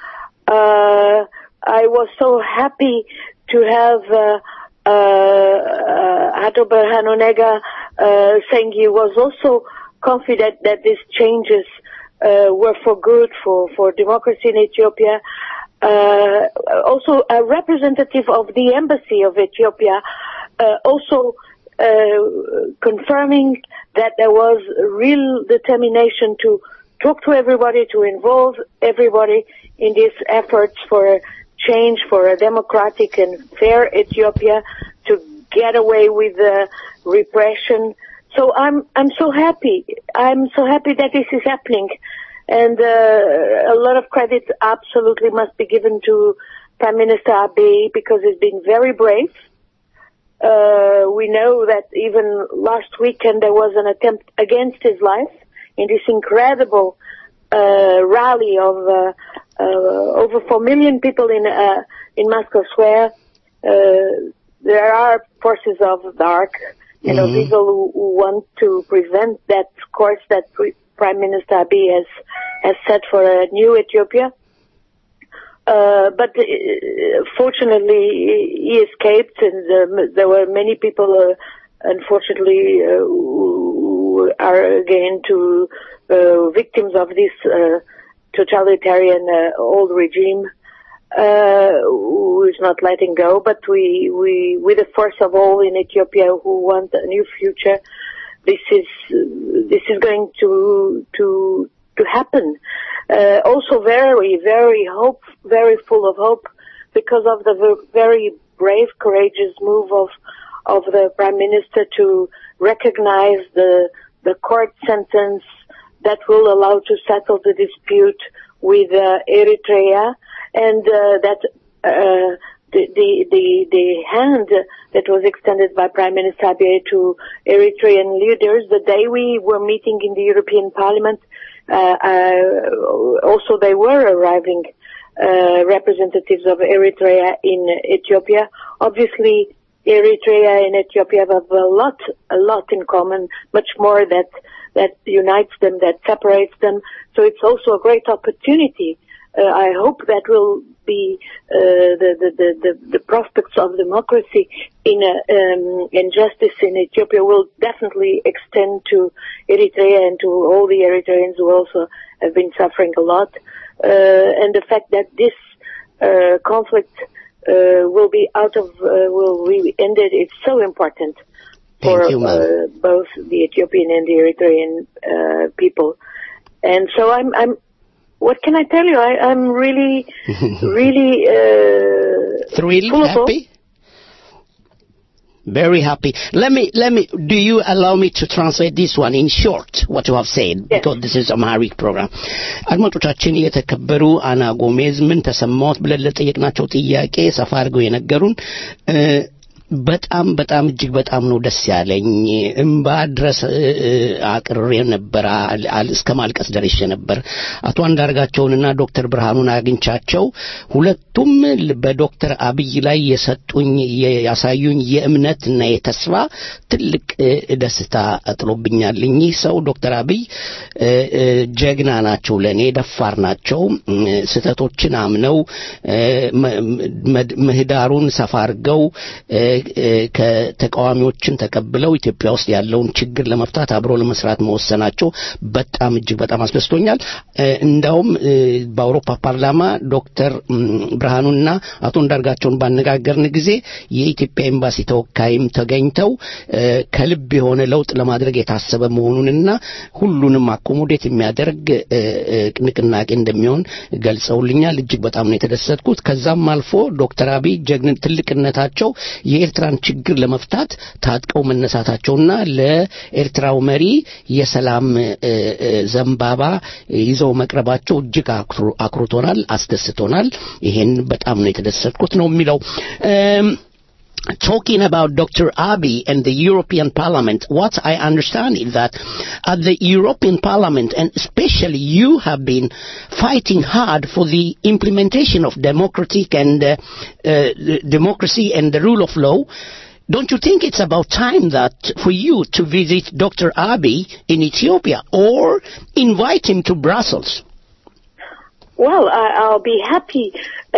Uh, I was so happy to have uh, uh, uh, Hato Berhanonega uh, saying he was also confident that these changes uh, were for good for, for democracy in Ethiopia. Uh, also, a representative of the embassy of Ethiopia uh, also uh, confirming that there was real determination to talk to everybody, to involve everybody in these efforts for change, for a democratic and fair Ethiopia, to get away with the repression. So I'm I'm so happy. I'm so happy that this is happening, and uh, a lot of credit absolutely must be given to Prime Minister Abiy because he's been very brave. Uh, we know that even last weekend there was an attempt against his life in this incredible uh, rally of uh, uh, over four million people in uh, in Moscow Square. Uh, there are forces of dark and of Mhm. evil who, who want to prevent that course that Pre- Prime Minister Abiy has has set for a new Ethiopia. Uh, but uh, fortunately, he escaped, and um, there were many people, uh, unfortunately, uh, who are again to uh, victims of this uh, totalitarian uh, old regime, uh, who is not letting go. But we, we, with the force of all in Ethiopia who want a new future, this is this is going to to to happen. Uh, also very very hope very full of hope because of the ver- very brave courageous move of of the prime minister to recognize the the court sentence that will allow to settle the dispute with uh, Eritrea and uh, that uh, the, the the the hand that was extended by Prime Minister Abiy to Eritrean leaders the day we were meeting in the European Parliament. Uh, uh, also, they were arriving uh, representatives of Eritrea in Ethiopia. Obviously, Eritrea and Ethiopia have a lot, a lot in common, much more that that unites them, that separates them. So it's also a great opportunity. Uh, I hope that will be uh, the, the, the, the, the prospects of democracy in uh, um, and justice in Ethiopia will definitely extend to Eritrea and to all the Eritreans who also have been suffering a lot. Uh, and the fact that this uh, conflict uh, will be out of uh, will be ended is so important for Thank you, ma'am. uh, both the Ethiopian and the Eritrean uh, people. And so I'm I'm what can I tell you? I, I'm really really uh, Thrilled, full of hope. happy? Very happy. Let me, let me, do you allow me to translate this one in short, what you have said, because this is a Amharic program. አድማጮቻችን የተከበሩ አና ጎሜዝ ምን ተሰማዎት ብለን ለጠየቅናቸው ጥያቄ ሰፋ አድርገው የነገሩን እ፣ በጣም በጣም እጅግ በጣም ነው ደስ ያለኝ። እምባ ድረስ እ፣ እ፣ አቅርሬ ነበር፣ አል- አል- እስከ ማልቀስ ደርሼ ነበር። አቶ አንዳርጋቸውንና ዶክተር ብርሃኑን አግኝቻቸው ሁለቱም ል- በዶክተር አብይ ላይ የሰጡኝ የ- ያሳዩኝ የእምነትና የተስፋ ትልቅ እ፣ ደስታ ጥሎብኛል። እኚህ ሰው ዶክተር አብይ እ፣ እ፣ ጀግና ናቸው፣ ለእኔ ደፋር ናቸው። እ፣ ስህተቶችን አምነው እ፣ መ- መ- ምህዳሩን ሰፋ አድርገው እ፣ እ፣ ከተቃዋሚዎችን ተቀብለው ኢትዮጵያ ውስጥ ያለውን ችግር ለመፍታት አብሮ ለመስራት መወሰናቸው በጣም እጅግ በጣም አስደስቶኛል። እ፣ እንዳውም እ፣ በአውሮፓ ፓርላማ ዶክተር እም፣ ብርሃኑና አቶ እንዳርጋቸውን ባነጋገርን ጊዜ የኢትዮጵያ ኤምባሲ ተወካይም ተገኝተው እ፣ ከልብ የሆነ ለውጥ ለማድረግ የታሰበ መሆኑንና ሁሉንም አኮሞዴት የሚያደርግ እ፣ እ፣ ንቅናቄ እንደሚሆን ገልጸውልኛል። እጅግ በጣም ነው የተደሰትኩት። ከዛም አልፎ ዶክተር አብይ ጀግን ትልቅነታቸው የኤርትራን ችግር ለመፍታት ታጥቀው መነሳታቸውና ለኤርትራው መሪ የሰላም እ፣ እ፣ ዘንባባ ይዘው መቅረባቸው እጅግ አኩር- አኩርቶናል፣ አስደስቶናል። ይሄን በጣም ነው የተደሰትኩት ነው የሚለው እም፣ Talking about Dr. Abiy and the European Parliament, what I understand is that at the European Parliament, and especially you have been fighting hard for the implementation of democratic and uh, uh, democracy and the rule of law. Don't you think it's about time that for you to visit Dr. Abiy in Ethiopia or invite him to Brussels? well, I, I'll be happy,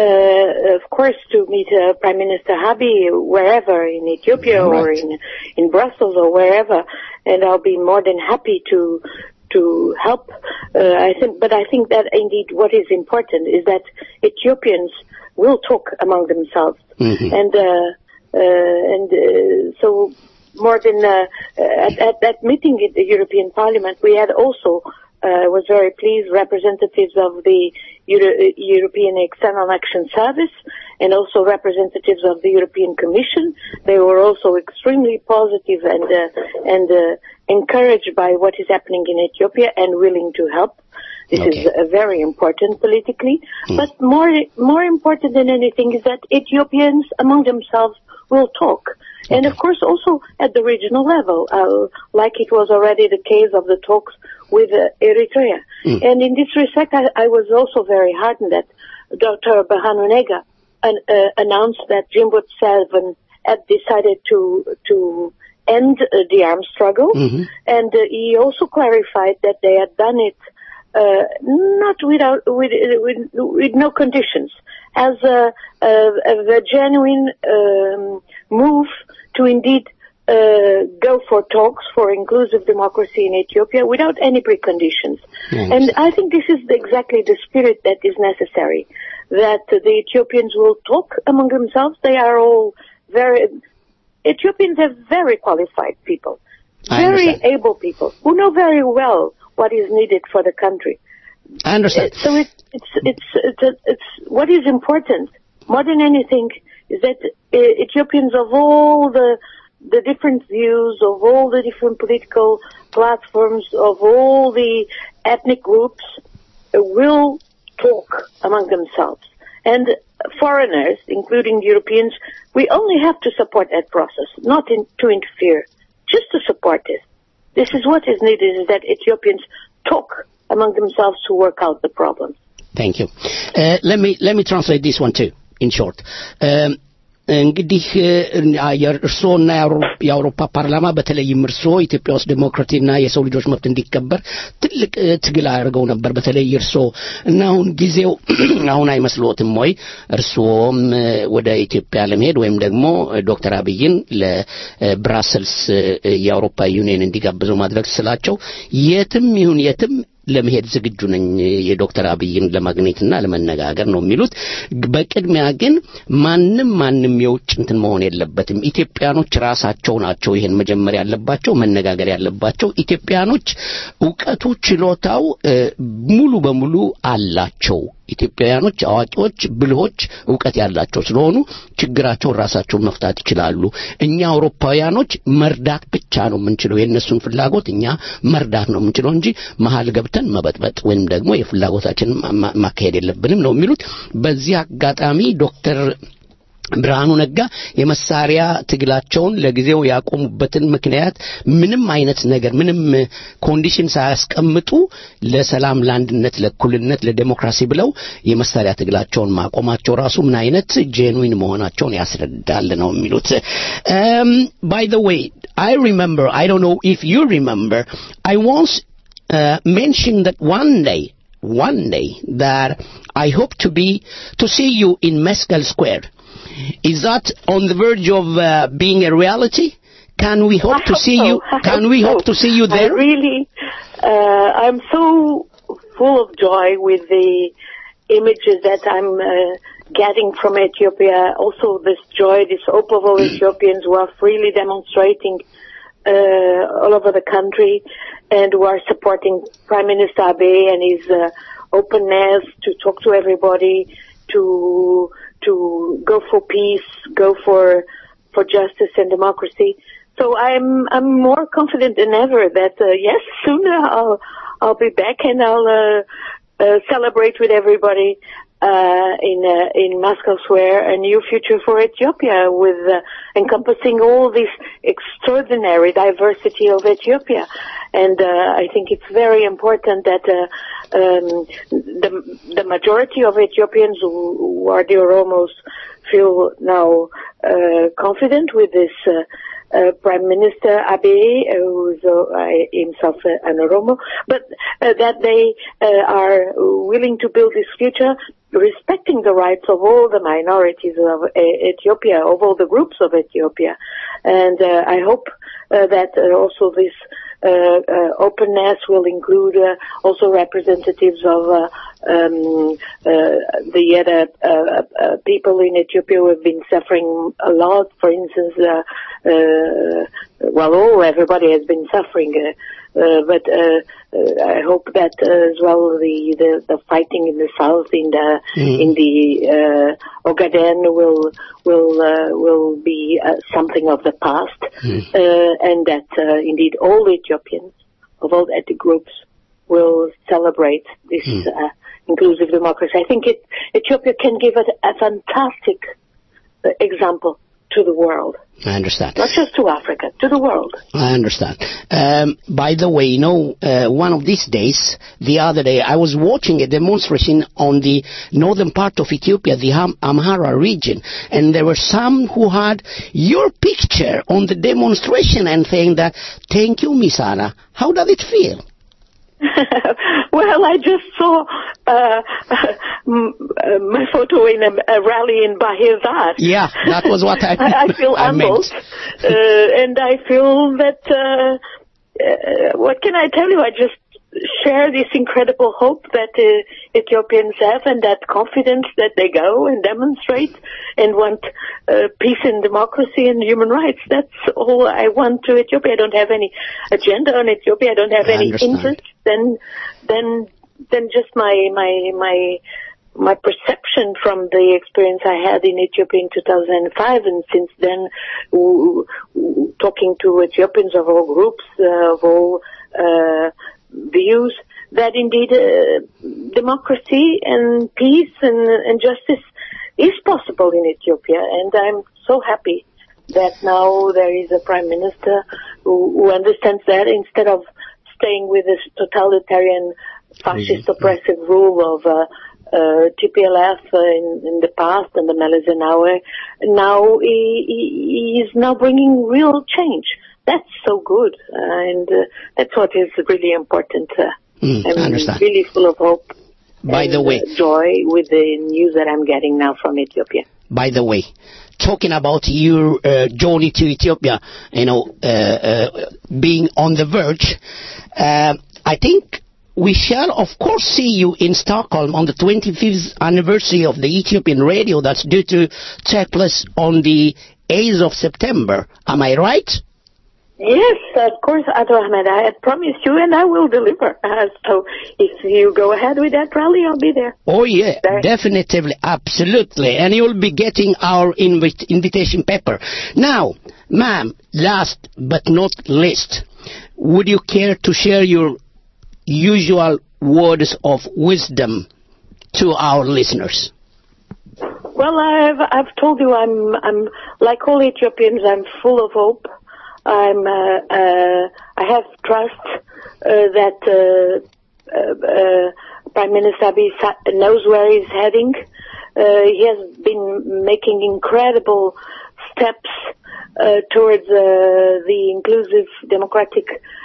uh, of course, to meet uh, Prime Minister Abiy wherever in Ethiopia or Right. in in Brussels or wherever, and I'll be more than happy to to help. Uh, I think, but I think that indeed what is important is that Ethiopians will talk among themselves, Mhm. and uh, uh, and uh, so more than uh, at, at that meeting in the European Parliament, we had also uh, was very pleased representatives of the Euro- uh, European External Action Service and also representatives of the European Commission. They were also extremely positive and uh, and uh, encouraged by what is happening in Ethiopia and willing to help. This is uh, very important politically, but more more important than anything is that Ethiopians among themselves will talk. And of course, also at the regional level, uh, like it was already the case of the talks with uh, Eritrea. And in this respect, I, I was also very heartened that Dr. Bahanu Nega an, uh, announced that Jimbot Seven had decided to to end uh, the armed struggle, and uh, he also clarified that they had done it uh, not without with, with with no conditions, as a, a, a genuine um, move to indeed uh, go for talks for inclusive democracy in Ethiopia without any preconditions. And I think this is exactly the spirit that is necessary. That the Ethiopians will talk among themselves. They are all very Ethiopians are very qualified people, I very understand. able people who know very well what is needed for the country. I understand. So it, it's it's it's it's what is important more than anything is that uh, Ethiopians of all the the different views of all the different political platforms of all the ethnic groups uh, will talk among themselves and foreigners including Europeans we only have to support that process not in, to interfere just to support it this is what is needed is that Ethiopians talk among themselves to work out the problems Thank you. Uh, let me let me translate this one too in short. Um, እንግዲህ እርስዎና የአውሮፓ ፓርላማ በተለይም እርስዎ ኢትዮጵያ ውስጥ ዴሞክራሲና የሰው ልጆች መብት እንዲከበር ትልቅ እ፣ ትግል አድርገው ነበር በተለይ እርስዎ እና አሁን ጊዜው አሁን አይመስልዎትም ወይ እርስዎም እ፣ ወደ ኢትዮጵያ ለመሄድ ወይም ደግሞ ዶክተር አብይን ለብራሰልስ የአውሮፓ ዩኒየን እንዲጋብዙ ማድረግ ስላቸው የትም ይሁን የትም ለመሄድ ዝግጁ ነኝ የዶክተር አብይን ለማግኘትና ለመነጋገር ነው የሚሉት። በቅድሚያ ግን ማንም ማንም የውጭ እንትን መሆን የለበትም። ኢትዮጵያኖች ራሳቸው ናቸው ይሄን መጀመር ያለባቸው፣ መነጋገር ያለባቸው። ኢትዮጵያኖች እውቀቱ፣ ችሎታው እ፣ ሙሉ በሙሉ አላቸው። ኢትዮጵያውያኖች አዋቂዎች፣ ብልሆች፣ እውቀት ያላቸው ስለሆኑ ችግራቸውን ራሳቸውን መፍታት ይችላሉ። እኛ አውሮፓውያኖች መርዳት ብቻ ነው የምንችለው። የእነሱን ፍላጎት እኛ መርዳት ነው የምንችለው እንጂ መሀል ገብተን መበጥበጥ ወይም ደግሞ የፍላጎታችንን ማ- ማ- ማካሄድ የለብንም ነው የሚሉት። በዚህ አጋጣሚ ዶክተር ብርሃኑ ነጋ የመሳሪያ ትግላቸውን ለጊዜው ያቆሙበትን ምክንያት ምንም አይነት ነገር ምንም ኮንዲሽን ሳያስቀምጡ ለሰላም፣ ለአንድነት፣ ለእኩልነት፣ ለዴሞክራሲ ብለው የመሳሪያ ትግላቸውን ማቆማቸው ራሱ ምን አይነት ጄኑዊን መሆናቸውን ያስረዳል ነው የሚሉት። ባይ ዘ ዌይ I remember, I don't know if you remember, I once uh, mentioned that one day, one day, that I hope to be, to see you in Mescal Square. Is that on the verge of uh, being a reality? Can we hope to see you? Can we hope to see you I there? really, uh, I'm so full of joy with the images that I'm uh, getting from Ethiopia. Also, this joy, this hope of all Ethiopians who are freely demonstrating uh, all over the country and who are supporting Prime Minister Abe and his uh, openness to talk to everybody, to to go for peace, go for for justice and democracy. So I'm I'm more confident than ever that uh, yes, sooner I'll I'll be back and I'll uh, uh, celebrate with everybody uh, in uh, in Moscow Square a new future for Ethiopia with uh, encompassing all this extraordinary diversity of Ethiopia. And uh, I think it's very important that uh, um, the the majority of Ethiopians who, who are the Oromos feel now uh, confident with this uh, uh, Prime Minister Abe, uh, who's uh, himself uh, an Oromo, but uh, that they uh, are willing to build this future respecting the rights of all the minorities of uh, Ethiopia, of all the groups of Ethiopia. And uh, I hope uh, that uh, also this uh, uh, openness will include uh, also representatives of uh, um, uh, the other uh, uh, people in Ethiopia who have been suffering a lot. For instance, uh, uh, well, all everybody has been suffering. Uh, uh, but uh, uh, I hope that uh, as well the, the the fighting in the south in the Mm. in the uh, Ogaden will will uh, will be uh, something of the past, uh, and that uh, indeed all Ethiopians of all ethnic groups will celebrate this uh, inclusive democracy. I think it, Ethiopia can give it a fantastic uh, example to the world, I understand. not just to Africa, to the world. I understand. Um, by the way, you know, uh, one of these days, the other day, I was watching a demonstration on the northern part of Ethiopia, the Am- Amhara region, and there were some who had your picture on the demonstration and saying that, thank you, Misana. How does it feel? well, I just saw uh, m- uh, my photo in a, a rally in Bahir Yeah, that was what I- I, I feel I meant. humbled, uh, and I feel that. Uh, uh, what can I tell you? I just share this incredible hope that uh, Ethiopians have, and that confidence that they go and demonstrate and want uh, peace and democracy and human rights. That's all I want to Ethiopia. I don't have any agenda on Ethiopia. I don't have I any understand. interest than than than just my my my my perception from the experience I had in Ethiopia in 2005, and since then, w- w- talking to Ethiopians of all groups, uh, of all uh, views, that indeed uh, democracy and peace and, and justice is possible in Ethiopia, and I'm so happy that now there is a prime minister who, who understands that instead of staying with this totalitarian fascist oppressive rule of uh, uh, TPLF uh, in, in the past and the Meles Zenawi, now he, he, he is now bringing real change. That's so good, uh, and uh, that's what is really important. Uh, Mm, I I'm understand. really full of hope By and the way, uh, joy with the news that I'm getting now from Ethiopia. by the way, talking about your uh, journey to Ethiopia, you know, uh, uh, being on the verge, uh, I think we shall, of course, see you in Stockholm on the 25th anniversary of the Ethiopian radio that's due to take place on the 8th of September. Am I right? Yes, of course, Ato Ahmed. I had promised you, and I will deliver. Uh, so, if you go ahead with that rally, I'll be there. Oh yeah, definitely, absolutely, and you'll be getting our invit- invitation paper. Now, ma'am, last but not least, would you care to share your usual words of wisdom to our listeners? Well, I've I've told you I'm I'm like all Ethiopians. I'm full of hope. I'm uh, uh, I have trust uh, that uh, uh, uh, Prime Minister Abiy Sa- knows where he's heading. Uh, he has been making incredible steps uh, towards uh, the inclusive, democratic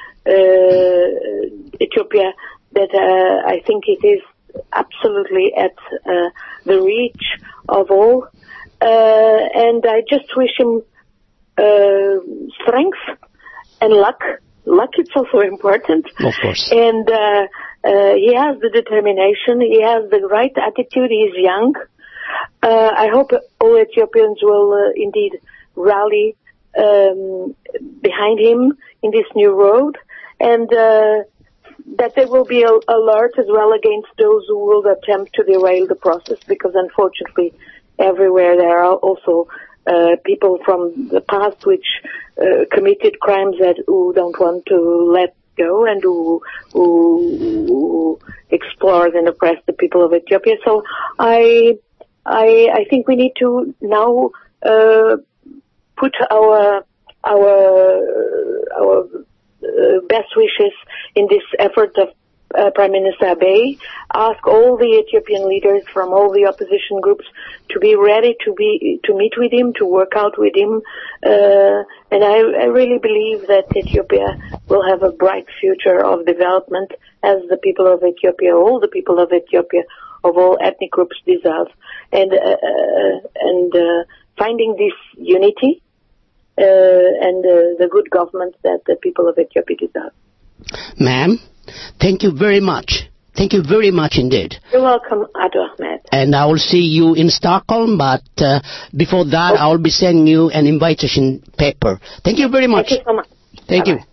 uh, Ethiopia that uh, I think it is absolutely at uh, the reach of all. Uh, and I just wish him uh, strength and luck. Luck is also important. Of course. And uh, uh, he has the determination. He has the right attitude. He's young. Uh, I hope all Ethiopians will uh, indeed rally um, behind him in this new road, and uh, that there will be a alert as well against those who will attempt to derail the process, because unfortunately, everywhere there are also uh, people from the past which uh, committed crimes that who don't want to let go and who, who, who explore and oppress the people of Ethiopia. So I, I, I think we need to now uh, put our our our uh, best wishes in this effort of uh, Prime Minister Abiy ask all the Ethiopian leaders from all the opposition groups to be ready to be to meet with him, to work out with him, uh, and I, I really believe that Ethiopia will have a bright future of development as the people of Ethiopia, all the people of Ethiopia, of all ethnic groups deserve, and uh, uh, and uh, finding this unity uh, and uh, the good government that the people of Ethiopia deserve. Ma'am, thank you very much. Thank you very much indeed. You're welcome, Ado Ahmed. And I will see you in Stockholm, but uh, before that, I will be sending you an invitation paper. Thank you very much. Thank you so much. Thank you.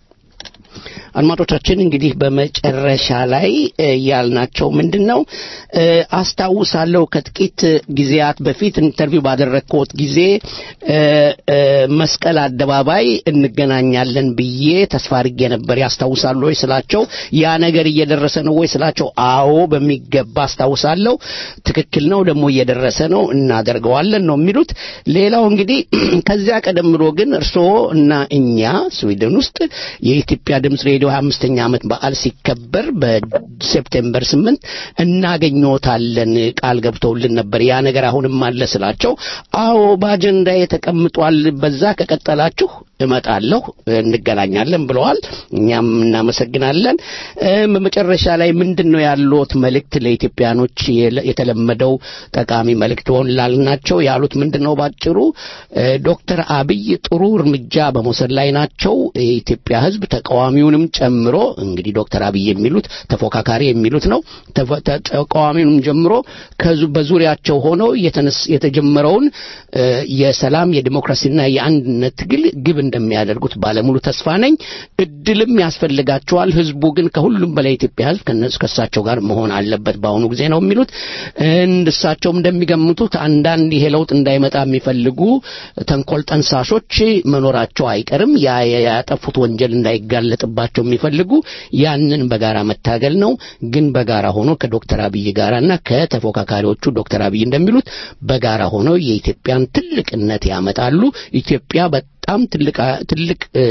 አድማጮቻችን እንግዲህ በመጨረሻ ላይ እ ያልናቸው ምንድን ነው እ አስታውሳለሁ ከጥቂት ጊዜያት በፊት ኢንተርቪው ባደረግኩት ጊዜ እ እ መስቀል አደባባይ እንገናኛለን ብዬ ተስፋ አድርጌ ነበር ያስታውሳሉ ወይ ስላቸው ያ ነገር እየደረሰ ነው ወይ ስላቸው አዎ በሚገባ አስታውሳለሁ ትክክል ነው ደግሞ እየደረሰ ነው እናደርገዋለን ነው የሚሉት ሌላው እንግዲህ ከዚያ ቀደም ብሎ ግን እርስዎ እና እኛ ስዊድን ውስጥ የኢትዮጵያ ድምፅ ሬዲዮ 25ኛ ዓመት በዓል ሲከበር በሴፕቴምበር 8 እናገኘዎታለን ቃል ገብተውልን ነበር ያ ነገር አሁንም አለ ስላቸው አዎ በአጀንዳ ተቀምጧል በዛ ከቀጠላችሁ እመጣለሁ እንገናኛለን ብለዋል እኛም እናመሰግናለን እም በመጨረሻ ላይ ምንድን ነው ያሉት መልእክት ለኢትዮጵያኖች የለ- የተለመደው ጠቃሚ መልእክት ሆን ላልናቸው ያሉት ምንድን ነው ባጭሩ እ ዶክተር አብይ ጥሩ እርምጃ በመውሰድ ላይ ናቸው የኢትዮጵያ ህዝብ ተቃዋሚውንም ጨምሮ እንግዲህ ዶክተር አብይ የሚሉት ተፎካካሪ የሚሉት ነው ተፈ- ተ- ተቃዋሚውንም ጀምሮ ከዙ- በዙሪያቸው ሆነው የተነስ- የተጀመረውን እ የሰላም የዲሞክራሲና የአንድነት ትግል ግብ እንደሚያደርጉት ባለሙሉ ተስፋ ነኝ እድልም ያስፈልጋቸዋል ህዝቡ ግን ከሁሉም በላይ የኢትዮጵያ ህዝብ ከነሱ ከእሳቸው ጋር መሆን አለበት በአሁኑ ጊዜ ነው የሚሉት እንድ እሳቸውም እንደሚገምቱት አንዳንድ ይሄ ለውጥ እንዳይመጣ የሚፈልጉ ተንኮል ጠንሳሾች መኖራቸው አይቀርም ያ ያ- ያጠፉት ወንጀል እንዳይጋለጥባቸው የሚፈልጉ ያንን በጋራ መታገል ነው ግን በጋራ ሆኖ ከዶክተር አብይ ጋራና ከተፎካካሪዎቹ ዶክተር አብይ እንደሚሉት በጋራ ሆነው የኢትዮጵያን ትልቅነት ያመጣሉ ኢትዮጵያ በጣም ትልቅ ትልቅ እ፣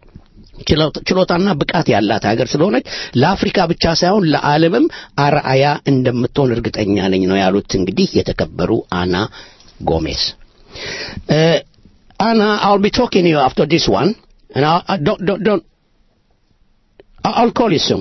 ችሎታ- ችሎታና ብቃት ያላት ሀገር ስለሆነች ለአፍሪካ ብቻ ሳይሆን ለዓለምም አርአያ እንደምትሆን እርግጠኛ ነኝ ነው ያሉት እንግዲህ የተከበሩ አና ጎሜዝ Uh, Anna, I'll be talking to you after this one, and I'll, I don't, don't, don't. I- I'll call you soon.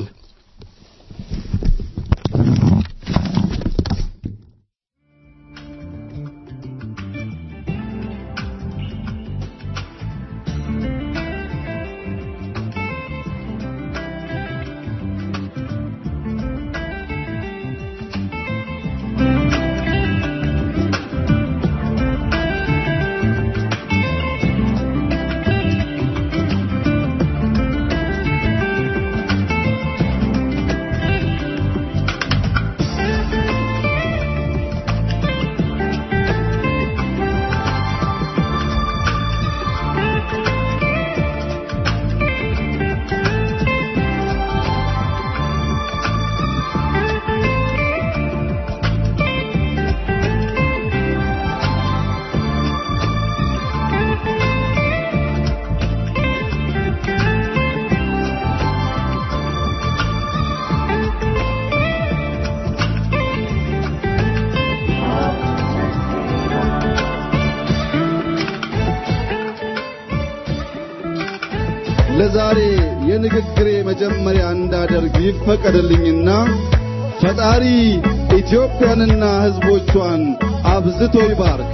ለዛሬ የንግግሬ መጀመሪያ እንዳደርግ ይፈቀድልኝና ፈጣሪ ኢትዮጵያንና ሕዝቦቿን አብዝቶ ይባርክ።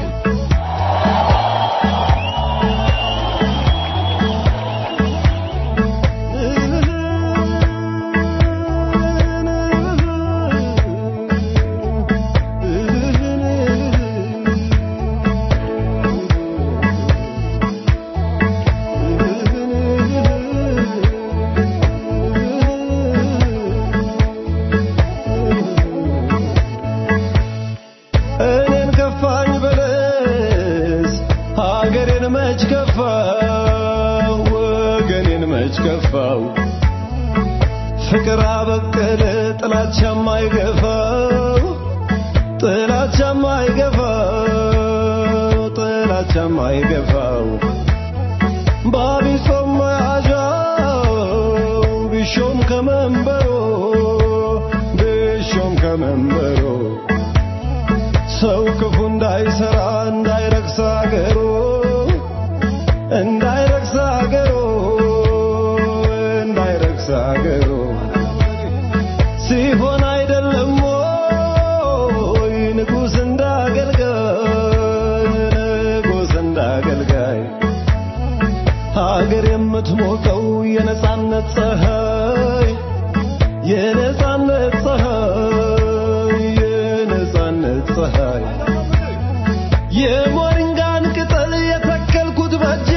እኔን ከፋኝ በለስ ሀገሬን መች ከፋው ወገኔን መች ከፋው ፍቅር አበቀለ ጥላቻም አይገፋው ጥላቻም አይገፋው ጥላቻም አይገፋው ባቢሶም መያዣው ቢሾም ከመንበሮ ከመንበሩ ሰው ክፉ እንዳይሰራ እንዳይረክስ አገሩ እንዳይረክስ አገሩ እንዳይረክስ አገሩ ሲሆን አይደለም ወይ ንጉሥ እንዳገልጋይ ንጉሥ እንዳገልጋይ ሀገር የምትሞቀው የነጻነት ፀሐይ የነጻነት ፀሐይ የነጻነት ፀሐይ የሞሪንጋን ቅጠል የተከልኩት በጄ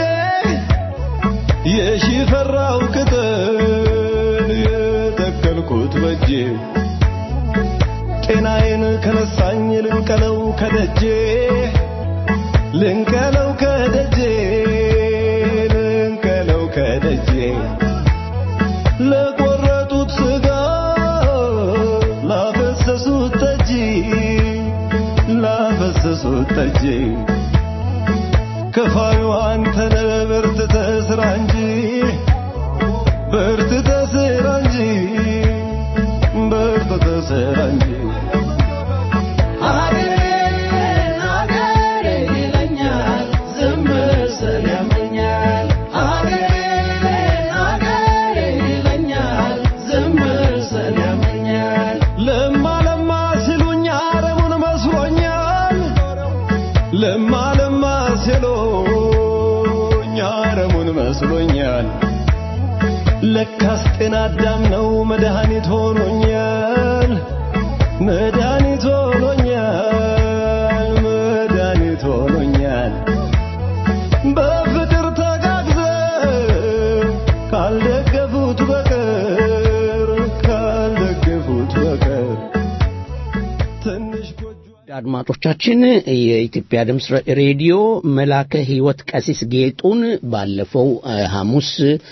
የሺፈራው ቅጠል የተከልኩት በጄ ጤናዬን ከነሳኝ ልንቀለው ከደጄ ልንቀለው ከደጄ ልንቀለው ከደጄ ለቆረጡት ስጋ ላፈሰሱት ጠጅ ላፈሰሱት ጠጅ ከፋዩ አንተነ በርትተህ ስራ እንጂ በርትተህ ስራ እንጂ በርትተህ ስራ እንጂ ሀገሬን ሀገሬ ይለኛል ዝም ስል ያመኛል ሀገሬን ሀገሬ ይለኛል ዝም ስል ያመኛል ለማ ለማ ሲሉኝ አረሙን መስሎኛል ለማ ለማ ሲሉኝ አረሙን መስሎኛል ለካስ ጤና አዳም ነው መድኃኒት ሆኖኛል መድኃኒት ሆኖኛል መድኃኒት ሆኖኛል በፍቅር ተጋግዘው ካልደገፉት በቀር ካልደገፉት በቀር ትንሽ አድማጮቻችን የኢትዮጵያ ድምፅ ሬዲዮ መላከ ሕይወት ቀሲስ ጌጡን ባለፈው አ, ሐሙስ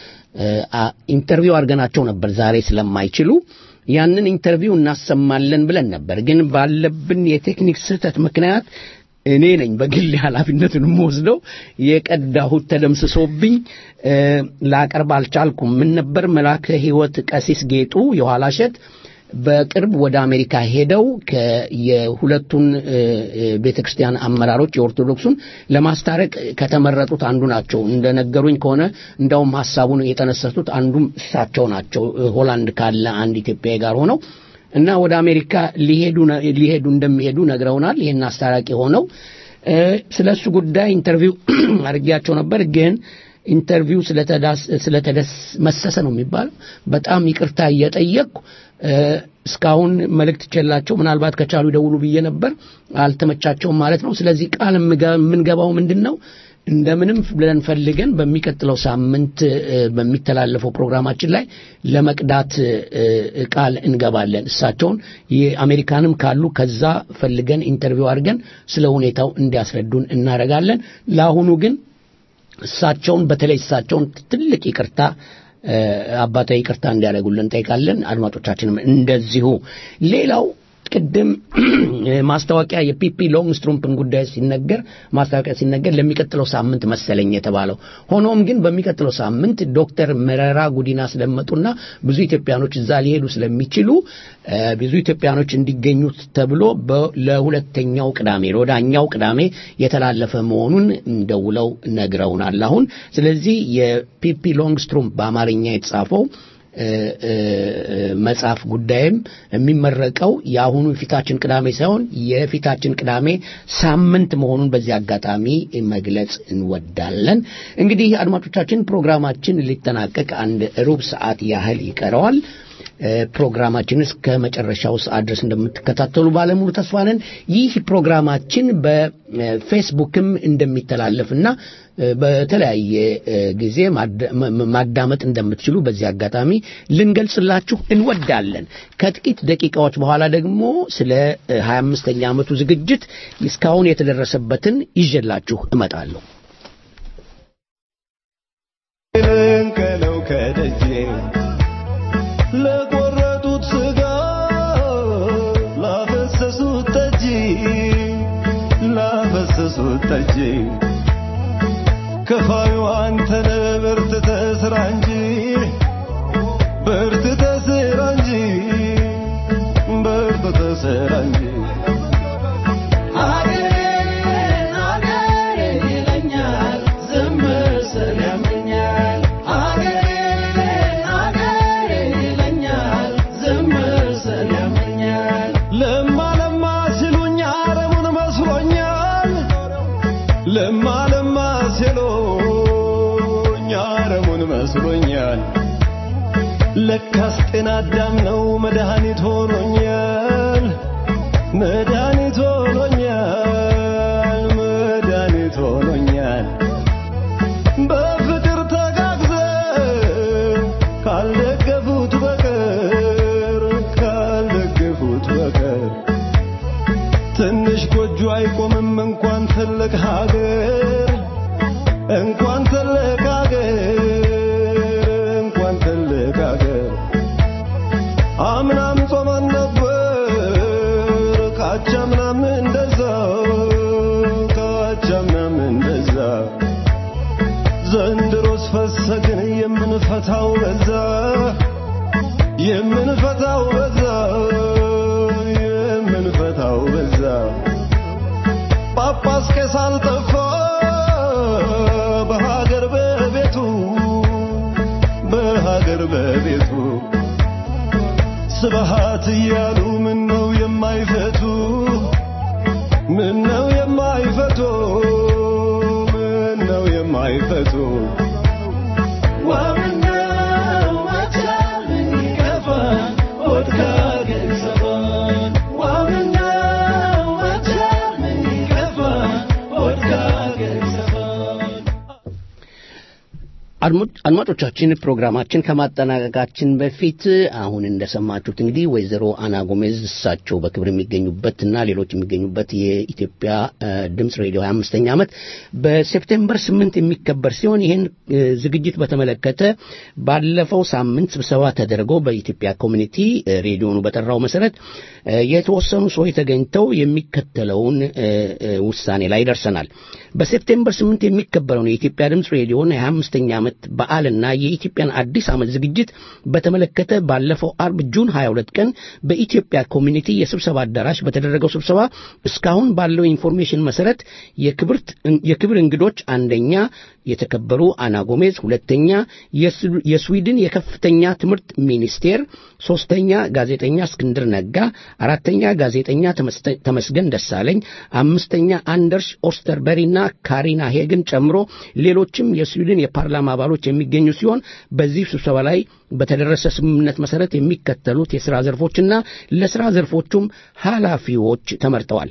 አ, ኢንተርቪው አድርገናቸው ነበር ዛሬ ስለማይችሉ ያንን ኢንተርቪው እናሰማለን ብለን ነበር ግን ባለብን የቴክኒክ ስህተት ምክንያት እኔ ነኝ በግል ኃላፊነቱን የምወስደው የቀዳሁት ተደምስሶብኝ እ፣ ላቀርብ አልቻልኩም ምን ነበር መላከ ሕይወት ቀሲስ ጌጡ የኋላሸት በቅርብ ወደ አሜሪካ ሄደው ከ- የሁለቱን ቤተ ክርስቲያን አመራሮች የኦርቶዶክሱን ለማስታረቅ ከተመረጡት አንዱ ናቸው። እንደነገሩኝ ከሆነ እንዳውም ሀሳቡን የጠነሰሱት አንዱም እሳቸው ናቸው። እ፣ ሆላንድ ካለ አንድ ኢትዮጵያዊ ጋር ሆነው እና ወደ አሜሪካ ሊሄዱ ነ- ሊሄዱ እንደሚሄዱ ነግረውናል። ይህን አስታራቂ ሆነው እ፣ ስለ እሱ ጉዳይ ኢንተርቪው አድርጌያቸው ነበር ግን ኢንተርቪው ስለተዳስ ስለተደስ መሰሰ ነው የሚባለው በጣም ይቅርታ እየጠየቅኩ እ፣ እስካሁን መልእክት ቸላቸው ምናልባት ከቻሉ ይደውሉ ብዬ ነበር አልተመቻቸውም ማለት ነው ስለዚህ ቃል የምገ- የምንገባው ምንድን ነው እንደምንም ብለን ፈልገን በሚቀጥለው ሳምንት እ፣ በሚተላለፈው ፕሮግራማችን ላይ ለመቅዳት እ፣ እ፣ ቃል እንገባለን እሳቸውን የአሜሪካንም ካሉ ከዛ ፈልገን ኢንተርቪው አድርገን ስለ ሁኔታው እንዲያስረዱን እናደርጋለን ለአሁኑ ግን እሳቸውን በተለይ እሳቸውን ትልቅ ይቅርታ እ፣ አባታዊ ይቅርታ እንዲያደርጉልን እንጠይቃለን። አድማጮቻችንም እንደዚሁ። ሌላው ቅድም ማስታወቂያ የፒፒ ሎንግ ስትሩምፕን ጉዳይ ሲነገር ማስታወቂያ ሲነገር ለሚቀጥለው ሳምንት መሰለኝ የተባለው። ሆኖም ግን በሚቀጥለው ሳምንት ዶክተር መረራ ጉዲና ስለመጡና ብዙ ኢትዮጵያኖች እዛ ሊሄዱ ስለሚችሉ እ፣ ብዙ ኢትዮጵያኖች እንዲገኙት ተብሎ በ- ለሁለተኛው ቅዳሜ ለወዳኛው ቅዳሜ የተላለፈ መሆኑን ደውለው ነግረውናል። አሁን ስለዚህ የፒፒ ሎንግ ስትሩምፕ በአማርኛ የተጻፈው እ፣ እ፣ እ፣ መጽሐፍ ጉዳይም የሚመረቀው የአሁኑ የፊታችን ቅዳሜ ሳይሆን የፊታችን ቅዳሜ ሳምንት መሆኑን በዚህ አጋጣሚ መግለጽ እንወዳለን። እንግዲህ አድማጮቻችን ፕሮግራማችን ሊጠናቀቅ አንድ ሩብ ሰዓት ያህል ይቀረዋል። እ፣ ፕሮግራማችን እስከ መጨረሻው ሰዓት ድረስ እንደምትከታተሉ ባለሙሉ ተስፋ ነን። ይህ ፕሮግራማችን በፌስቡክም እንደሚተላለፍና እ፣ በተለያየ እ፣ ጊዜ ማዳ- ማ- ማዳመጥ እንደምትችሉ በዚህ አጋጣሚ ልንገልጽላችሁ እንወዳለን። ከጥቂት ደቂቃዎች በኋላ ደግሞ ስለ እ፣ 25ኛ ዓመቱ ዝግጅት እስካሁን የተደረሰበትን ይዤላችሁ እመጣለሁ። ልንቀለው ከደጄ ለቆረጡት ስጋ ላፈሰሱት ጠጅ ላፈሰሱት ጠጅ ከፋዩ አንተነ በርትተህ ስራ እንጂ በርትተህ ስራ እንጂ በርትተህ መስሎኛል ለካስ ጤና አዳም ነው መድኃኒት ሆኖኛል መድኃኒት ሆኖኛል መድኃኒት ሆኖኛል በፍቅር ተጋግዘን ካልደገፉት በቀር ካልደገፉት በቀር ትንሽ ጎጆ አይቆምም እንኳን ትልቅ ሀገር እንኳን ትልቅ ሀገር እንኳን ትልቅ ሀገር አምናም ጾመን ነበር ካቻምናም እንደዛ ካቻምናም እንደዛ ዘንድሮስ ፈሰግን የምንፈታው በዛ የምንፈታው በዛ የምንፈታው በዛ ጳጳስ ቄስ አልጠፋ በሀገር በቤቱ በሀገር በቤቱ ስብሃት እያሉ ምን ነው የማይፈቱ ምን ነው የማይፈቱ ምን ነው የማይፈቱ ዋምነው መቻል ይከፋል ሆድ ካገር ይሰፋል ዋምነው መቻል ይከፋል ሆድ ካገር ይሰፋል አድማጭ- አድማጮቻችን ፕሮግራማችን ከማጠናቀቃችን በፊት አሁን እንደሰማችሁት እንግዲህ ወይዘሮ አና ጎሜዝ እሳቸው በክብር የሚገኙበት እና ሌሎች የሚገኙበት የኢትዮጵያ እ፣ ድምፅ ሬዲዮ 25ኛ ዓመት በሴፕቴምበር 8 የሚከበር ሲሆን ይህን እ፣ ዝግጅት በተመለከተ ባለፈው ሳምንት ስብሰባ ተደርጎ በኢትዮጵያ ኮሚኒቲ እ፣ ሬዲዮኑ በጠራው መሰረት እ፣ የተወሰኑ ሰዎች ተገኝተው የሚከተለውን እ፣ እ፣ ውሳኔ ላይ ደርሰናል። በሴፕቴምበር 8 የሚከበረውን የኢትዮጵያ ድምፅ ሬዲዮን የ25ኛ ዓመት በዓልና የኢትዮጵያን አዲስ ዓመት ዝግጅት በተመለከተ ባለፈው አርብ ጁን 22 ቀን በኢትዮጵያ ኮሚኒቲ የስብሰባ አዳራሽ በተደረገው ስብሰባ እስካሁን ባለው ኢንፎርሜሽን መሰረት የክብርት የክብር እንግዶች አንደኛ የተከበሩ አና ጎሜዝ፣ ሁለተኛ የስ- የስዊድን የከፍተኛ ትምህርት ሚኒስቴር፣ ሶስተኛ ጋዜጠኛ እስክንድር ነጋ፣ አራተኛ ጋዜጠኛ ተመስተ- ተመስገን ደሳለኝ፣ አምስተኛ አንደርስ ኦስተርበሪና ካሪና ሄግን ጨምሮ ሌሎችም የስዊድን የፓርላማ አባሎች የሚገኙ ሲሆን በዚህ ስብሰባ ላይ በተደረሰ ስምምነት መሰረት የሚከተሉት የሥራ ዘርፎችና ለሥራ ዘርፎቹም ኃላፊዎች ተመርጠዋል።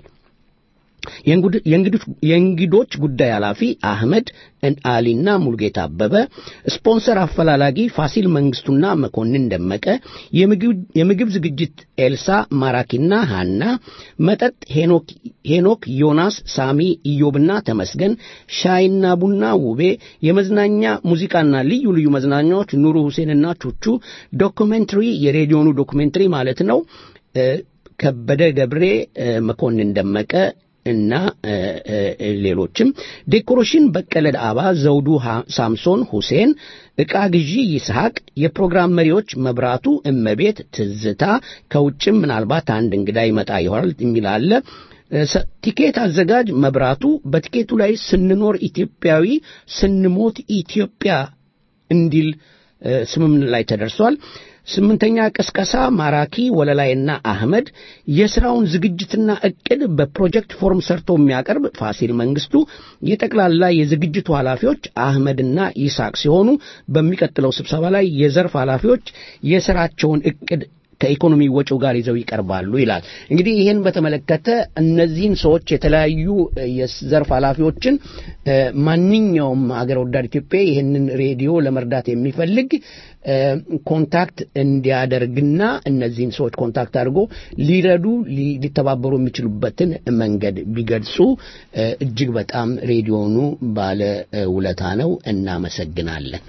የእንጉድ- የእንግዶች- የእንግዶች ጉዳይ ኃላፊ አህመድ እን- አሊና ሙልጌታ አበበ፣ ስፖንሰር አፈላላጊ ፋሲል መንግስቱና መኮንን ደመቀ፣ የምግብ- የምግብ ዝግጅት ኤልሳ ማራኪና ሃና፣ መጠጥ ሄኖክ ሄኖክ ዮናስ፣ ሳሚ ኢዮብና ተመስገን፣ ሻይና ቡና ውቤ፣ የመዝናኛ ሙዚቃና ልዩ ልዩ መዝናኛዎች ኑሩ ሁሴንና ቹቹ፣ ዶኩሜንተሪ የሬዲዮኑ ዶኩሜንተሪ ማለት ነው እ፣ ከበደ ገብሬ፣ እ፣ መኮንን ደመቀ እና እ፣ እ፣ ሌሎችም ዴኮሬሽን በቀለ ዳባ፣ ዘውዱ ሃ- ሳምሶን ሁሴን፣ ዕቃ ግዢ ይስሐቅ፣ የፕሮግራም መሪዎች መብራቱ እመቤት፣ ትዝታ ከውጭም ምናልባት አንድ እንግዳ ይመጣ ይሆናል የሚል አለ። እ፣ ሰ- ቲኬት አዘጋጅ መብራቱ፣ በቲኬቱ ላይ ስንኖር ኢትዮጵያዊ ስንሞት ኢትዮጵያ እንዲል እ፣ ስምምነት ላይ ተደርሷል። ስምንተኛ ቅስቀሳ ማራኪ ወለላይና አህመድ፣ የስራውን ዝግጅትና እቅድ በፕሮጀክት ፎርም ሰርቶ የሚያቀርብ ፋሲል መንግስቱ፣ የጠቅላላ የዝግጅቱ ኃላፊዎች አህመድና ይስሐቅ ሲሆኑ በሚቀጥለው ስብሰባ ላይ የዘርፍ ኃላፊዎች የስራቸውን እቅድ ከኢኮኖሚ ወጪው ጋር ይዘው ይቀርባሉ ይላል። እንግዲህ ይህን በተመለከተ እነዚህን ሰዎች የተለያዩ እ፣ የዘርፍ ኃላፊዎችን እ፣ ማንኛውም አገር ወዳድ ኢትዮጵያ ይህንን ሬዲዮ ለመርዳት የሚፈልግ እ፣ ኮንታክት እንዲያደርግና እነዚህን ሰዎች ኮንታክት አድርጎ ሊረዱ ሊ- ሊተባበሩ የሚችሉበትን መንገድ ቢገልጹ እ፣ እጅግ በጣም ሬዲዮኑ ባለ እ፣ ውለታ ነው። እናመሰግናለን።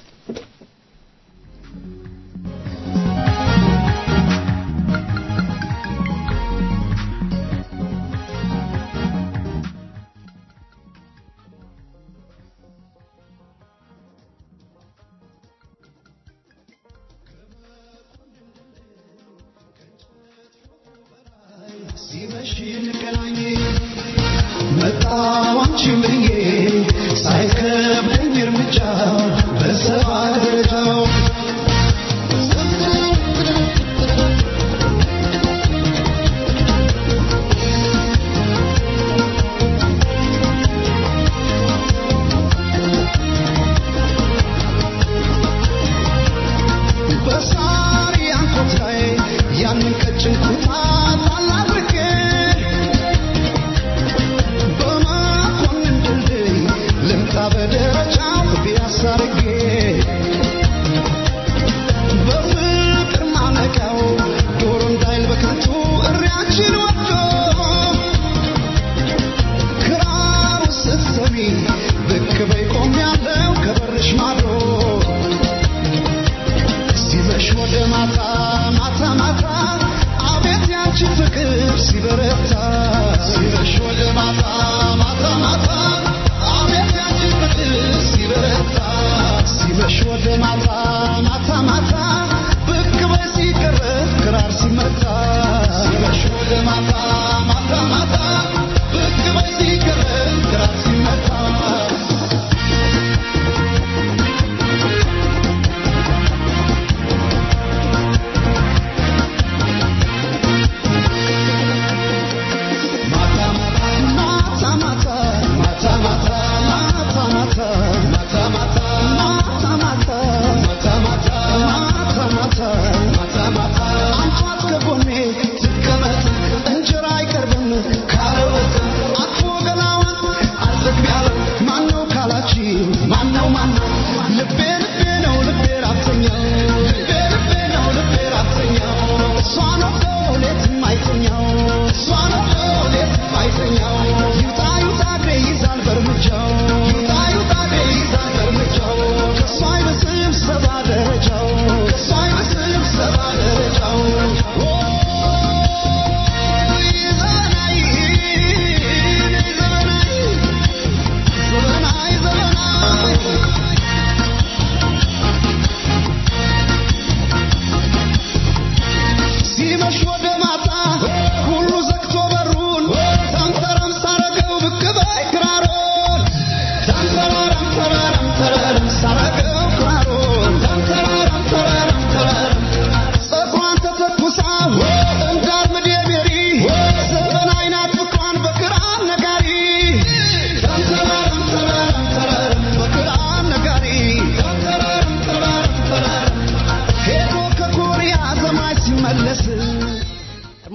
ሲመሽ እንገናኝ መጣሁ አንቺን ብዬ ሳይከብደኝ እርምጃ በሰባ ደረጃው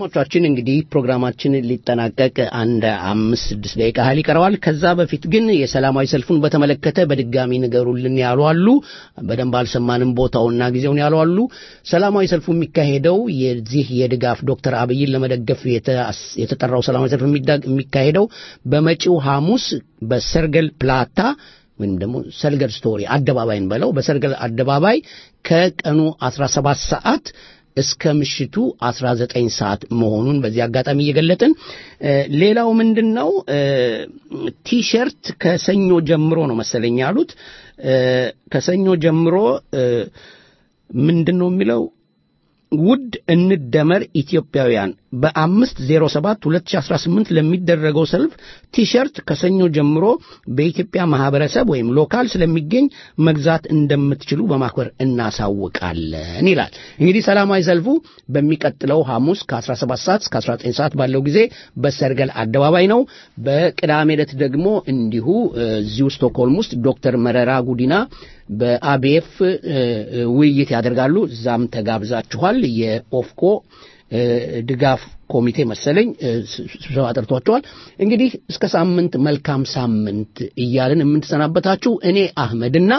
አድማጮቻችን እንግዲህ ፕሮግራማችን ሊጠናቀቅ አንድ አምስት ስድስት ደቂቃ ያህል ይቀረዋል። ከዛ በፊት ግን የሰላማዊ ሰልፉን በተመለከተ በድጋሚ ንገሩልን ያሉ አሉ። በደንብ አልሰማንም ቦታውና ጊዜውን ያሉ አሉ። ሰላማዊ ሰልፉ የሚካሄደው የዚህ የድጋፍ ዶክተር አብይን ለመደገፍ የተጠራው ሰላማዊ ሰልፍ የሚካሄደው በመጪው ሐሙስ በሰርገል ፕላታ ወይም ደግሞ ሰርገል ስቶሪ አደባባይን በለው በሰርገል አደባባይ ከቀኑ 17 ሰዓት እስከ ምሽቱ 19 ሰዓት መሆኑን በዚህ አጋጣሚ እየገለጥን ሌላው ምንድን ነው ቲሸርት ከሰኞ ጀምሮ ነው መሰለኝ ያሉት ከሰኞ ጀምሮ ምንድን ነው የሚለው ውድ እንደመር ኢትዮጵያውያን በአምስት ዜሮ ሰባት ሁለት ሺ አስራ ስምንት ለሚደረገው ሰልፍ ቲሸርት ከሰኞ ጀምሮ በኢትዮጵያ ማህበረሰብ ወይም ሎካል ስለሚገኝ መግዛት እንደምትችሉ በማክበር እናሳውቃለን ይላል። እንግዲህ ሰላማዊ ሰልፉ በሚቀጥለው ሐሙስ ከ17 ሰዓት እስከ 19 ሰዓት ባለው ጊዜ በሰርገል አደባባይ ነው። በቅዳሜ ዕለት ደግሞ እንዲሁ እዚሁ ስቶክሆልም ውስጥ ዶክተር መረራ ጉዲና በአቤፍ ውይይት ያደርጋሉ። እዛም ተጋብዛችኋል። የኦፍኮ ድጋፍ ኮሚቴ መሰለኝ ስብሰባ ጠርቷቸዋል። እንግዲህ እስከ ሳምንት መልካም ሳምንት እያልን የምንሰናበታችሁ እኔ አህመድና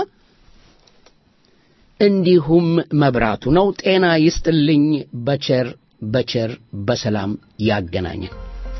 እንዲሁም መብራቱ ነው። ጤና ይስጥልኝ። በቸር በቸር በሰላም ያገናኘን።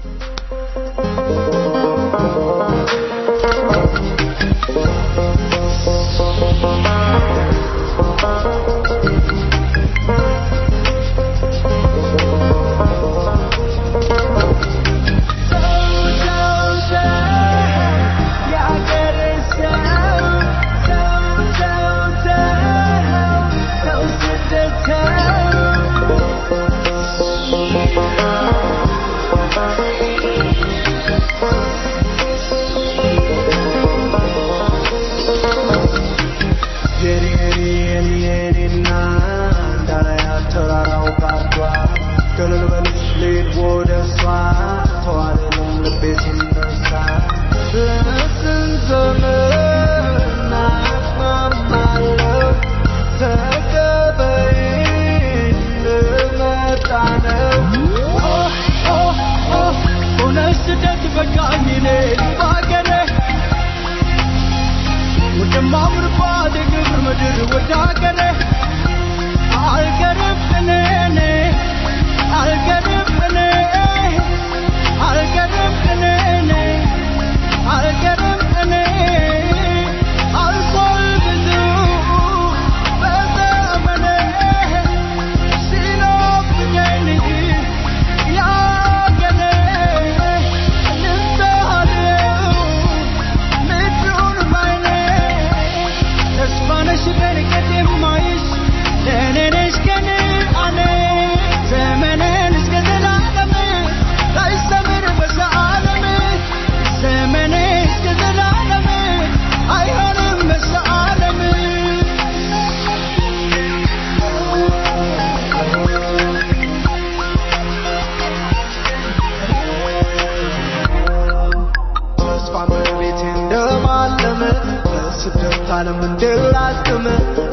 ስደት ዓለም እንድላቅም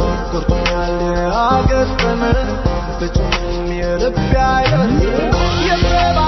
ጎርቶኛል አገጠመ በጭም የልብ አይነት የሰባ